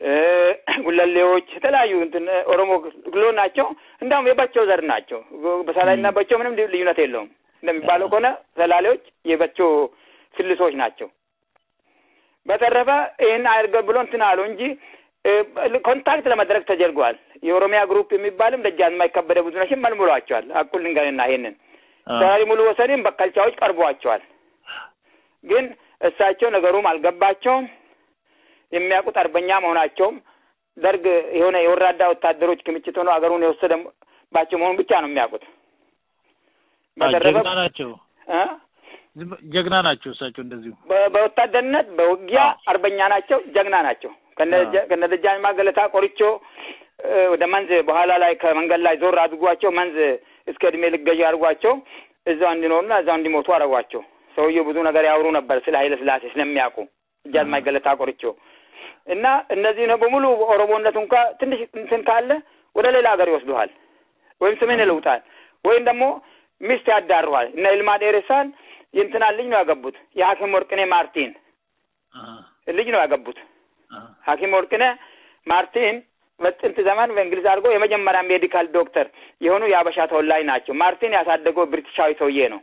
ጉለሌዎች የተለያዩ እንትን ኦሮሞ ግሎ ናቸው። እንዳውም የበቸው ዘር ናቸው። በሰላሌና በቸው ምንም ልዩነት የለውም። እንደሚባለው ከሆነ ሰላሌዎች የበቸው ስልሶች ናቸው። በተረፈ ይህን አድርገ ብሎ እንትን አሉ እንጂ ኮንታክት ለመድረግ ተደርጓል። የኦሮሚያ ግሩፕ የሚባልም ደጃዝማች ከበደ ብዙነሽን መልምሏቸዋል። አኩል ልንገርና ይሄንን ተራሪ ሙሉ ወሰኔም በከልቻዎች ቀርቧቸዋል። ግን እሳቸው ነገሩም አልገባቸውም። የሚያውቁት አርበኛ መሆናቸውም ደርግ የሆነ የወራዳ ወታደሮች ክምችት ሆኖ አገሩን የወሰደባቸው መሆኑን ብቻ ነው የሚያውቁት። ጀግና ናቸው ጀግና ናቸው እሳቸው እንደዚሁ በወታደርነት በውጊያ አርበኛ ናቸው፣ ጀግና ናቸው። ከነ ደጃዝማች ገለታ ቆርቾ ወደ መንዝ በኋላ ላይ ከመንገድ ላይ ዞር አድርጓቸው መንዝ እስከ እድሜ ልገዢ አድርጓቸው እዛው እንዲኖሩና እዛው እንዲሞቱ አደረጓቸው። ሰውየው ብዙ ነገር ያወሩ ነበር ስለ ኃይለ ሥላሴ ስለሚያውቁ ደጃዝማች ገለታ ቆርቾ እና እነዚህ ነው በሙሉ ኦሮሞነቱ እንኳ ትንሽ እንትን ካለ ወደ ሌላ ሀገር ይወስዱሃል፣ ወይም ስምን ይለውጣል፣ ወይም ደግሞ ሚስት ያዳሩሃል። እነ ይልማ ዴሬሳን የእንትና ልጅ ነው ያገቡት። የሐኪም ወርቅኔ ማርቲን ልጅ ነው ያገቡት። ሐኪም ወርቅኔ ማርቲን በጥንት ዘመን በእንግሊዝ አድርጎ የመጀመሪያ ሜዲካል ዶክተር የሆኑ የአበሻ ተወላጅ ናቸው። ማርቲን ያሳደገው ብሪቲሻዊ ሰውዬ ነው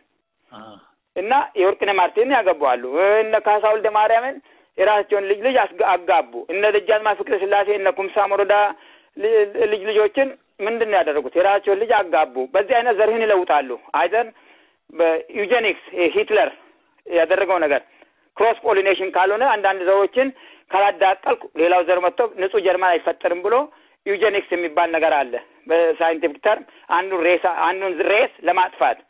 እና የወርቅኔ ማርቲን ያገባዋሉ። እነ ካሳ ወልደ ማርያምን የራሳቸውን ልጅ ልጅ አጋቡ። እነ ደጃዝማች ፍቅረ ስላሴ እነ ኩምሳ ሞሮዳ ልጅ ልጆችን ምንድን ነው ያደረጉት? የራሳቸውን ልጅ አጋቡ። በዚህ አይነት ዘርህን ይለውጣሉ። አይዘን በዩጀኒክስ ሂትለር ያደረገው ነገር ክሮስ ፖሊኔሽን ካልሆነ አንዳንድ ዘሮችን ካላዳቀልኩ ሌላው ዘር መጥቶ ንጹህ ጀርመን አይፈጠርም ብሎ ዩጀኒክስ የሚባል ነገር አለ። በሳይንቲፊክ ተርም አንዱን ሬሳ አንዱን ሬስ ለማጥፋት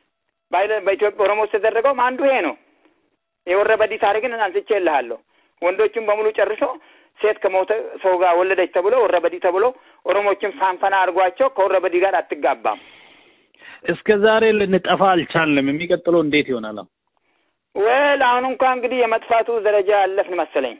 በኢትዮጵያ ኦሮሞ ውስጥ የተደረገውም አንዱ ይሄ ነው። የወረበዲ ታሪክን አንስቼ እልሃለሁ። ወንዶቹን በሙሉ ጨርሶ ሴት ከሞተ ሰው ጋር ወለደች ተብሎ ወረበዲ ተብሎ ኦሮሞችን ፋንፈና አድርጓቸው ከወረበዲ ጋር አትጋባም። እስከ ዛሬ ልንጠፋ አልቻልንም። የሚቀጥለው እንዴት ይሆናል? ወል አሁን እንኳን እንግዲህ የመጥፋቱ ደረጃ ያለፍን መሰለኝ።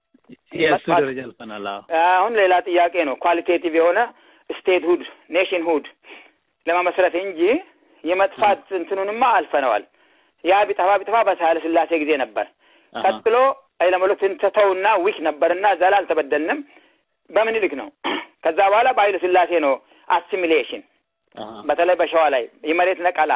የእሱ ደረጃ አልፈናል። አሁን ሌላ ጥያቄ ነው። ኳሊቴቲቭ የሆነ ስቴት ሁድ ኔሽን ሁድ ለመመስረት እንጂ የመጥፋት እንትኑንማ አልፈነዋል። ያ ቢጠፋ ቢጠፋ በኃይለ ሥላሴ ጊዜ ነበር። ቀጥሎ ኃይለመለኮትን ተተውና ዊክ ነበርና እዛ ላይ አልተበደልንም። በምኒልክ ነው። ከዛ በኋላ በኃይለ ሥላሴ ነው አሲሚሌሽን በተለይ በሸዋ ላይ የመሬት ነቀላ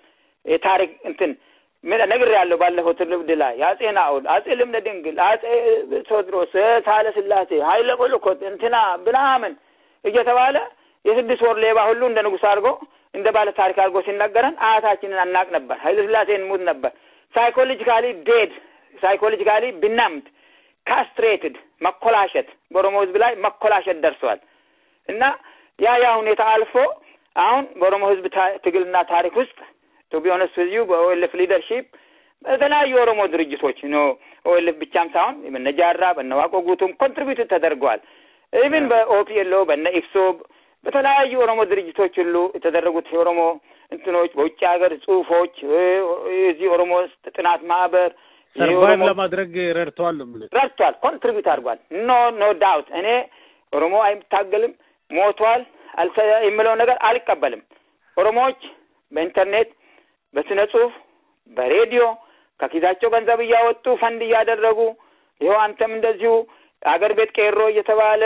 የታሪክ እንትን ነግር ያለው ባለፈው ትውልድ ላይ የአጼ ናኦል፣ አጼ ልብነ ድንግል፣ አጼ ቴዎድሮስ፣ ኃይለ ሥላሴ፣ ኃይለ መለኮት እንትና ብናምን እየተባለ የስድስት ወር ሌባ ሁሉ እንደ ንጉሥ አድርጎ እንደ ባለ ታሪክ አድርጎ ሲነገረን አያታችንን አናቅ ነበር። ኃይለ ሥላሴ እንሙት ነበር። ሳይኮሎጂካሊ ዴድ ሳይኮሎጂካሊ ብናምድ ካስትሬትድ መኮላሸት በኦሮሞ ሕዝብ ላይ መኮላሸት ደርሰዋል እና ያ ያ ሁኔታ አልፎ አሁን በኦሮሞ ሕዝብ ትግልና ታሪክ ውስጥ ቱ ቢ ኦነስት ዊዝ ዩ በኦኤልኤፍ ሊደርሺፕ በተለያዩ የኦሮሞ ድርጅቶች ኖ ኦኤልኤፍ ብቻም ሳይሆን በነ ጃራ በነ ዋቆ ጉቱም ኮንትሪቢዩት ተደርገዋል። ኢቭን በኦፒኤልኦ በነ ኢፍሶብ በተለያዩ ኦሮሞ ድርጅቶች ሁሉ የተደረጉት የኦሮሞ እንትኖች በውጭ ሀገር ጽሁፎች የዚህ ኦሮሞ ውስጥ ጥናት ማህበር ሰርቫይቭ ለማድረግ ረድተዋል ነው ረድቷል፣ ኮንትሪቢዩት አድርጓል። ኖ ኖ ዳውት እኔ ኦሮሞ አይታገልም ሞቷል የምለው ነገር አልቀበልም። ኦሮሞዎች በኢንተርኔት በስነ ጽሁፍ በሬዲዮ ከኪሳቸው ገንዘብ እያወጡ ፈንድ እያደረጉ ይኸው አንተም እንደዚሁ አገር ቤት ቄሮ እየተባለ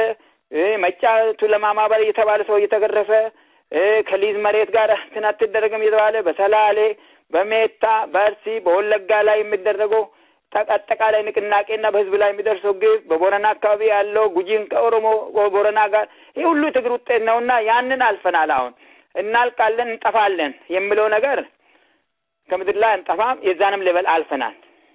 መጫቱ ለማማበር እየተባለ ሰው እየተገረፈ ከሊዝ መሬት ጋር እንትን አትደረግም እየተባለ በሰላሌ በሜታ በአርሲ በወለጋ ላይ የሚደረገው አጠቃላይ ንቅናቄና በህዝብ ላይ የሚደርሰው ግብ በቦረና አካባቢ ያለው ጉጂን ከኦሮሞ ቦረና ጋር ይህ ሁሉ ትግል ውጤት ነውና ያንን አልፈናል። አሁን እናልቃለን፣ እንጠፋለን የሚለው ነገር ከምድር ላይ አንጠፋም። የዛንም ሌበል አልፈናል።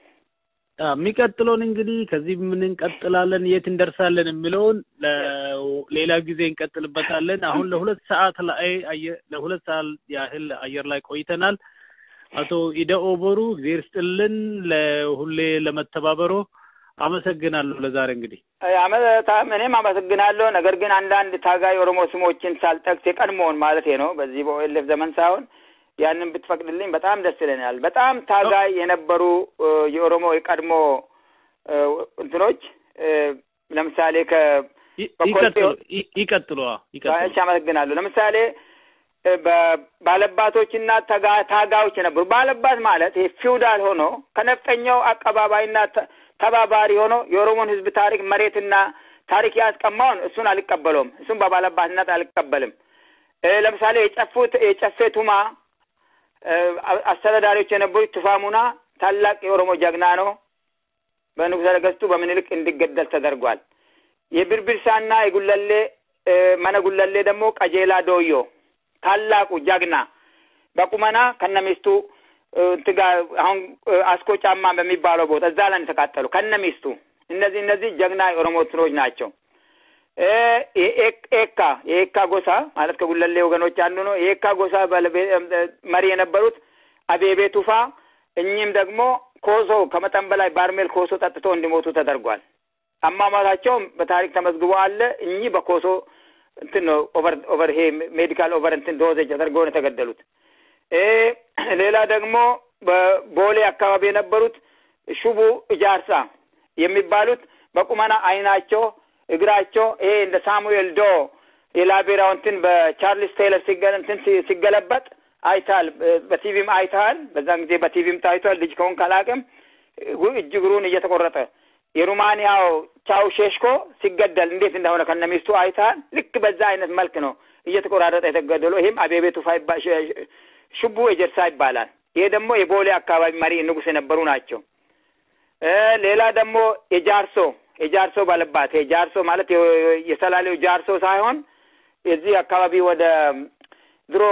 የሚቀጥለውን እንግዲህ ከዚህ ምን እንቀጥላለን፣ የት እንደርሳለን የሚለውን ሌላ ጊዜ እንቀጥልበታለን። አሁን ለሁለት ሰዓት ላይ ለሁለት ሰዓት ያህል አየር ላይ ቆይተናል። አቶ ኢደ ኦቦሩ እግዜር ስጥልን ለሁሌ ለመተባበሮ አመሰግናለሁ። ለዛሬ እንግዲህ እኔም አመሰግናለሁ። ነገር ግን አንዳንድ ታጋይ ኦሮሞ ስሞችን ሳልጠቅስ የቀድሞውን ማለት ነው በዚህ በኦኤልኤፍ ዘመን ሳይሆን ያንን ብትፈቅድልኝ በጣም ደስ ይለኛል። በጣም ታጋይ የነበሩ የኦሮሞ የቀድሞ እንትኖች ለምሳሌ ከ ይቀጥሉ እሺ፣ አመሰግናለሁ። ለምሳሌ ባለባቶችና ታጋዮች የነበሩ ባለባት ማለት ይሄ ፊውዳል ሆኖ ከነፍጠኛው አቀባባይና ተባባሪ ሆኖ የኦሮሞን ሕዝብ ታሪክ መሬትና ታሪክ ያስቀማውን እሱን አልቀበለውም። እሱን በባለባትነት አልቀበልም። ለምሳሌ የጨፉት የጨፌ ቱማ አስተዳዳሪዎች የነበሩት ቱፋ ሙና ታላቅ የኦሮሞ ጀግና ነው። በንጉሠ ነገሥቱ በምኒልክ እንዲገደል ተደርጓል። የብርብርሳና የጉለሌ መነ ጉለሌ ደግሞ ቀጄላ ዶዮ ታላቁ ጀግና በቁመና ከነሚስቱ እንትን ጋር አሁን አስኮ ጫማ በሚባለው ቦታ እዛ ላይ ተቃጠሉ ከነሚስቱ። እነዚህ እነዚህ ጀግና የኦሮሞ እንትኖች ናቸው። ኤካ የኤካ ጎሳ ማለት ከጉለሌ ወገኖች አንዱ ነው። የኤካ ጎሳ መሪ የነበሩት አቤቤ ቱፋ፣ እኚህም ደግሞ ኮሶ ከመጠን በላይ ባርሜል ኮሶ ጠጥቶ እንዲሞቱ ተደርጓል። አሟሟታቸውም በታሪክ ተመዝግቦ አለ። እኚህ በኮሶ እንትን ነው ኦቨር ኦቨር ይሄ ሜዲካል ኦቨር እንትን ዶዜጅ ተደርገው ነው የተገደሉት። ሌላ ደግሞ በቦሌ አካባቢ የነበሩት ሹቡ እጃርሳ የሚባሉት በቁመና አይናቸው፣ እግራቸው ይሄ እንደ ሳሙኤል ዶ የላቤራው እንትን በቻርልስ ቴይለር ሲገ እንትን ሲገለበጥ አይታል። በቲቪም አይታል። በዛን ጊዜ በቲቪም ታይቷል። ልጅ ከሆን ካላቅም እጅ እግሩን እየተቆረጠ የሩማንያው ቻው ሼሽኮ ሲገደል እንዴት እንደሆነ ከነሚስቱ አይታል። ልክ በዛ አይነት መልክ ነው እየተቆራረጠ የተገደሉ። ይህም አቤቤ ቱፋ ሽቡ ኤጀርሳ ይባላል። ይሄ ደግሞ የቦሌ አካባቢ መሪ ንጉስ የነበሩ ናቸው። ሌላ ደግሞ የጃርሶ የጃርሶ ባለባት የጃርሶ ማለት የሰላሌው ጃርሶ ሳይሆን የዚህ አካባቢ ወደ ድሮ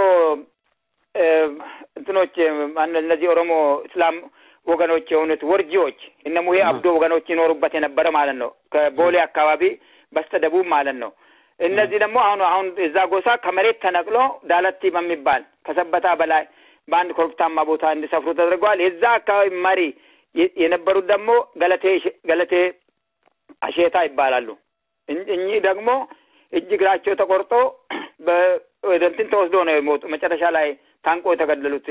እንትኖች እነዚህ ኦሮሞ እስላም ወገኖች የሆኑት ወርጂዎች እነ ሙሄ አብዶ ወገኖች ይኖሩበት የነበረ ማለት ነው። ከቦሌ አካባቢ በስተደቡብ ማለት ነው። እነዚህ ደግሞ አሁን አሁን እዛ ጎሳ ከመሬት ተነቅሎ ዳለቲ በሚባል ከሰበታ በላይ በአንድ ኮረብታማ ቦታ እንዲሰፍሩ ተደርገዋል። የዛ አካባቢ መሪ የነበሩት ደግሞ ገለቴ ገለቴ አሼታ ይባላሉ። እኚህ ደግሞ እጅ እግራቸው ተቆርጦ ወደ እንትን ተወስዶ ነው የሞቱ። መጨረሻ ላይ ታንቆ የተገደሉት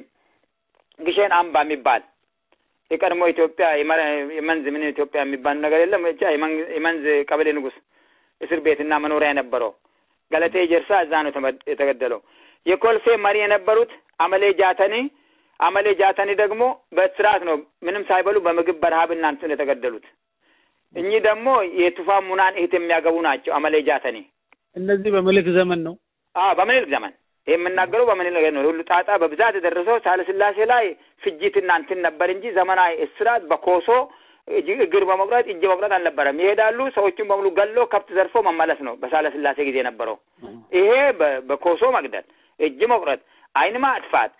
ግሼን አምባ የሚባል የቀድሞ ኢትዮጵያ የመንዝ ምን ኢትዮጵያ የሚባል ነገር የለም ብቻ የመንዝ ቀበሌ ንጉስ እስር ቤትና መኖሪያ የነበረው ገለቴ ጀርሳ እዛ ነው የተገደለው። የኮልፌ መሪ የነበሩት አመሌ ጃተኒ አመሌ ጃተኒ ደግሞ በእስራት ነው ምንም ሳይበሉ በምግብ በረሀብና እንትን የተገደሉት። እኚህ ደግሞ የቱፋ ሙናን እህት የሚያገቡ ናቸው። አመሌ ጃተኒ እነዚህ በምኒልክ ዘመን ነው። አዎ በምኒልክ ዘመን ይህ የምናገረው በምኒልክ ነው። ሁሉ ጣጣ በብዛት የደረሰው ሳለስላሴ ላይ ፍጅትና እንትን ነበር እንጂ ዘመናዊ እስራት በኮሶ እግር በመቁረጥ እጅ መቁረጥ አልነበረም። ይሄዳሉ፣ ሰዎቹን በሙሉ ገሎ ከብት ዘርፎ መመለስ ነው በሳለስላሴ ጊዜ የነበረው። ይሄ በኮሶ መግደል፣ እጅ መቁረጥ፣ አይን ማጥፋት፣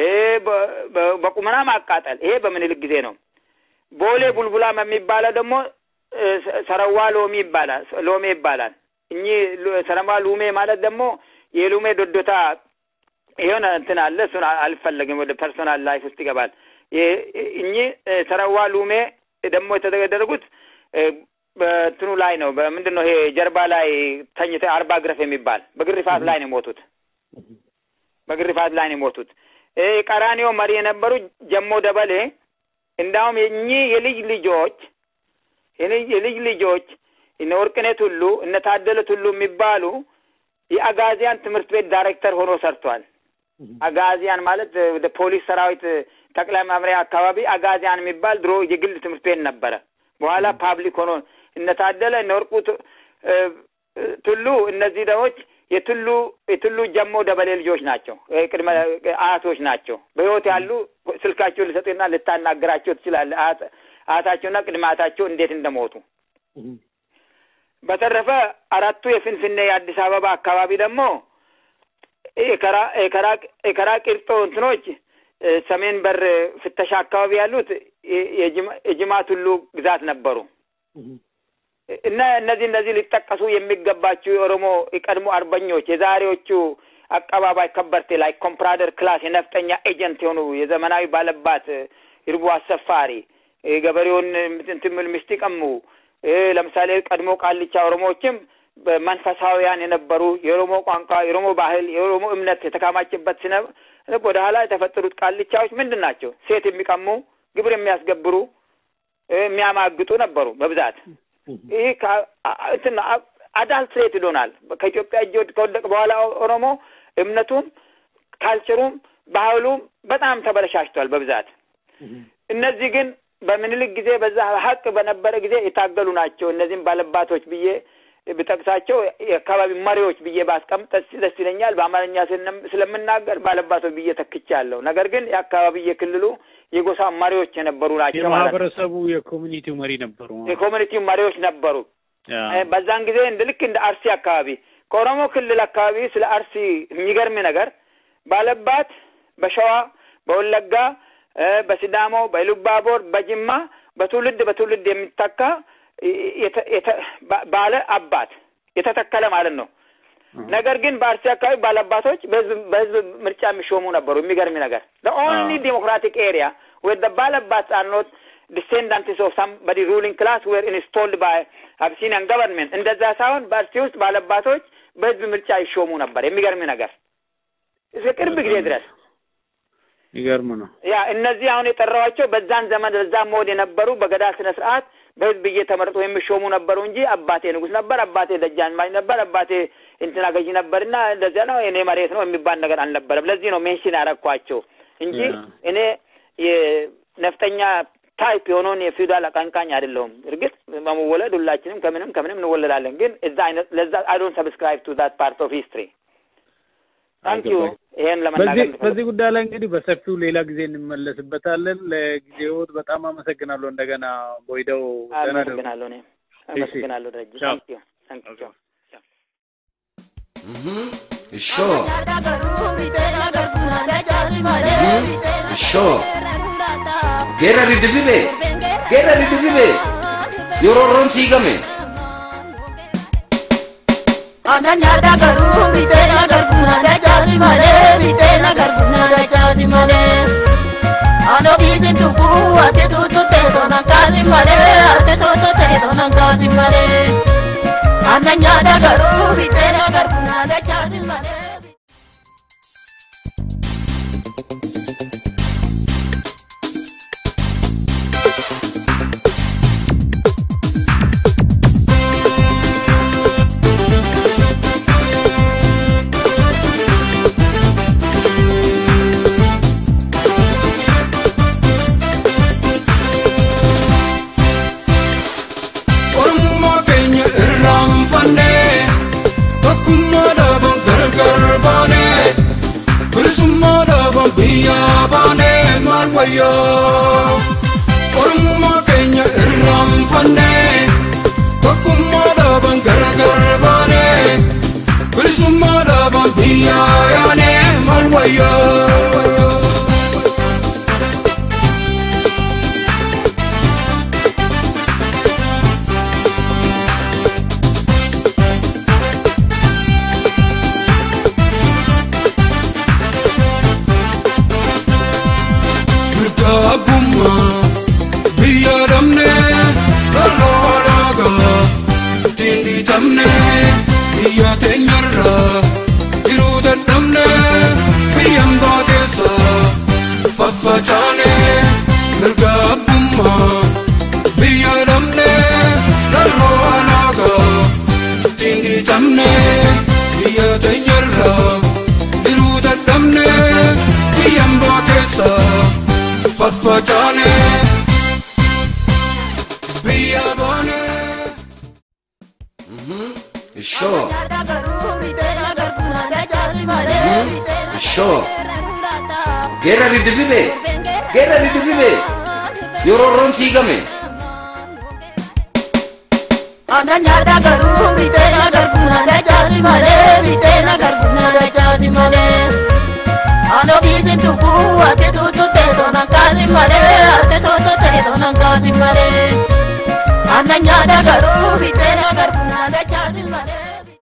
በቁመና ማቃጠል፣ ይሄ በምኒልክ ጊዜ ነው። ቦሌ ቡልቡላም የሚባለው ደግሞ ሰረዋ ሎሚ ይባላል ሎሜ ይባላል። እኚህ ሰረዋ ሉሜ ማለት ደግሞ የሉሜ ዶዶታ የሆነ እንትን አለ። እሱን አልፈለግም፣ ወደ ፐርሶናል ላይፍ ውስጥ ይገባል። እኚህ ሰረዋ ሉሜ ደግሞ የተደረጉት በእንትኑ ላይ ነው። በምንድን ነው ይሄ ጀርባ ላይ ተኝተ አርባ ግረፍ የሚባል በግርፋት ላይ ነው የሞቱት። በግርፋት ላይ ነው የሞቱት። ቀራኒዮ መሪ የነበሩ ጀሞ ደበሌ እንዳውም የእኚህ የልጅ ልጆች የልጅ ልጆች እነ ወርቅኔት ሁሉ እነ ታደለት ሁሉ የሚባሉ የአጋዚያን ትምህርት ቤት ዳይሬክተር ሆኖ ሰርቷል። አጋዚያን ማለት ወደ ፖሊስ ሰራዊት ጠቅላይ መምሪያ አካባቢ አጋዚያን የሚባል ድሮ የግል ትምህርት ቤት ነበረ። በኋላ ፓብሊክ ሆኖ እነ ታደለ እነ ወርቁ ቱሉ እነዚህ ደዎች የቱሉ የቱሉ ጀሞ ደበሌ ልጆች ናቸው። ቅድመ አያቶች ናቸው። በህይወት ያሉ ስልካቸውን ልሰጥና ልታናገራቸው ትችላለህ። አያታቸውና ቅድመ አያታቸው እንዴት እንደሞቱ። በተረፈ አራቱ የፍንፍኔ የአዲስ አበባ አካባቢ ደግሞ የከራ ቂርጦ እንትኖች ሰሜን በር ፍተሻ አካባቢ ያሉት የጅማ ቱሉ ግዛት ነበሩ እና እነዚህ እነዚህ ሊጠቀሱ የሚገባቸው የኦሮሞ የቀድሞ አርበኞች የዛሬዎቹ አቀባባይ ከበርቴ ላይ ኮምፕራደር ክላስ የነፍጠኛ ኤጀንት የሆኑ የዘመናዊ ባለባት ይርቡ አሰፋሪ ገበሬውን እንትን ሚስት ይቀሙ ለምሳሌ ቀድሞ ቃልቻ ኦሮሞዎችም መንፈሳዊያን የነበሩ የኦሮሞ ቋንቋ፣ የኦሮሞ ባህል፣ የኦሮሞ እምነት የተካማችበት ስነ ወደ ኋላ የተፈጠሩት ቃልቻዎች ምንድን ናቸው? ሴት የሚቀሙ ግብር የሚያስገብሩ የሚያማግጡ ነበሩ በብዛት። ይህ እንትን አዳልትሬት ይሆናል። ከኢትዮጵያ እጅ ከወደቀ በኋላ ኦሮሞ እምነቱም ካልቸሩም ባህሉም በጣም ተበለሻሽቷል በብዛት። እነዚህ ግን በምኒልክ ጊዜ በዛ ሀቅ በነበረ ጊዜ የታገሉ ናቸው። እነዚህም ባለባቶች ብዬ ብጠቅሳቸው የአካባቢ መሪዎች ብዬ ባስቀምጥ ደስ ይለኛል። በአማርኛ ስለምናገር ባለባቶች ብዬ ተክቻለሁ። ነገር ግን የአካባቢ የክልሉ የጎሳ መሪዎች የነበሩ ናቸው ማለት ነው። የማህበረሰቡ የኮሚኒቲው መሪ ነበሩ። የኮሚኒቲው መሪዎች ነበሩ። ያ እ፣ በዛን ጊዜ እንደ ልክ እንደ አርሲ አካባቢ ከኦሮሞ ክልል አካባቢ ስለ አርሲ የሚገርም ነገር ባለባት በሸዋ በወለጋ እ፣ በሲዳሞ በኢሉባቦር በጅማ በትውልድ በትውልድ የሚተካ እ፣ የተ- የተ- ባ- ባለ አባት የተተከለ ማለት ነው። ነገር ግን በአርሲ አካባቢ ባለአባቶች በህዝብ በህዝብ ምርጫ የሚሾሙ ነበሩ። የሚገርም ነገር the only አዎ። democratic area where the ባለአባትስ are not descendants of somebody ruling class were installed by Abyssinian government እንደዛ ሳይሆን በአርሲ ውስጥ ባለአባቶች በህዝብ ምርጫ ይሾሙ ነበር። የሚገርም ነገር እስከ ቅርብ ጊዜ ድረስ ይገርም ነው። ያ እነዚህ አሁን የጠራኋቸው በዛን ዘመን በዛን ሞድ የነበሩ በገዳ ስነ ስርዓት በህዝብ እየተመረጡ የሚሾሙ ነበሩ እንጂ አባቴ ንጉስ ነበር፣ አባቴ ደጃዝማች ነበር፣ አባቴ እንትና ገዢ ነበርና እንደዚያ ነው እኔ መሬት ነው የሚባል ነገር አልነበረም። ለዚህ ነው ሜንሽን ያረኳቸው እንጂ ያ። እኔ የነፍጠኛ ታይፕ የሆነውን የፊውዳል አቀንቃኝ አይደለሁም። እርግጥ በመወለድ ሁላችንም ከምንም ከምንም እንወለዳለን። ግን እዛ አይነት ለዛ አይ ዶንት ሰብስክራይብ ቱ ዛት ፓርት ኦፍ ሂስትሪ ታንክ ዩ አልገባኝ። ይሄን በዚህ ለመናገር በዚህ ጉዳይ ላይ እንግዲህ በሰፊው ሌላ ጊዜ እንመለስበታለን። ለጊዜዎት በጣም አመሰግናለሁ። እንደገና ቦይደው ደህና ደሩ። አመሰግናለሁ እኔም አመሰግናለሁ ደረጀ ቻው። ታንክ ዩ ታንክ ዩ Sure. Sure. Geera riddifibe. Geera riddifibe. Yeroo roon siigame. Ananya da garu bitena garfuna da jazi male bitena garfuna da jazi male Ano bizin tuku ate tutu te dona kazi male ate tutu te dona kazi male Ananya da garu bitena garfuna da jazi male Oromummaa keenya irraanfannee tokkummaa dhaaban gargar baanee bilisummaa dhaaban biyyaa baanee maal wayyaa Oromummaa keenya irraanfannee tokkummaa dhaaban gargar baanee bilisummaa dhaaban biyyaa yaanee maal wayyaa mirga abbummaa biyya dhabne irra walaagaa ittiin dhiitamne biyya teenyarra jiruu dadhabne biyyan baateessa faffacaane mirga abbummaa biyya dhabne irra walaagaa ittiin dhiitamne biyya teenyarra jiruu dadhabne biyyan baateessa faffacaane biyya baane. Sure. da garu bitena garfuna da jazi male bitena Sure. Geera riddifibe. Geera riddifibe. Yeroo roon siigame. Ananya da garu bitena garfuna da jazi male bitena garfuna da jazi male Ano bizin tuku ate tutu te dona kazi male ate tutu te dona kazi male Ananya da garu bitena garfuna da jazi male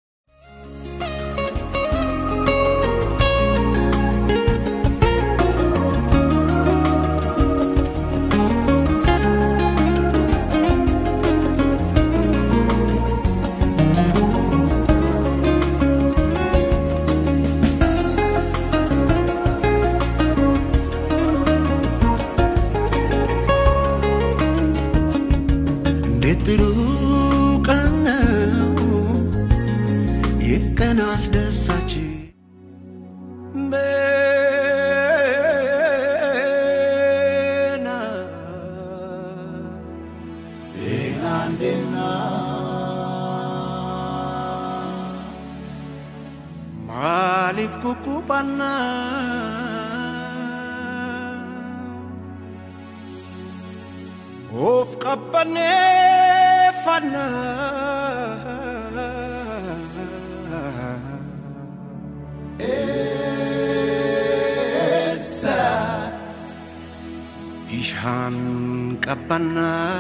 እንዴት ጥሩ ቀን ነው ይህ ቀን አስደሳች ቤና ቤና እንዴና ማሊፍ ኩኩባና of qabbaneeffannaa ጠፋና ይሻን ቀባና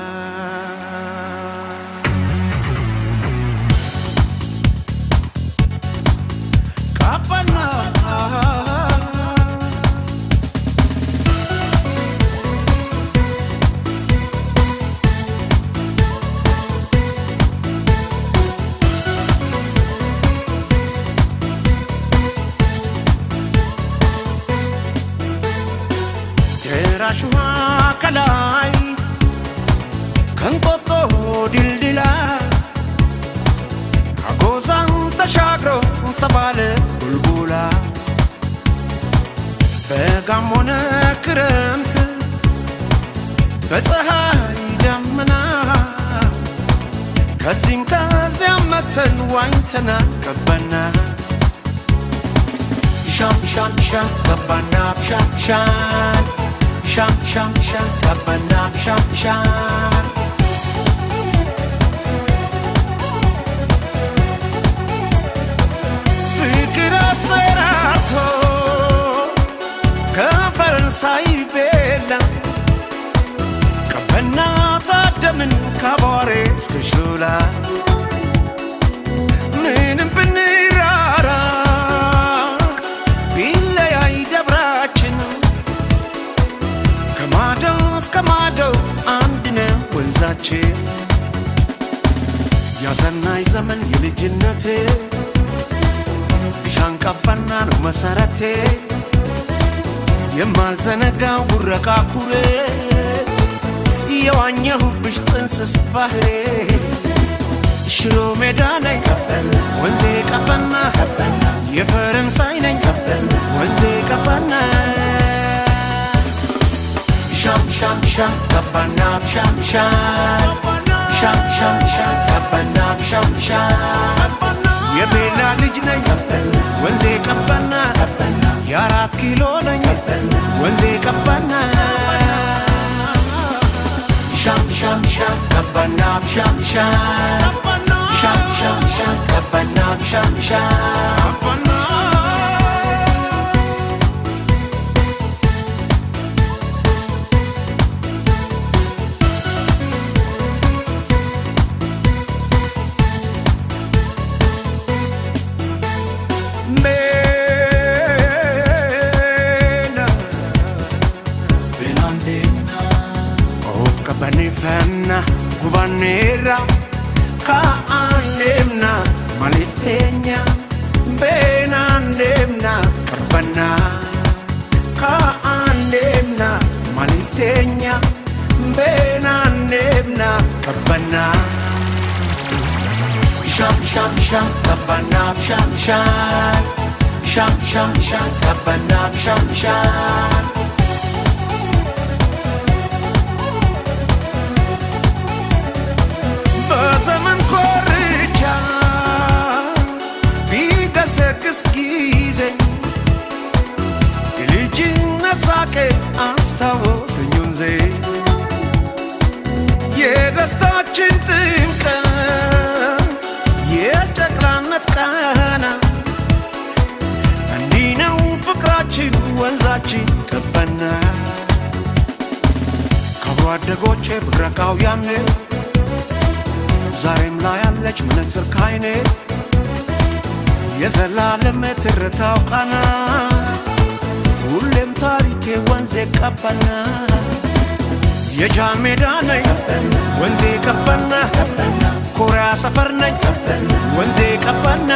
ቀባና ደራሽዋ ከላይ ከንቆጦ ድልድላ አጎዛን ተሻግሮ ተባለ ቡልቡላ በጋም ሆነ ክረምት በፀሐይ ደመና ከዚህም ከዚያም መተን ዋኝተና ቀበና ሻም ሻም ሻም ቀባና ሻም ሻም ሻም ሻም ሻም ቀባና ሻም ሻም ፍቅር አጠራርቶ ከፈረንሳይ ቤላ ቀበና ታደምን ከአቧሬ እስከ ሾላ ምንም ብንራራቅ ቢለያይ ደብራችን ከማዶ እስከ ማዶ አንድ ነው ወንዛችን ያሰናይ ዘመን የልጅነቴ ቢሻን ቀባና ነው መሰረቴ የማልዘነጋው ጉረቃ ኩሬ የዋኘሁብሽ ጥንስስ ባህሬ ሽሮ ሜዳ ነኝ ወንዜ ቀባና የፈረንሳይ ነኝ ወንዜ ቀባና ሻም ሻም ሻም ቀባና ሻም ሻም ሻም ሻም ሻም ቀባና ሻም ሻም የቤላ ልጅ ነኝ ወንዜ ቀባና የአራት ኪሎ ነኝ ወንዜ ቀባና ሻም ሻም ሻም ቀባና ሻም ሻም ሻም ሻም ሻም ቀባና ሻም ሻም Bena Of qabaniffanna gubanneerra ka'aan deemna maliif teenya beenaan deemna qarbannaa ka'aan deemna maliif teenya beenaan deemna qarbannaa sham sham sham qabbannaa sham sham sham sham sham qabbannaa sham sham በዘመን ኮርቻ ቢገሰግስ ጊዜ የልጅነት ሳቄ አስታወሰኝ ወንዜ የደስታችን ጥምቀት የጨቅላነት ቃና እንዲህ ነው ፍቅራችን ወንዛችን ቀበና ከብሮ አደጎቼ ብረቃው ያኔ ዛሬም ላይ ያለች መነጽር ካይኔ የዘላለም ትርታው ቃና ሁሌም ታሪኬ ወንዜ ቀበና የጃን ሜዳ ነኝ ወንዜ ቀበና ኮሪያ ሰፈር ነኝ ወንዜ ቀበና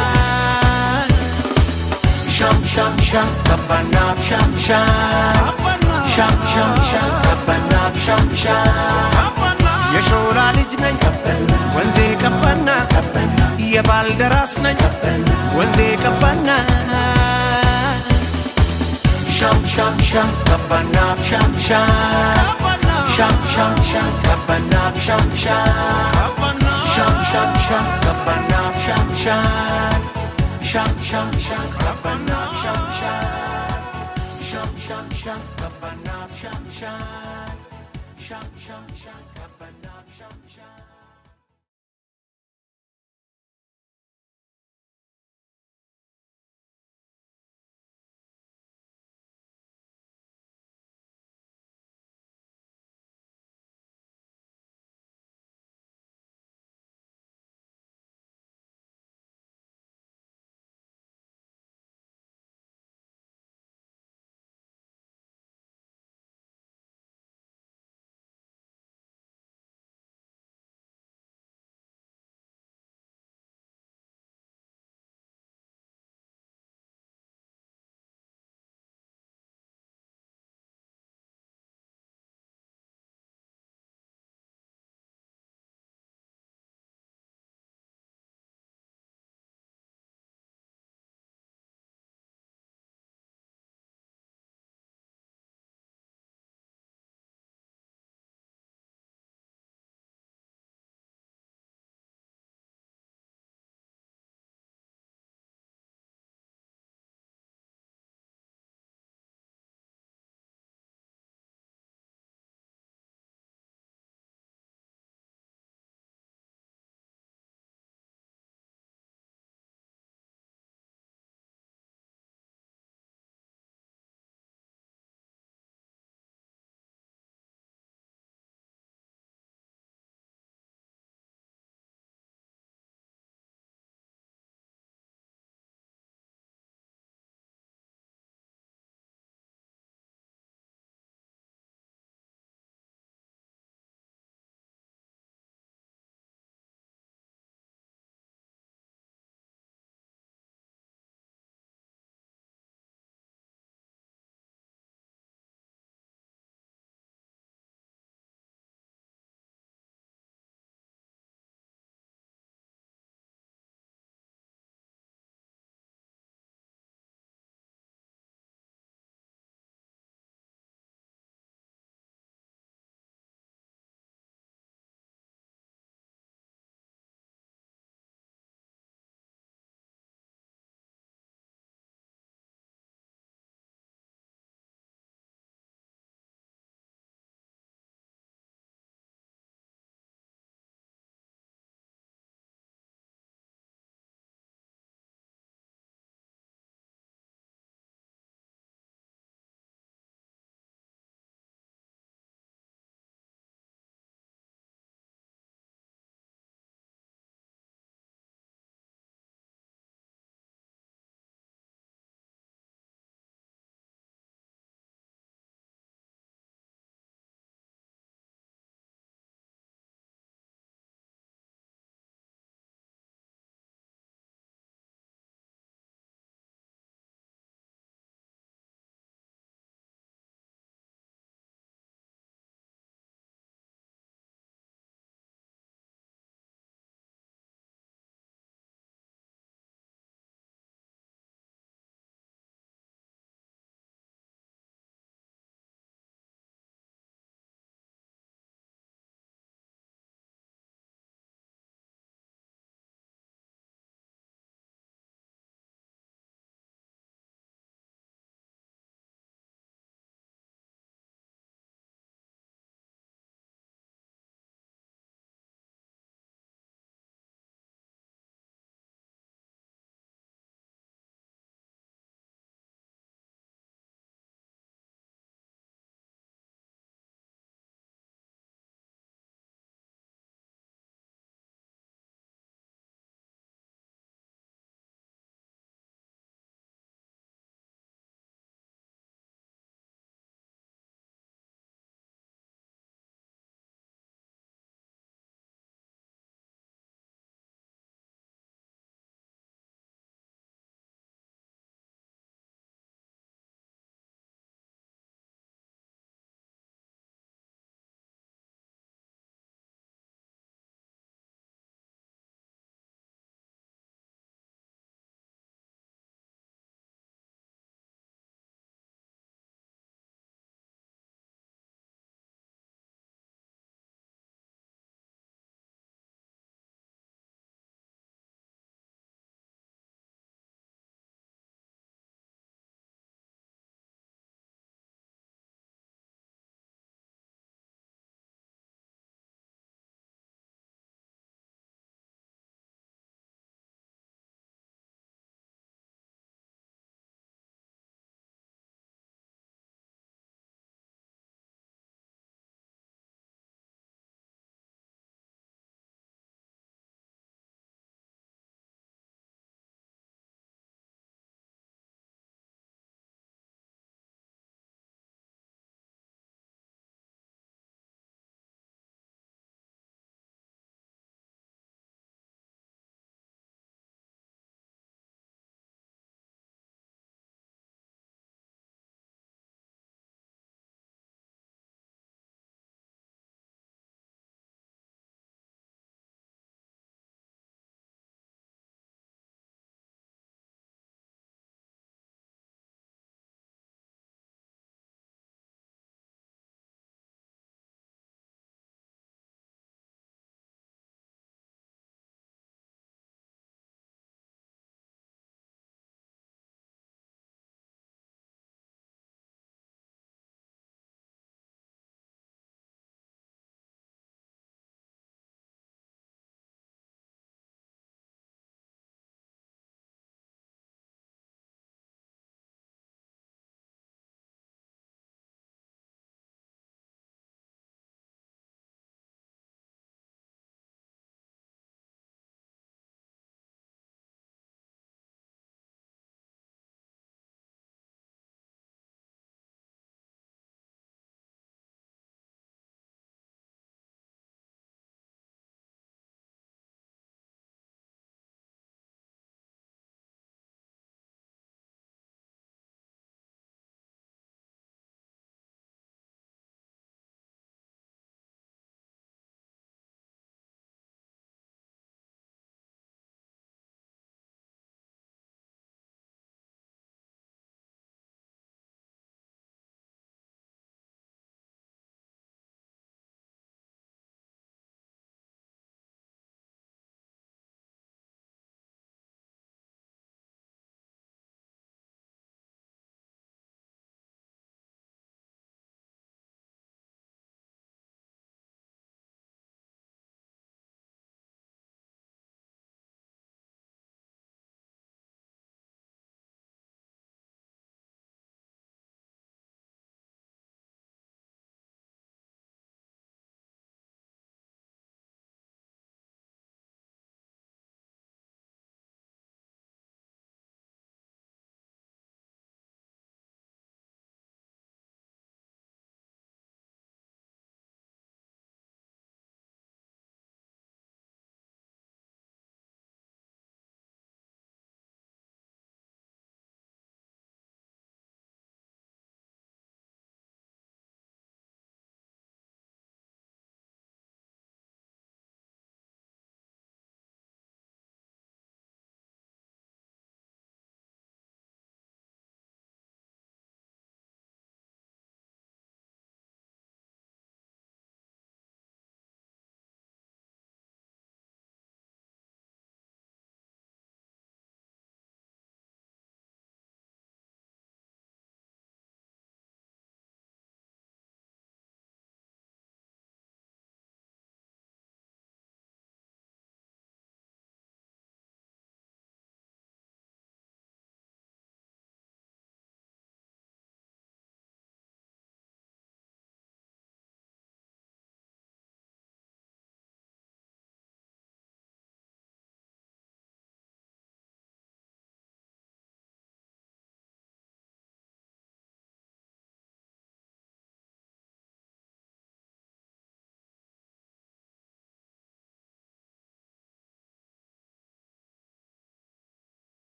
ሻም ሻም ሻም ቀበና ሻም ሻም ሻም ሻም ሻም ቀበና ሻም ሻም የሾላ ልጅ ነኝ ወንዜ ቀበና የባልደራስ ነኝ ወንዜ ቀበና ሻም ሻም ሻም ቀበና ሻም ሻም ሻም ሻም ሻም ቀበና ሻም ሻም ሻም ሻም ሻም ቀበና ሻም ሻም ሻም ሻም ሻም ቀበና ሻም ሻም ሻም ሻም ሻም ቀበና ሻም ሻም ሻም ሻም ሻም ቀበና ሻም ሻም